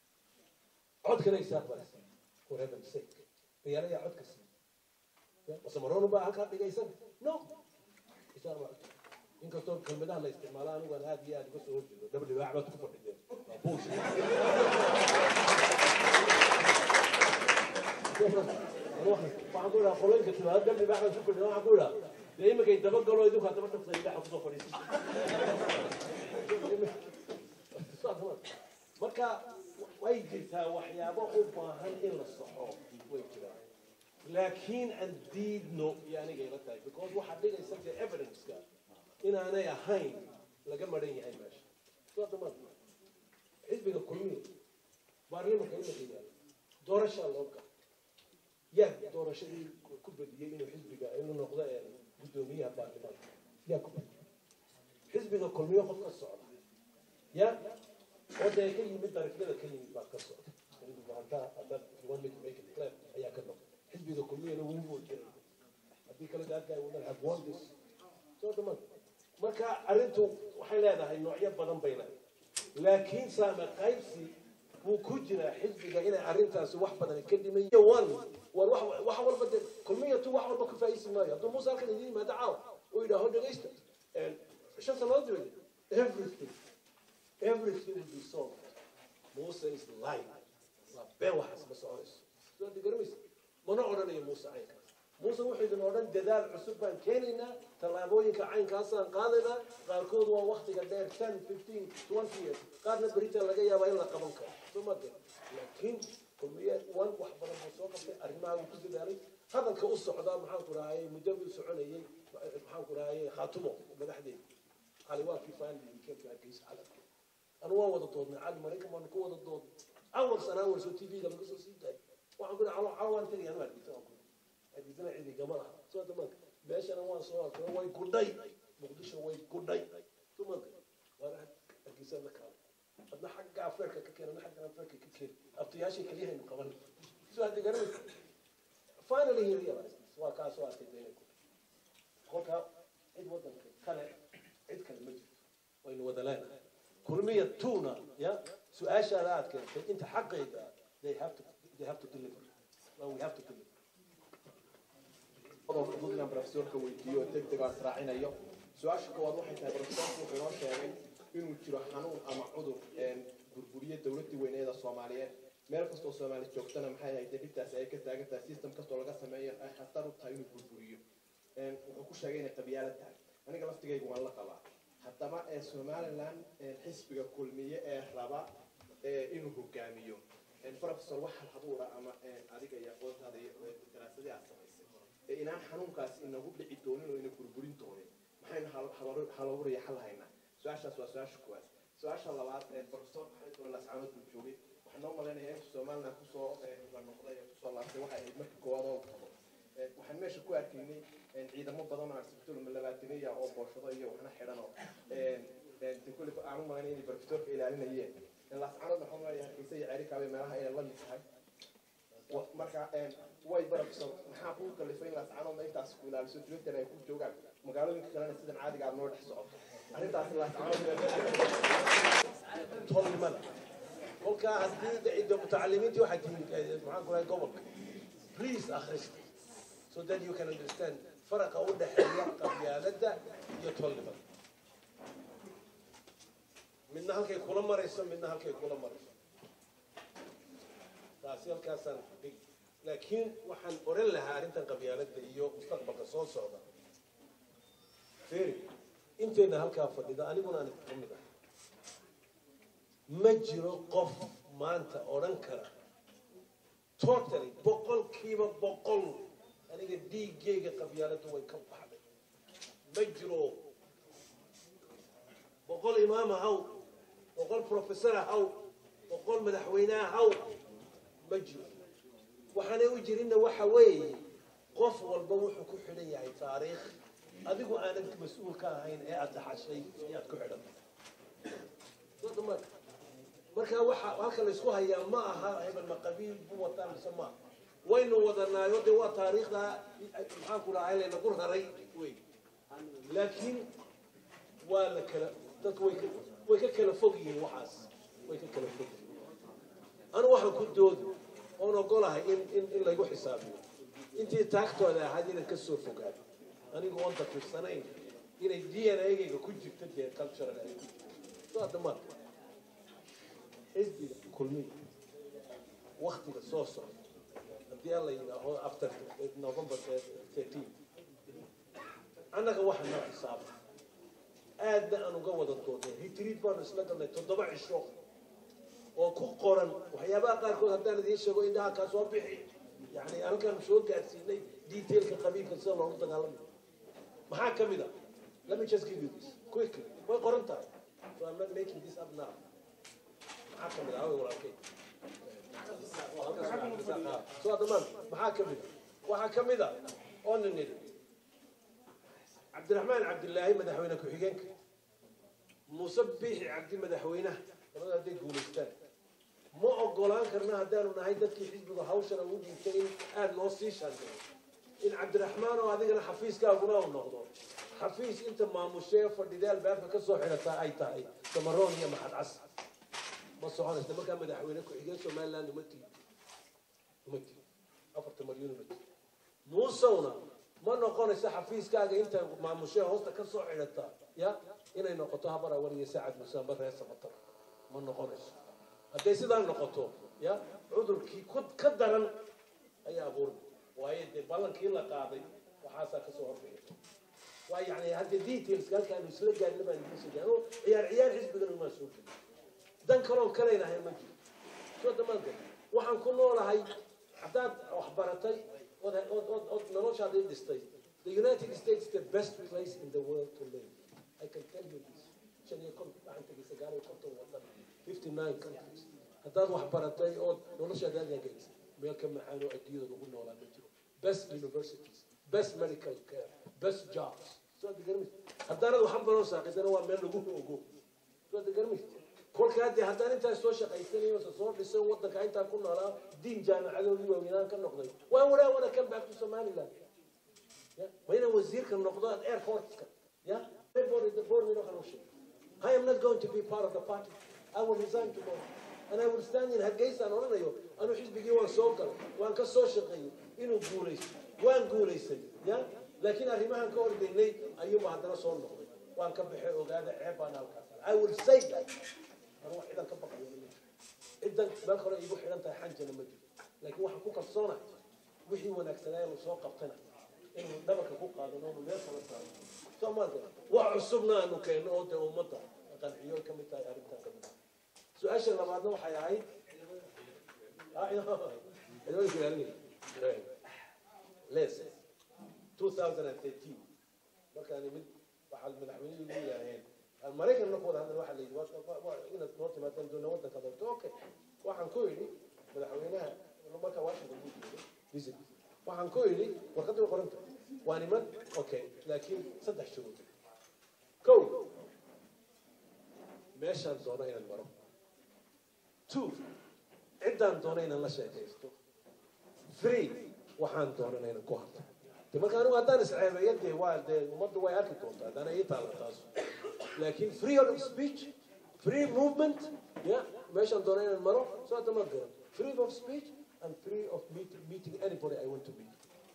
Speaker 8: codkana isaaq baa siiyey for heaven's sake diyaarayaa codka siiyey wasamaroonu baa halkaa dhigaysan no isaaq baa codka inkastoo kelmadaha la isticmaalo anigu aan aad iyo aad uga soo horjeedo dhab dhibaac baad ku fadhideen waa buush waxaan ku idhaha qolanka timaado dhab dhibaac baan ku fadhida waxaan ku idhaha dee iminkay dabagalo idinku haddaba dhabta idhaxa kusoo fadhiisa marka way jirtaa waxyaabo u baahan in la saxo way jiraan laakiin aan diidno iyo aniga ila tahay because waxaa dhigaysa dee evidence-ka inaanay ahayn laga maran yahay meesha soodama xisbiga kulmiya baarlimanka imika yaalo doorashaa loo gala yaa doorashadii ku badiyey inuu xisbiga inuu noqdo guddoomiyaha baarlimanka yaa ku badiyey xisbiga kulmiyo qof ka socda ya oo dee ka yimid darafyada ka yimid baa ka socda ayaa ka noqda xisbiga kulmiyana wuu muujinay haddii kale that guy would have won this soo dhamaan marka arrintu waxay leedahay noocyo badan bay leedahay laakiin saame qaybsi wuu ku jiraa xisbiga inay arrintaasi wax badan ka dhiman one war wax wax walba de kulmiyatu wax walba ku faa'iisi maayo hadduu muuse halkan idin yimaado caawa uu yidhaaho dhegaysta shan sannadood dibad everything everything will be solved muuse is lying waa been waxaas ma soconayso soo digaramaysa mana odhanayo muuse caynkaas muuse wuxuu idin odhan dadaal cusub baan keenaynaa tallaabooyinka caynkaasaan qaadaynaa qaarkood waa waktiga dheer ten fifteen twenty years qaarna berita laga yaabaa in la qaban karo soo ma gara laakiin kulmiye wan wax badan buu soo qabtay arrimaha wuu ku dadaalay hadalka u socdaa maxaan ku rahayay muddo buu soconayay maxaan ku rahayay khaatumo madaxdeeda cali waa kii faanli weekendka hargeysa calanka anu waan wada doodnay cali maraykan baanu ku wada doodnay awal sana awal soo tv-ga laga soo sii daayay waxaan ku dhahay calo calo waan tegaya anu hargeysa waan ku hargeysana cidi gama laha soo damaanka meeshana waan soo arkay way gudhay muqdisho way gudhay dumanka waana hargeysa la kaala adna xagga afeerka ka keen adna xagga afeerka ka keen abtayaashay keliyahaynu qaban soo hadda garanaysa finally he realized waa kaa soo arkay dayna ku kolka cid wadanka kale cid kale ma jirto waynu wada leenahay kulmiya tuna ya su-aashaada aad keentay inta xaqayga they have to they have to deliver well, we have to deliver
Speaker 10: qodobka fudud inaan profesorka weydiiyo deg deg aan raacinayo su-aasha koowaad waxay tahay profesorku wuxuu inoo sheegay inuu jiro xanuun ama cudur burburiye dowladii weyneeda soomaaliyeed meel kastoo soomaali joogtana maxay ahayd dee dhibtaasi ay ka taagan tahay system kastoo laga sameeyo ay khatar u tahay inuu burburiyo wuxuu ku sheegay inay qabyaalo tahay aniga laftigaygu waan la qabaa haddaba ee somaliland xisbiga kulmiye ee raba inuu hogaamiyo professor wax halhabuura ama adiga iyo aqoontaada iyo daraasadii aad samaysay inaan xanuunkaasi inagu dhici doonin oo ina burburin doonin maxay maxaynu halawuriya xal haynaa su-aashaas waa su-aasha kuwaad su-aasha labaad professor maxamed lascaanood buu joogay waxaan noo malaynayaa intu somaliland kusoo la noqday ee kusoo laabtay waxay ahayd markii koowaad oo qabo waxaan meesha ku arkaynay ciidamo badan oo arsibitol labaataniya oo booshado iyo waxna xidhan oo kule aan u malaynay inay professorka ilaalinayeen lascaanood waxaan malayaa hargeysa iyo ceerikaabay meelaha inay la mid tahay marka way barabsan maxaa kuu kalifay in lascaanoodna intaas ku ilaaliso twitter ay ku joogaan magaalooyinka kalena sidan caadiga aad noo dhex socoto arrintaas
Speaker 8: tolnimada kolkaa haddii cidda mutacalimiintii waxay tihiin maxaan ku lahay gobolka please akhrista so that you can understand faraqa u dhexeeya qabyaaladda iyo tolnimada midna halkay kula marayso midna halkay kula marayso taasi halkaasaan dhig laakiin waxaan oran lahaa arrintan qabyaaladda iyo mustaqbalka soo socda feri intayna halkaa fadhida aniguna aan ka mid ah ma jiro qof maanta odhan kara totally boqolkiiba boqol aniga dhiiggayga qabyaaladdu way ka baxday ma jiro boqol imaam ahaw boqol professor ahaw boqol madaxweyne ahaw ma jiro waxaanay u jirinna waxa weeye qof walba wuxuu ku xidhan yahay taariikh adigu aanad mas-uul ka ahayn ee aad dhaxashay ayaad ku xidhan marka waxa halka laysku hayaa ma aha hebel ma qabiil bu wataa mise ma waynu wadanaayo dee waa taariikhda maxaan ku dhahay laynagu raray wey laakiin waa la kala dadku way ka way ka kala fog yihiin waxaas way ka kala fog yihiin anu waxaan ku doodi oon ogolahay in in in laygu xisaabiyo intii taagtooda ahayd inaan ka soo fogaado anigu oon dafirsanayn inay d n a-gayga ku jirto dee cultural ay ku jirto soo hadda marka xisbiga kulmiga waktiga soo socda haddii aan la yidhaaho after november thirteen annaga waxa noo xisaaba aadna aan uga wada doodnay hitriid baanu isla galnay toddoba cisho oo ku qoran waxyaabaha qaarkood haddaan idiin sheego indhaha kaa soo bixi yani halkaan soo gaarsiinay detailka qabiilka sida loogu dagaalamayo maxaa ka mid a let me just give you this quickly way qoran tahay so I'm not making this up now maxaa ka mid a haway walaalkay so dhammaan maxaa ka mid a waxaa ka mid a oo nin nidhi cabdiraxmaan cabdilaahi madaxweyne ku-xigeenka muuse biixi cabdi madaxweynaha labada hadday guulaystaan ma ogolaan karna haddaanu nahay dadkii xisbiga hawshana ugu dhiibtay in aada loo sii shaandeeyo in cabdiraxmaan oo adigana xafiiskaaguna u noqdo xafiis inta maamushee fadhida albaabka ka soo xidhataa ay tahay samaroon iyo maxad cas ma soconaysa markaa madaxweyne ku-xigeen somaliland uma tiid uma tiid afarta malyan uma tiid muusewna ma noqonayso xafiiskaaga inta maamushee hoosta ka soo xidhataa ya inay noqoto habar awar iyo saacad muuse amba reer samatar ma noqonayso hadday sidaa noqoto ya cudurkii ku ka daran ayaa abuurmay waayo dee ballankii la qaaday waxaasaa kasoo horbeeya waa yani hadda details halkaanu isla gaarna baan idiin soo gaarno ciyaar ciyaar xisbigan umaa soo gelin dan kaloon kalaynahay ma jiro soo damaanka waxaan ku noolahay haddaad wax baratay ood ood ood noloshaada i dhistay the united states is the best place in the world to live i can tell you this shan iyo konton waxaan tegay sagaal iyo konton wadan fifty nine countries haddaad wax baratay ood noloshaada agaagaysay meel ka macaan oo adduunyada lagu noolaa ma jiro best universities best medical care best jobs soo degarmis haddaanad waxan baroo saaqidana waa meel lagu ogo soo degarmis kolkaa dee haddaan intaas soo shaqaysanayo soo dhisay wadanka intaan ku noolaa diin jaamacadoodii waaweynaan ka noqday waan waraa wana kan back to somaliland waa inaan wasiirka noqdo at airportska ya I am not going to be part of the party. I will resign tomorrow. And I will stand in Hargeysa oranayo anu xisbigii waan soo galay waan ka soo shaqeeyey inuu guulaysto waan guulaystay ya laakiin arrimahan ka ordaynay ayuuba haddana soo noqday waan ka baxay ogaada ceeb baan halkaas I will say that anu ciidan ka baqayo ciidan meel hore igu xidhan tahay xanjana ma jiro laakiin waxaan ku kalsoonahay wixii wanaagsanaayaanu soo qabtana inuu dhabarka ku qaadano inu meel kala saaro soomaalka wax cusubna aanu keenno oo dee ummadda qanciyo ka mid tahay arrintan ka mid ah su-aasha labaadna waxay ahayd les 2013 markaan imid
Speaker 11: waxaa madaxweynuhu ugu yidhaaheen maraykan marka wada hadlan waxaa la yidhi waa- waa- inaad noo timaadaan doona waddanka doorto okay waxaan ku idhi madaxweynaha marka washington buu joogay visit waxaan ku idhi warqadda way qoranta waa niman okay laakiin saddex shuruud kow meeshaan doono inaan maro two ciddaan doono inaan la sheekaysto three waxaan doonana inaan ku hadlo de marka anigu haddaan isceebeeyo dee waa dee ummaddu way arki doontaa haddana ii taalla taas laakiin freedom of speech free movement ya meeshaan doono inaan maro soo hadda ma garan freedom of speech and free of meeting, meeting anybody I want to meet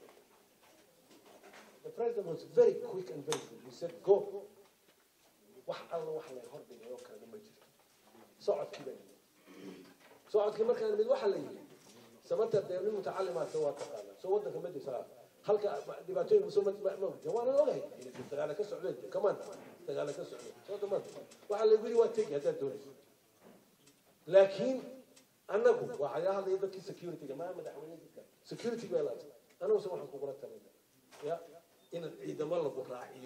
Speaker 11: the president was very quick and very good he said go wax alla wax lay hordhigay oo kalena ma jirto socodkii baa yimid socodkii markaan mid waxa la yidhi sababta dee nin mutacalimaadka waa taqaana soo waddanka ma difaaca halka dhibaatooyin soo ma ma waana ogahay inay dagaala ka socdeen kamaan dagaala ka socdeen soo dhammaan waxaa lagu yidhi waa tegi haddaad doonayso laakiin annagu waxaa laga hadlaya dadkii securityga maa madaxweyne dadka security baa laata annaguse waxaan kugula talina ya in ciidamo lagu raaciyo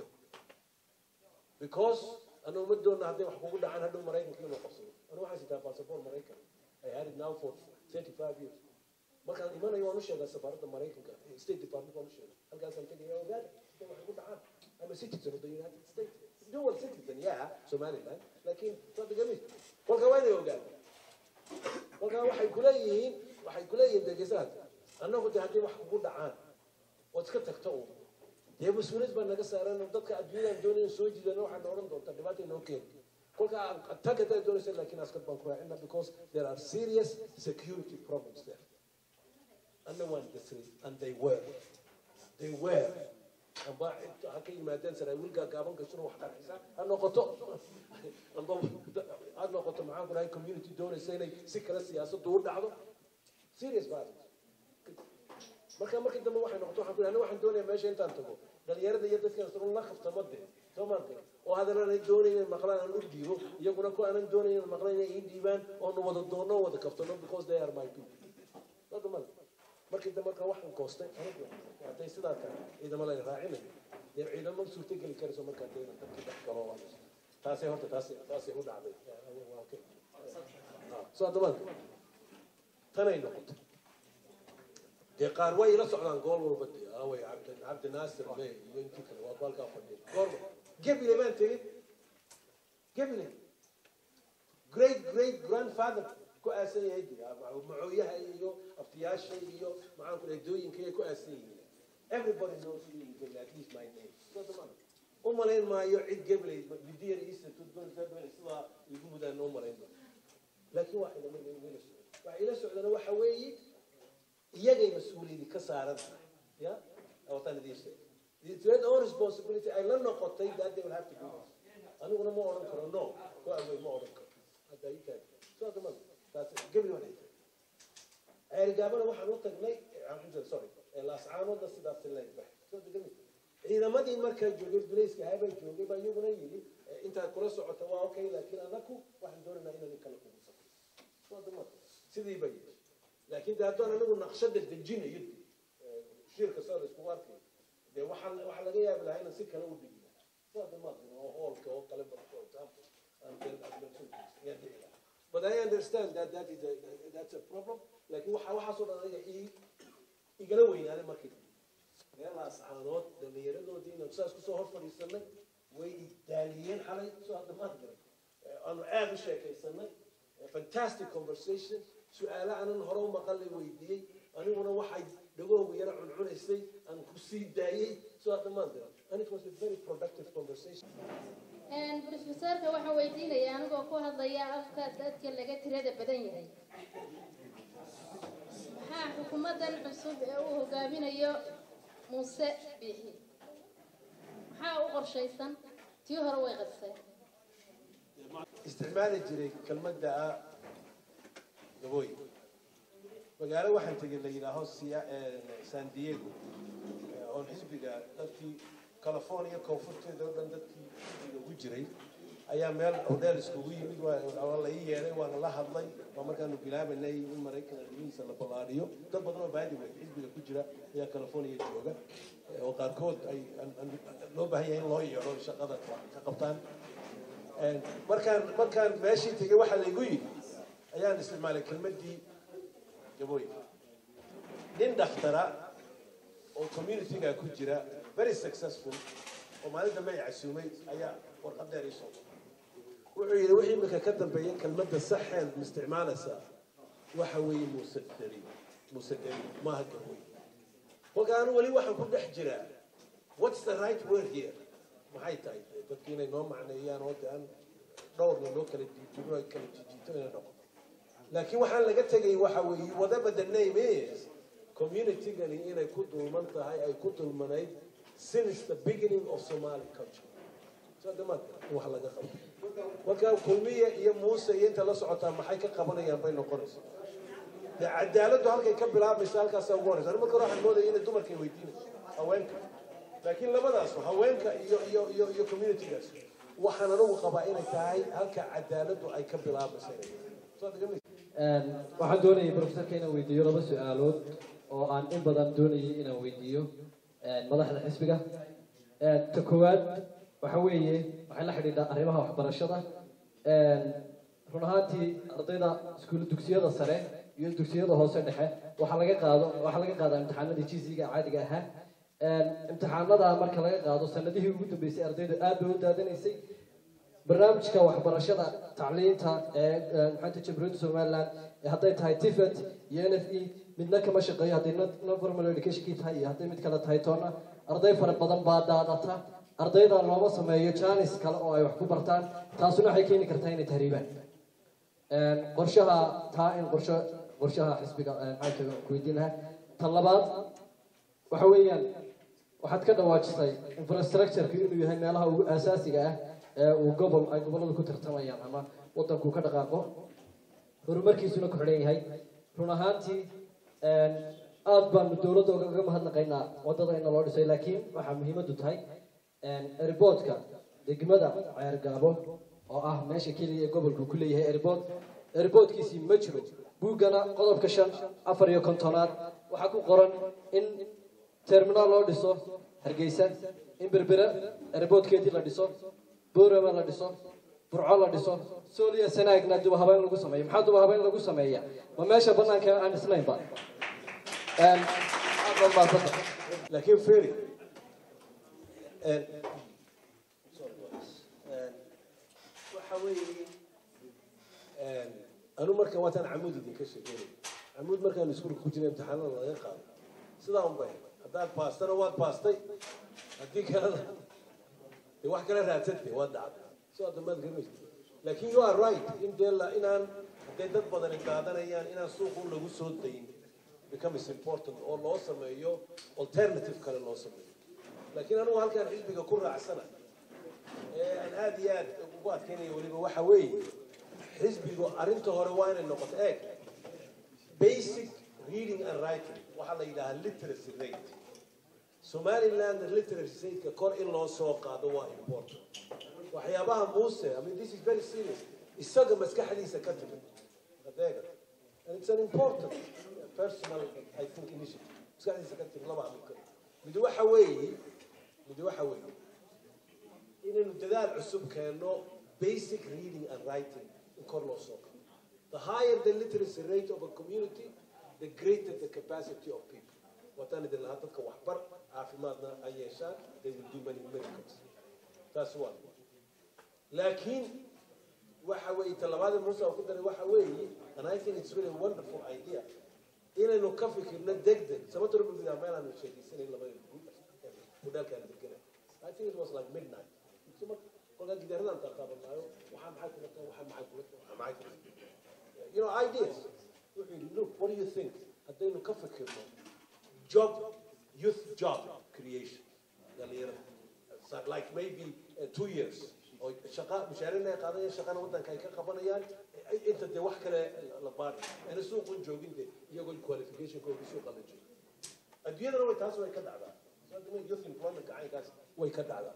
Speaker 11: because annagu ma doonna hadday wax kugu dhacaan hadhow maraykanka inuu qabsado anu waxaan sitaa passport maraykan I had it now for 35 years markaan imanayo waan u sheegaa safaaradda maraykanka state department waan u sheegaa halkaasaan tegaya ogaada hadday wax kugu dhacaan I'm a citizen of the United States dual citizen yeah Somaliland laakiin waa degamis kolka waa inay ogaada kolkaa waxay kuleeyihiin waxay kuleeyihiin degesaad annagu de haddii wax kugu dhacaan ood iska tagto uun dee mas-uuliyad baa naga saaran oo dadka adduunyadaan doonayn soo jiidana waxaad na odhan doontaa dhibaata inoo keeni kolkaa attack haddaad doonaysa laakiin askar baan ku raacina because there are serious security problems there anna waan dasray and they were they were amba inta ha ka yimaadeen saraawiil gaagaaban gashuna wax qarxisa ha noqoto amba ha noqoto maxaan ku dhahay community doonaysa inay si kale siyaasaddu u dhacdo serious violence marka markii dambe waxay noqoto waxaan ku dhahay waxaan doonayaa meesha intaan tago dhalinyarada iyo dadka isagoo la qaftamo dee soo maarka oo hadana aanay doonayn inay maqlaan aan u dhiibo iyaguna ku aanan doonayn inay maqlaan inay ii dhiibaan oonu wada doonno oo wada kaftano because they are my people Wada mal. markii dambe marka waxaan goostay anigu hadday sidaa tahay ciidamo la raacinayo dee ciidamo suurtogeli karayso markaa dee inaan dadkii dhex galo waa taasay horta taasay taasay u dhacday waa okay soo hadda maanta tanay noqotay dee qaar way ila socdaan gool walba dee away cabdi cabdi naasir le iyo intii kale waa baalkaa fadhiya goorma gebile baan tegin gebile great great grandfather ku aasan yahay dee macooyaha iyo aftiyaasha iyo maxaan ku dhahay dooyinka ay ku aasan yihiin everybody knows who is Gebele, at least my name So dhammaan u malayn maayo cid gebelay bidiyar isa sidaa igu mudaan u malayn maayo laakiin waa ila ila socda waxa ila socdana waxa weeye iyagay mas-uuliyadi ka saaran tahay ya wataan idiin sheegay it's their own responsibility ay la noqotay that they will have to do this aniguna ma odhan karo no ku awey ma odhan karo hadda ii taag soo dama taas gebli waa dhigtay ceerigaabana waxaan u tagnay alxamdulillah sorry laascaanoodna sidaas leeg bax soo degami ciidamadii markaa joogay dulayska habay joogay baa iyaguna yidhi intaad kula socota waa okay laakiin anaku waxaan doonaynaa inaan kala kugu safro soo dama sidii bay yidhi laakiin de haddaan anigu naqshada dejinayo shirka soo la iskugu arkayo dee waxaa waxaa laga yaabi lahaa inaan si kale u dhigi lahaa soo dama oo hoolka oo kale for example and then ayaa dhici lahaa but I understand that that is a, that's a problem laakiin waxa waxaasoo dhan aniga ii igala weynaaday markii meelahaas caanood dhallinyaradoodii inaan saas kusoo hor fadhiisanay way idaaliyeen xalay soo hadda maad garan aanu aada u sheekaysanay fantastic conversation su-aalo aanan hore u maqalay weydiiyey aniguna waxay dhagoogu yara cuncunaysay aan ku sii daayey soo hadda maad garan and it was a very productive conversation
Speaker 12: brofesorka waxaan weydiinaya anigoo ku hadlaya afka dadka laga tirada badan yahay maxaa xukuumadan cusub ee uu hogaaminayo muuse biixi maxaa u qorshaysan tii hore way qadiseen
Speaker 11: isticmaali jiray kelmadda ah gabooy magaalo waxaan tegay la yidhaaho Sia- eh, san diego eh, oon xisbiga dadkii california koonfurteeda oo dhan dadkii xisbiga ugu jiray ayaa meel hodheel iskugu yimid waa waa la ii yeeday waana la hadlay waa markaanu bilaabanay in maraykan arrimihiisa la ballaadhiyo dad badan oo baadi wey xisbiga ku jira ayaa california jooga eh, oo qaarkood ay aan- aan- loo baahan yahay in loo yeedho shaqada ka qabtaan Een, markaan markaan meeshii tegay waxaa laygu yidhi ayaan isticmaalay kelmaddii gabooy nin dhakhtara oo communityga ku jira very successful oo maalin dambe ay casuumay ayaa warqad dheer ii soo wuxuu yidhi wixii imika ka dambeeya kelmadda saxeen ma isticmaalaysaa waxa weeye muuse dari muuse dari maaha gabooy kolka anu weli waxaan ku dhex jiraa what's the right word here maxay tahay dadki inay noo macneeyaan oo de aan dhowrna loo kala diijino ay kala jijiito inay noqoto laakiin waxaan laga tegay waxa weeye whatever the name is communitygani inay ku dulman tahay ay ku dulmanayd since the beginning of somali culture so dhammaan in wax laga qabto marka kulmiye iyo muuse iyo inta la socotaa maxay ka qabanayaan bay noqonaysa dee cadaaladdu halkay ka bilaabaysa halkaasaa ugu horeysa Aniga marka hore waxaan moodaya inay dumarkay weydiinayso haweenka laakiin labadaas haweenka iyo iyo iyo iyo communitygaas waxaan anigu qabaa inay tahay halka cadaaladdu ay ka bilaabaysa inay tahay. Soo deganaysa?
Speaker 9: Een, waxaan doonayay professorka inaan weydiiyo laba su-aalood oo aan in badan doonayay inaan weydiiyo een, madaxda xisbiga Een, ta koowaad waxa weeye waxay la xidhiidhaa arrimaha waxbarashada Een, run ahaantii ardayda iskuul dugsiyada sare iyo dugsiyada hoose dhexe waxaa laga qaado waxaa laga qaadaa imtixaanadii jisiga caadiga ahaa Een, imtixaanada marka laga qaado sanadihii ugu dambeysay ardaydu aad bay u daadanaysay barnaamijka waxbarashada tacliinta ee ee, maxaanta jamhuuriyadda somaliland ee hadday tahay tifet iyo n f e midna kama shaqeeyo hadday non- non-formal educationkii tahay iyo hadday mid kale tahay toona arday fara badan baa daadata ardayda looma sameeyo janis kale oo ay wax ku bartaan taasuna waxay keeni kartaa inay tahriibaan Een, qorshaha taa in qorsho qorshaha xisbiga ee, maxaa ku weydiin lahaa tan labaad waxa weeyaan waxaad ka dhawaajisay infrastructureka inuu yahay meelaha ugu aasaasiga ah ee uu gobol ay gobolladu ku tartamayaan ama waddanku ka dhaqaaqo horumarkiisuna ku xidhan yahay run ahaantii een, aad baanu dowladda ugaga mahadnaqaynaa waddada in loo dhisay laakiin waxaa muhiimaddu tahay eriboodka degmada ceergaabo oo ah meesha keliya ee gobolku ku leeyahay eribood eriboodkiisii ma jiro buuggana qodobka shan afar iyo kontonaad waxaa ku qoran in terminaal loo dhiso hargeysa in berbera eriboodkeedii la dhiso boorama la dhiso burco la dhiso sooliya sanaagna duba habeyn lagu sameeyo maxaa duba habeyn lagu sameeya ma meesha banaanka aan dhisnaynba Een, aad baad mahadsantahay.
Speaker 11: laakiin feri waxa weeye anu markan waataan camuud idinka sheekeynay camuud markaan iskuulka ku jiray imtixaanada laga qaado sidaa un bay haddaad baastana waad baastay haddii kalena dee wax kala raadsante waad dhacday soo damaad garanaysa laakiin you are right in dee la inaan hadday dad badani qaadanayaan inaan suuqu lagu soo dayn becomes important oo loo sameeyo alternative kale loo sameeyo laakiin anugu halkaan xisbiga ku raacsana ee aan aad iyo aad ugu adkeynaya weliba waxa weeye xisbigu arrinta hore waa inay noqoto eeg basic reading and writing waxaa la yidhahaa literacy rate somaliland literacy rateka kor in loo soo qaado waa important waxyaabaha muuse i mean this is very serious isaga maskaxdiisa ka timid adeega and it's an important personal i think initiative maskaxdiisa ka timid laba mid kale mid waxa weeye mid waxa weeye inaynu dadaal cusub keenno basic reading and writing in kor loo soo qaado the higher the literacy rate of a community the greater the capacity of people wataan idin lahaa dadka waxbar caafimaadna ay yeeshaan they will do many miracles taas waa laakiin waxa weeye talabaada muuse oo ku daray waxa weeye and i think it's really a wonderful idea inaynu ka fikirno degdeg sababta rabbi bidaa meel aanu sheegaysanayn labada hudaalkaan degana i think it was like midnight so marka kolkaa gidaaradan taataabanaayo waxaa maxay kula tahay waxaa maxay kula tahay waxaa maxay kula tahay you know ideas wuxuu yidhi look what do you think haddaynu ka fikirno job youth job creation dhalinyarada So, like maybe uh, two years oo shaqa mushaarina ay qaadanayaan shaqana waddanka ay ka qabanayaan eh, inta dee wax kale la baari ana suuqun joogin de iyagoo qualificationkooda suuqa la joogo adduunyadana way taas way ka dhacdaa So, hadda youth employment gacankaas way ka dhacdaa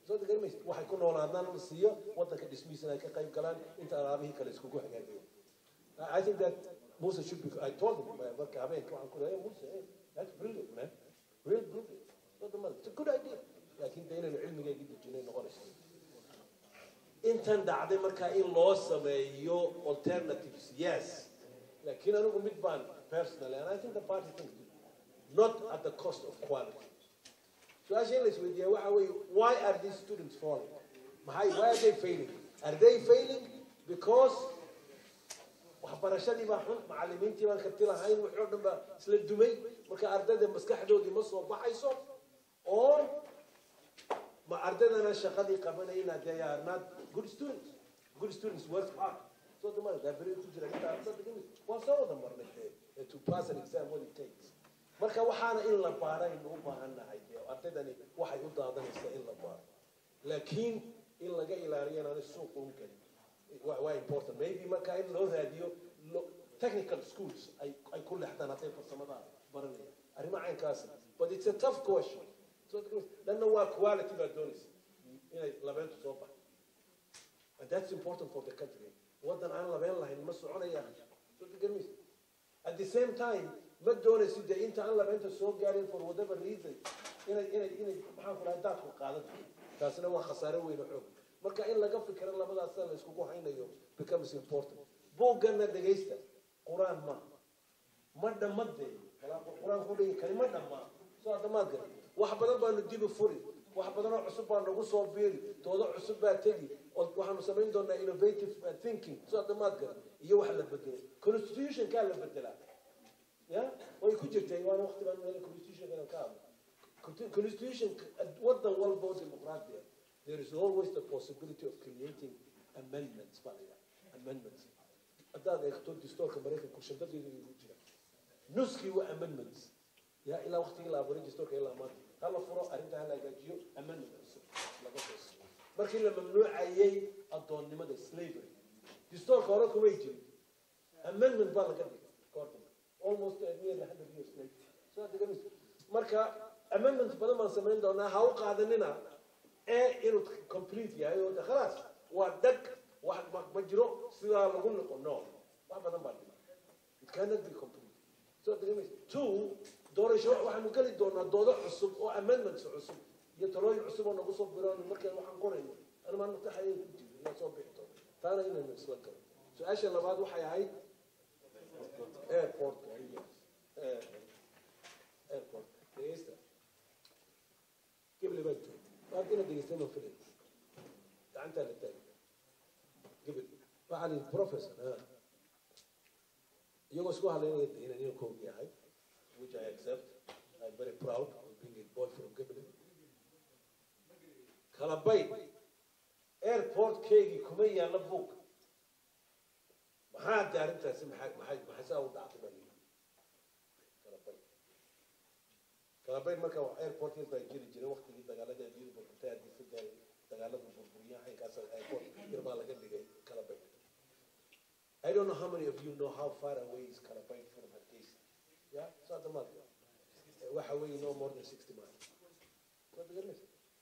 Speaker 11: soo garmaysa waxay ku noolaadaan la siiyo waddanka dhismihiisana ay ka qayb galaan inta alaabihii kale iskugu hagaagiyo I think that Musa should be, I told him, uh, marka habeenka waxaan ku leeyahay Musa, hey, that's brilliant, man. Real brilliant. Not the money. It's a good idea. laakiin de inaynu cilmigayga dejinay noqonaysa intan dhacday markaa in loo sameeyo alternatives yes laakiin anigu mid baan personally and I think the party thinks not at the cost of quality su-aasha in la isweydiiyaa waxa weeye why are these students falling maxay why are they failing are they failing because waxbarashadii baa xun macalimiintii baan karti lahayn wixii oo dhan baa isla dumay marka ardayda maskaxdoodii ma soo baxayso oo ma ardaydana shaqadii qabanayna they are not good students good students work hard so the money that very ku jira inta ardayda gimi waa soo wada marnay eh, to pass an exam what it takes marka waxaana in la baaraynu u baahan nahay dee ardaydani waxay u daadanaysaa in la baaro laakiin in laga ilaaliyo inaanay suuq uun gelin waa waa important maybe marka in loo raadiyo lo- technical schools ay ay ku leexdaan hadday farsamada baranayaan arrimo caynkaasi but it's a tough question so dhanna waa quality baa doonaysa inay labeentu soo baxo and that's important for the country waddan aan labeen lahayn ma soconaya so garmis at the same time ma doonaysi dee inta aan labeenta soo gaarin for whatever reason inay inay inay maxaan ku dhahay daadku qaadato taasina waa khasaare weyn oo xoog marka in laga fikiro labadaas la iskugu haynayo becomes important buuggana dhegaysta qur-aan ma ma dhammadee qur-aan ku dhigi kari ma dhammaa soo dhammaad gari wax badan baanu dibi furi wax badan oo cusub baa nagu soo biiri doodo cusub baa tegi oo waxaanu samayn doonaa innovative uh, thinking soo dhammaad gari iyo wax la bedelo constitutionkaa la bedelaa ya way ku jirtay waana waqti baan meel constitutionkana ka hadlo Consti- constitution waddan walba oo dimuqraadi ah there is always the possibility of creating amendments baa la yidhaha amendments haddaad eegto dastuurka maraykanku shandadeedu ugu jira nuskii waa amendments ya ilaa waqtigii la abuuray dastuurka ilaa maanta ha la furo arrinta ha la hagaajiyo amendment cusub laga soo siiyo markii la mamnuucayay addoonnimada slavery dastuurka hore kumay jirin amendment baa laga dhigay goor dambe almost uh, nearly 100 years later so hadda gamis marka amendment badan baan samayn doonaa ha u qaadanina ee inuu complete yahay oo de khalaas waa dag wax ma, ma jiro sidaa lagu noqo no wax badan baa dhima it cannot be complete so hadda gamis two doorasho waxaanu geli doonaa doodo cusub oo amendments cusub iyo talooyin cusub oo nagu soo biroon markaan waxaan qorayno ana maan mutaxayay ku jiro inaa soo bixi doono taana inaynu isla galo su-aasha labaad waxay ahayd airport airport dhegeysta gebel baa joogay waad ina dhegeystay ma filay gacantaa la taagay gebel waxaa lihi professor ah. iyagoo isku hadlaynaya de inaan inuu koog yahay which I accept I'm very proud of being a boy from gebel kala bayd airportkeygii kuma yaalla buug maxaa de arrintaasi maxay maxay maxay saa u dhacday baa yidhi kala bayd kala bayd marka wax airportkeed baa jiri jiray waqtigii dagaalada adduunyada burburtay haddii sida dagaalada burburiya xaynkaas airport yar baa laga dhigay kala bayd I don't know how many of you know how far away is Kalabayd from Hargeysa. Yeah, so at the moment, waxa weeye no more than 60 miles. So the goodness.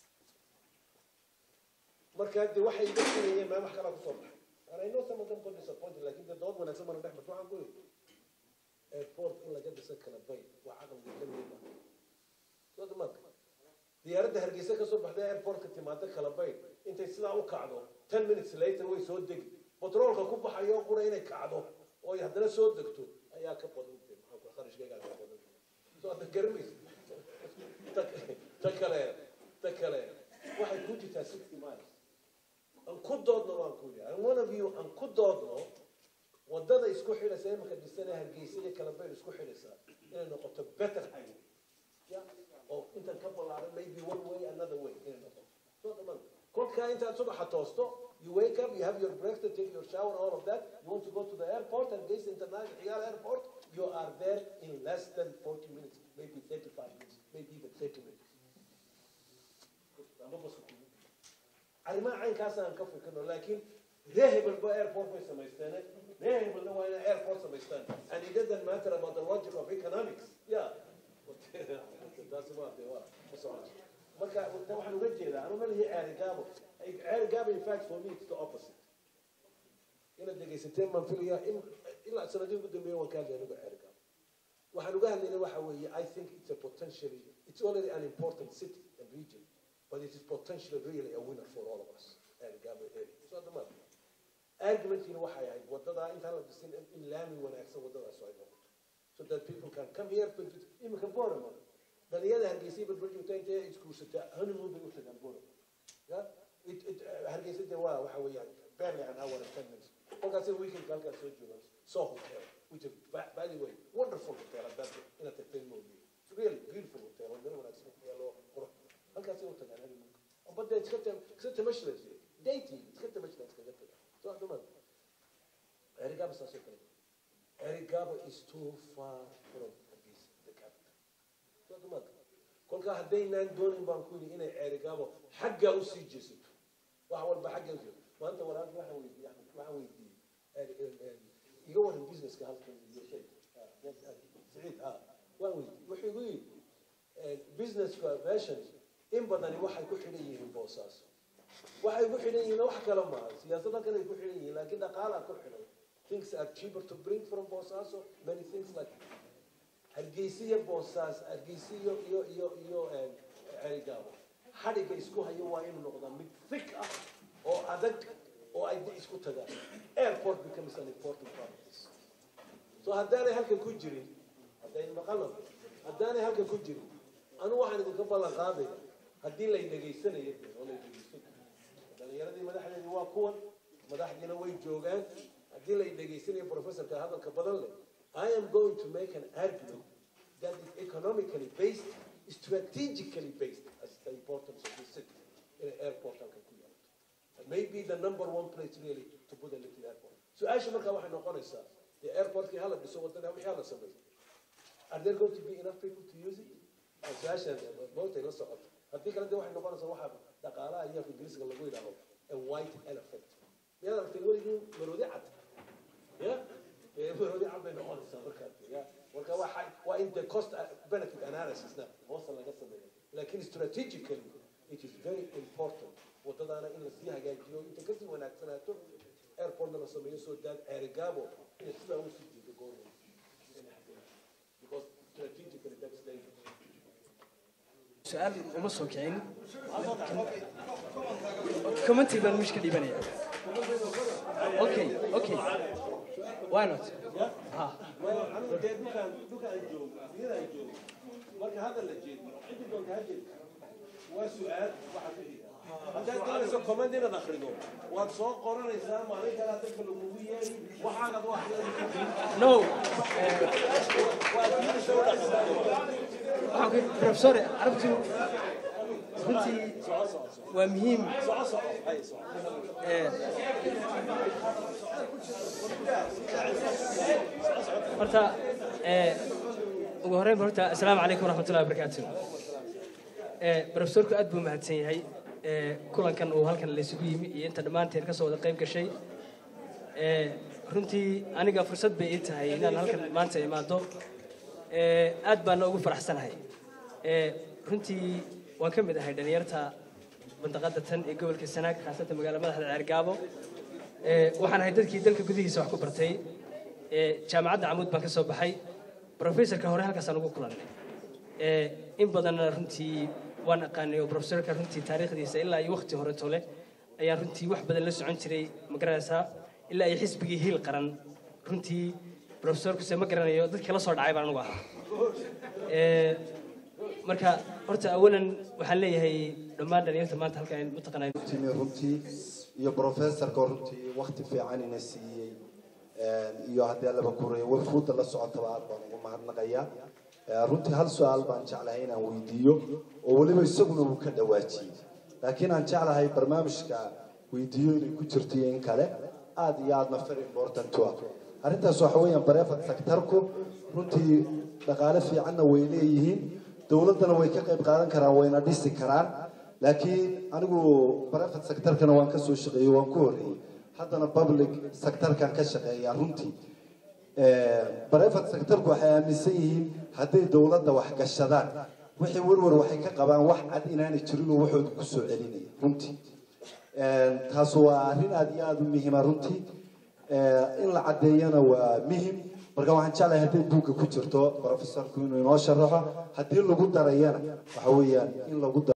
Speaker 11: marka de waxay dadkanayeen maa wax kalaa kusoo baxay and I know some of them got disappointed laakiin de dood wanaagsan bana dhex marto waxaan ku yidhi airport in laga dhisa Kalabayd waa caqliga ka mid ah so the marka diyaaradda hargeysa kasoo baxday airportka timaada Kalabayd intay sidaa u kacdo 10 minutes later way soo degi batroolka ku baxayo qura inay kacdo oo ay haddana soo degto ayaa ka badan tahay maxaa ku kharashkayga ka badan soo hadda garamaysa ta ta kale ta kale waxay ku jirtaa 60 miles aan ku doodno waan ku yidhi and one of you aan ku doodno wadada isku xidhaysa imanka dhisana hargeysa iyo kalabayl isku xidhaysa inay noqoto better highway yeah oo intan ka ballaaran maybe one way another way inay noqoto soo dhamaan kolkaa intaad subaxa toosto you wake up you have your breakfast take your shower all of that you want to go to the airport and Hargeysa international Xigaal airport you are there in less than 40 minutes maybe 35 minutes maybe even 30 minutes Ama bas ku- arrimaha caynkaas aan ka fikirno laakiin ree hebelba airport bay samaysteen ree hebelna waa inay airport samaystaan and it doesn't matter about the logic of economics yeah taasi waa de waa ma socoto marka tan waxaan uga jeedaa anu malihi ceeri gaabo ceeri gaabo in fact for me it's the opposite inaad dhegaysateen baan filaya in ilaa sanadii ugu dambeeya waan ka hadlay anigu ceeri gaabo waxaan uga hadlayna waxa weeye i think it's a potentially it's already an important city and region but it is potentially really a winner for all of us ceeri gaabo area so hadda maad argumentkiina waxay ahayd wadadaa intaan la dhisin in laami wanaagsan wadadaas ay noqoto so that people can come here but imika borama dhalinyada hargeysay badbadjoogta intay isguursataa honeymoon bay u tagaan borama ya it it hargeysa de waa waxa weeyaan barely an hour and ten minutes kolkaas weekend halkaas soo joogaan soo hotel which is by, by the way wonderful hotel haddaad inaad tagteen mooye really beautiful hotel oo meel wanaagsan ku yaalo qurux halkaasay u tagaan honeymoonka badda iska tam iska tamashlas dating iska tamashlas kaga tagaan so hadda maad erigaba saasoo kale erigaba is too far from Hargeysa, the capital so hadda maad kolkaa haddaynaan doonin baan ku yidhi inay erigabo xaggaa usii jeesato wax walba xaggaa usii maanta walaal waxaan weydiiyey axmed waxaan weydiiyey iga waran businesska halkan iyo shay saciid ha waan weydiiyey wuxuu igu yidhi businesska meeshan in badani waxay ku xidhan yihiin boosaaso waxay ku xidhan yihiin wax kale maaha siyaasad halkan ay ku xidhan yihiin laakiin dhaqaalaa ku xidhan things are cheaper to bring from boosaaso many things like hargeysiya boosaas hargeysiyo iyo iyo iyo cerigaabo xadhigga isku hayo waa inuu noqdaa mid thick ah oo adag oo ay isku tagaan airport becomes an important part of this so haddaanay halkan ku jirin hadday maqalan haddaanay halkan ku jirin anu waxaan idinka ballan qaadaya haddii lay dhegaysanayo oo lay dhegaysan dhalinyaradii madaxdeedii waa kuwan madaxdiina way joogaan haddii lay dhegaysanayo professorka hadalka badan leh I am going to make an argument that is economically based, strategically based, as the importance of this city in an airport halkan ku yaalo and maybe the number one place really to put a little airport su-aasha markaa waxay noqonaysaa dee airportkii hala dhiso wadada wixii hala sameeyo are there going to be enough people to use it su-aasha mootay la socoto haddii kale dee waxay noqonaysaa waxaa dhaqaalaha iyo ingiriisiga lagu yidhaaho a white elephant miyaad aragtay weligii maroodi cad ya maroodi cad bay noqonaysaa markaas ya marka waa waa in the cost benefit analysisna hoosta laga sameeyo laakiin strategically it is very important wadadaana in lasii hagaajiyo inta kasii wanaagsanaato airportna la sameeyo soo daad ceerigaabo inay sidaa usii jiido goorma because strategically that's dangerous
Speaker 9: su-aal uma soo kicin commenty baan mish ka dhiibanaya okay okay why not ha
Speaker 11: anigu dee dhulkaan dhulkaan joogo niyadaan joogo marka hadal la jeediyo ciddi doonta ha jeedi waa su-aal waxa ku xiga haddaad doonayso comment inaad akrido waad soo qoranaysaa maalin kale dadka lagugu yeeri waxaanad wax
Speaker 9: no
Speaker 11: waa diinaysa u dhaqantaa
Speaker 9: waxaan ku professor arabtu runtii waa muhiim ee horta ee ugu horreyn ba horta assalaamu calaykum waraxmatullahi wabarakaatu ee professorku aad buu mahadsan yahay ee kulankan uu halkan la isugu yimi iyo inta dhammaanteen ka soo wada qayb gashay ee runtii aniga fursad bay ii tahay inaan halkan maanta imaado ee aad baana ugu faraxsanahay ee runtii waan ka mid ahay dhalinyarta bandaqada tan ee gobolka sanaag khaasatan magaala madaxda ceergaabo ee waxaan ahay dadkii dalka gudihiisa wax ku bartay ee jaamacadda camuud baan ka soo baxay professorka hore halkaasaan ugu kulannay ee in badanna runtii waan aqaanay oo professorka runtii taariikhdiisa ilaa iyo waqti hore tole ayaan runtii wax badan la socon jiray ma garanaysaa ilaa iyo xisbigii hiil qaran runtii professorkuse ma garanayo dadkii la soo dhacay baan anugu ahaa ee marka horta awalan waxaan leeyahay dhammaan dhalinyarta maanta halkan mataqaanaa
Speaker 13: timi runtii iyo professorka runtii waqti fiican ina siiyey iyo haddii allaba kureeyo wafuudda la socotaba aad baan ugu mahadnaqayaa runtii hal su-aal baan jeclahay inaan weydiiyo oo weliba isaguna uu ka dhawaajiyey laakiin aan jeclahay barnaamijka weydiiyo inay ku jirto iyo in kale aad iyo aadna very important to ah arrintaas waxa weeyaan bareefad sektarku runtii dhaqaale fiicanna way leeyihiin dowladdana way ka qayb qaadan karaan wayna dhisi karaan laakiin anigu private sectorkana waan ka soo shaqeeyey waan ku horreeyey haddana public sectorkan ka shaqeeyaa runtii private sectorku waxay aaminsan yihiin hadday dowladda wax gashadaan wixii warwar waxay ka qabaan wax cad inaanay jirinoo waxooda ku soo celinaya runtii taas waa arrin aad iyo aada u muhiima runtii in la caddeeyana waa muhim marka waxaan jeclahay hadday buugga ku jirto professorku inuu inoo sharaxo haddii lagu darayana waxa weeyaan in lagu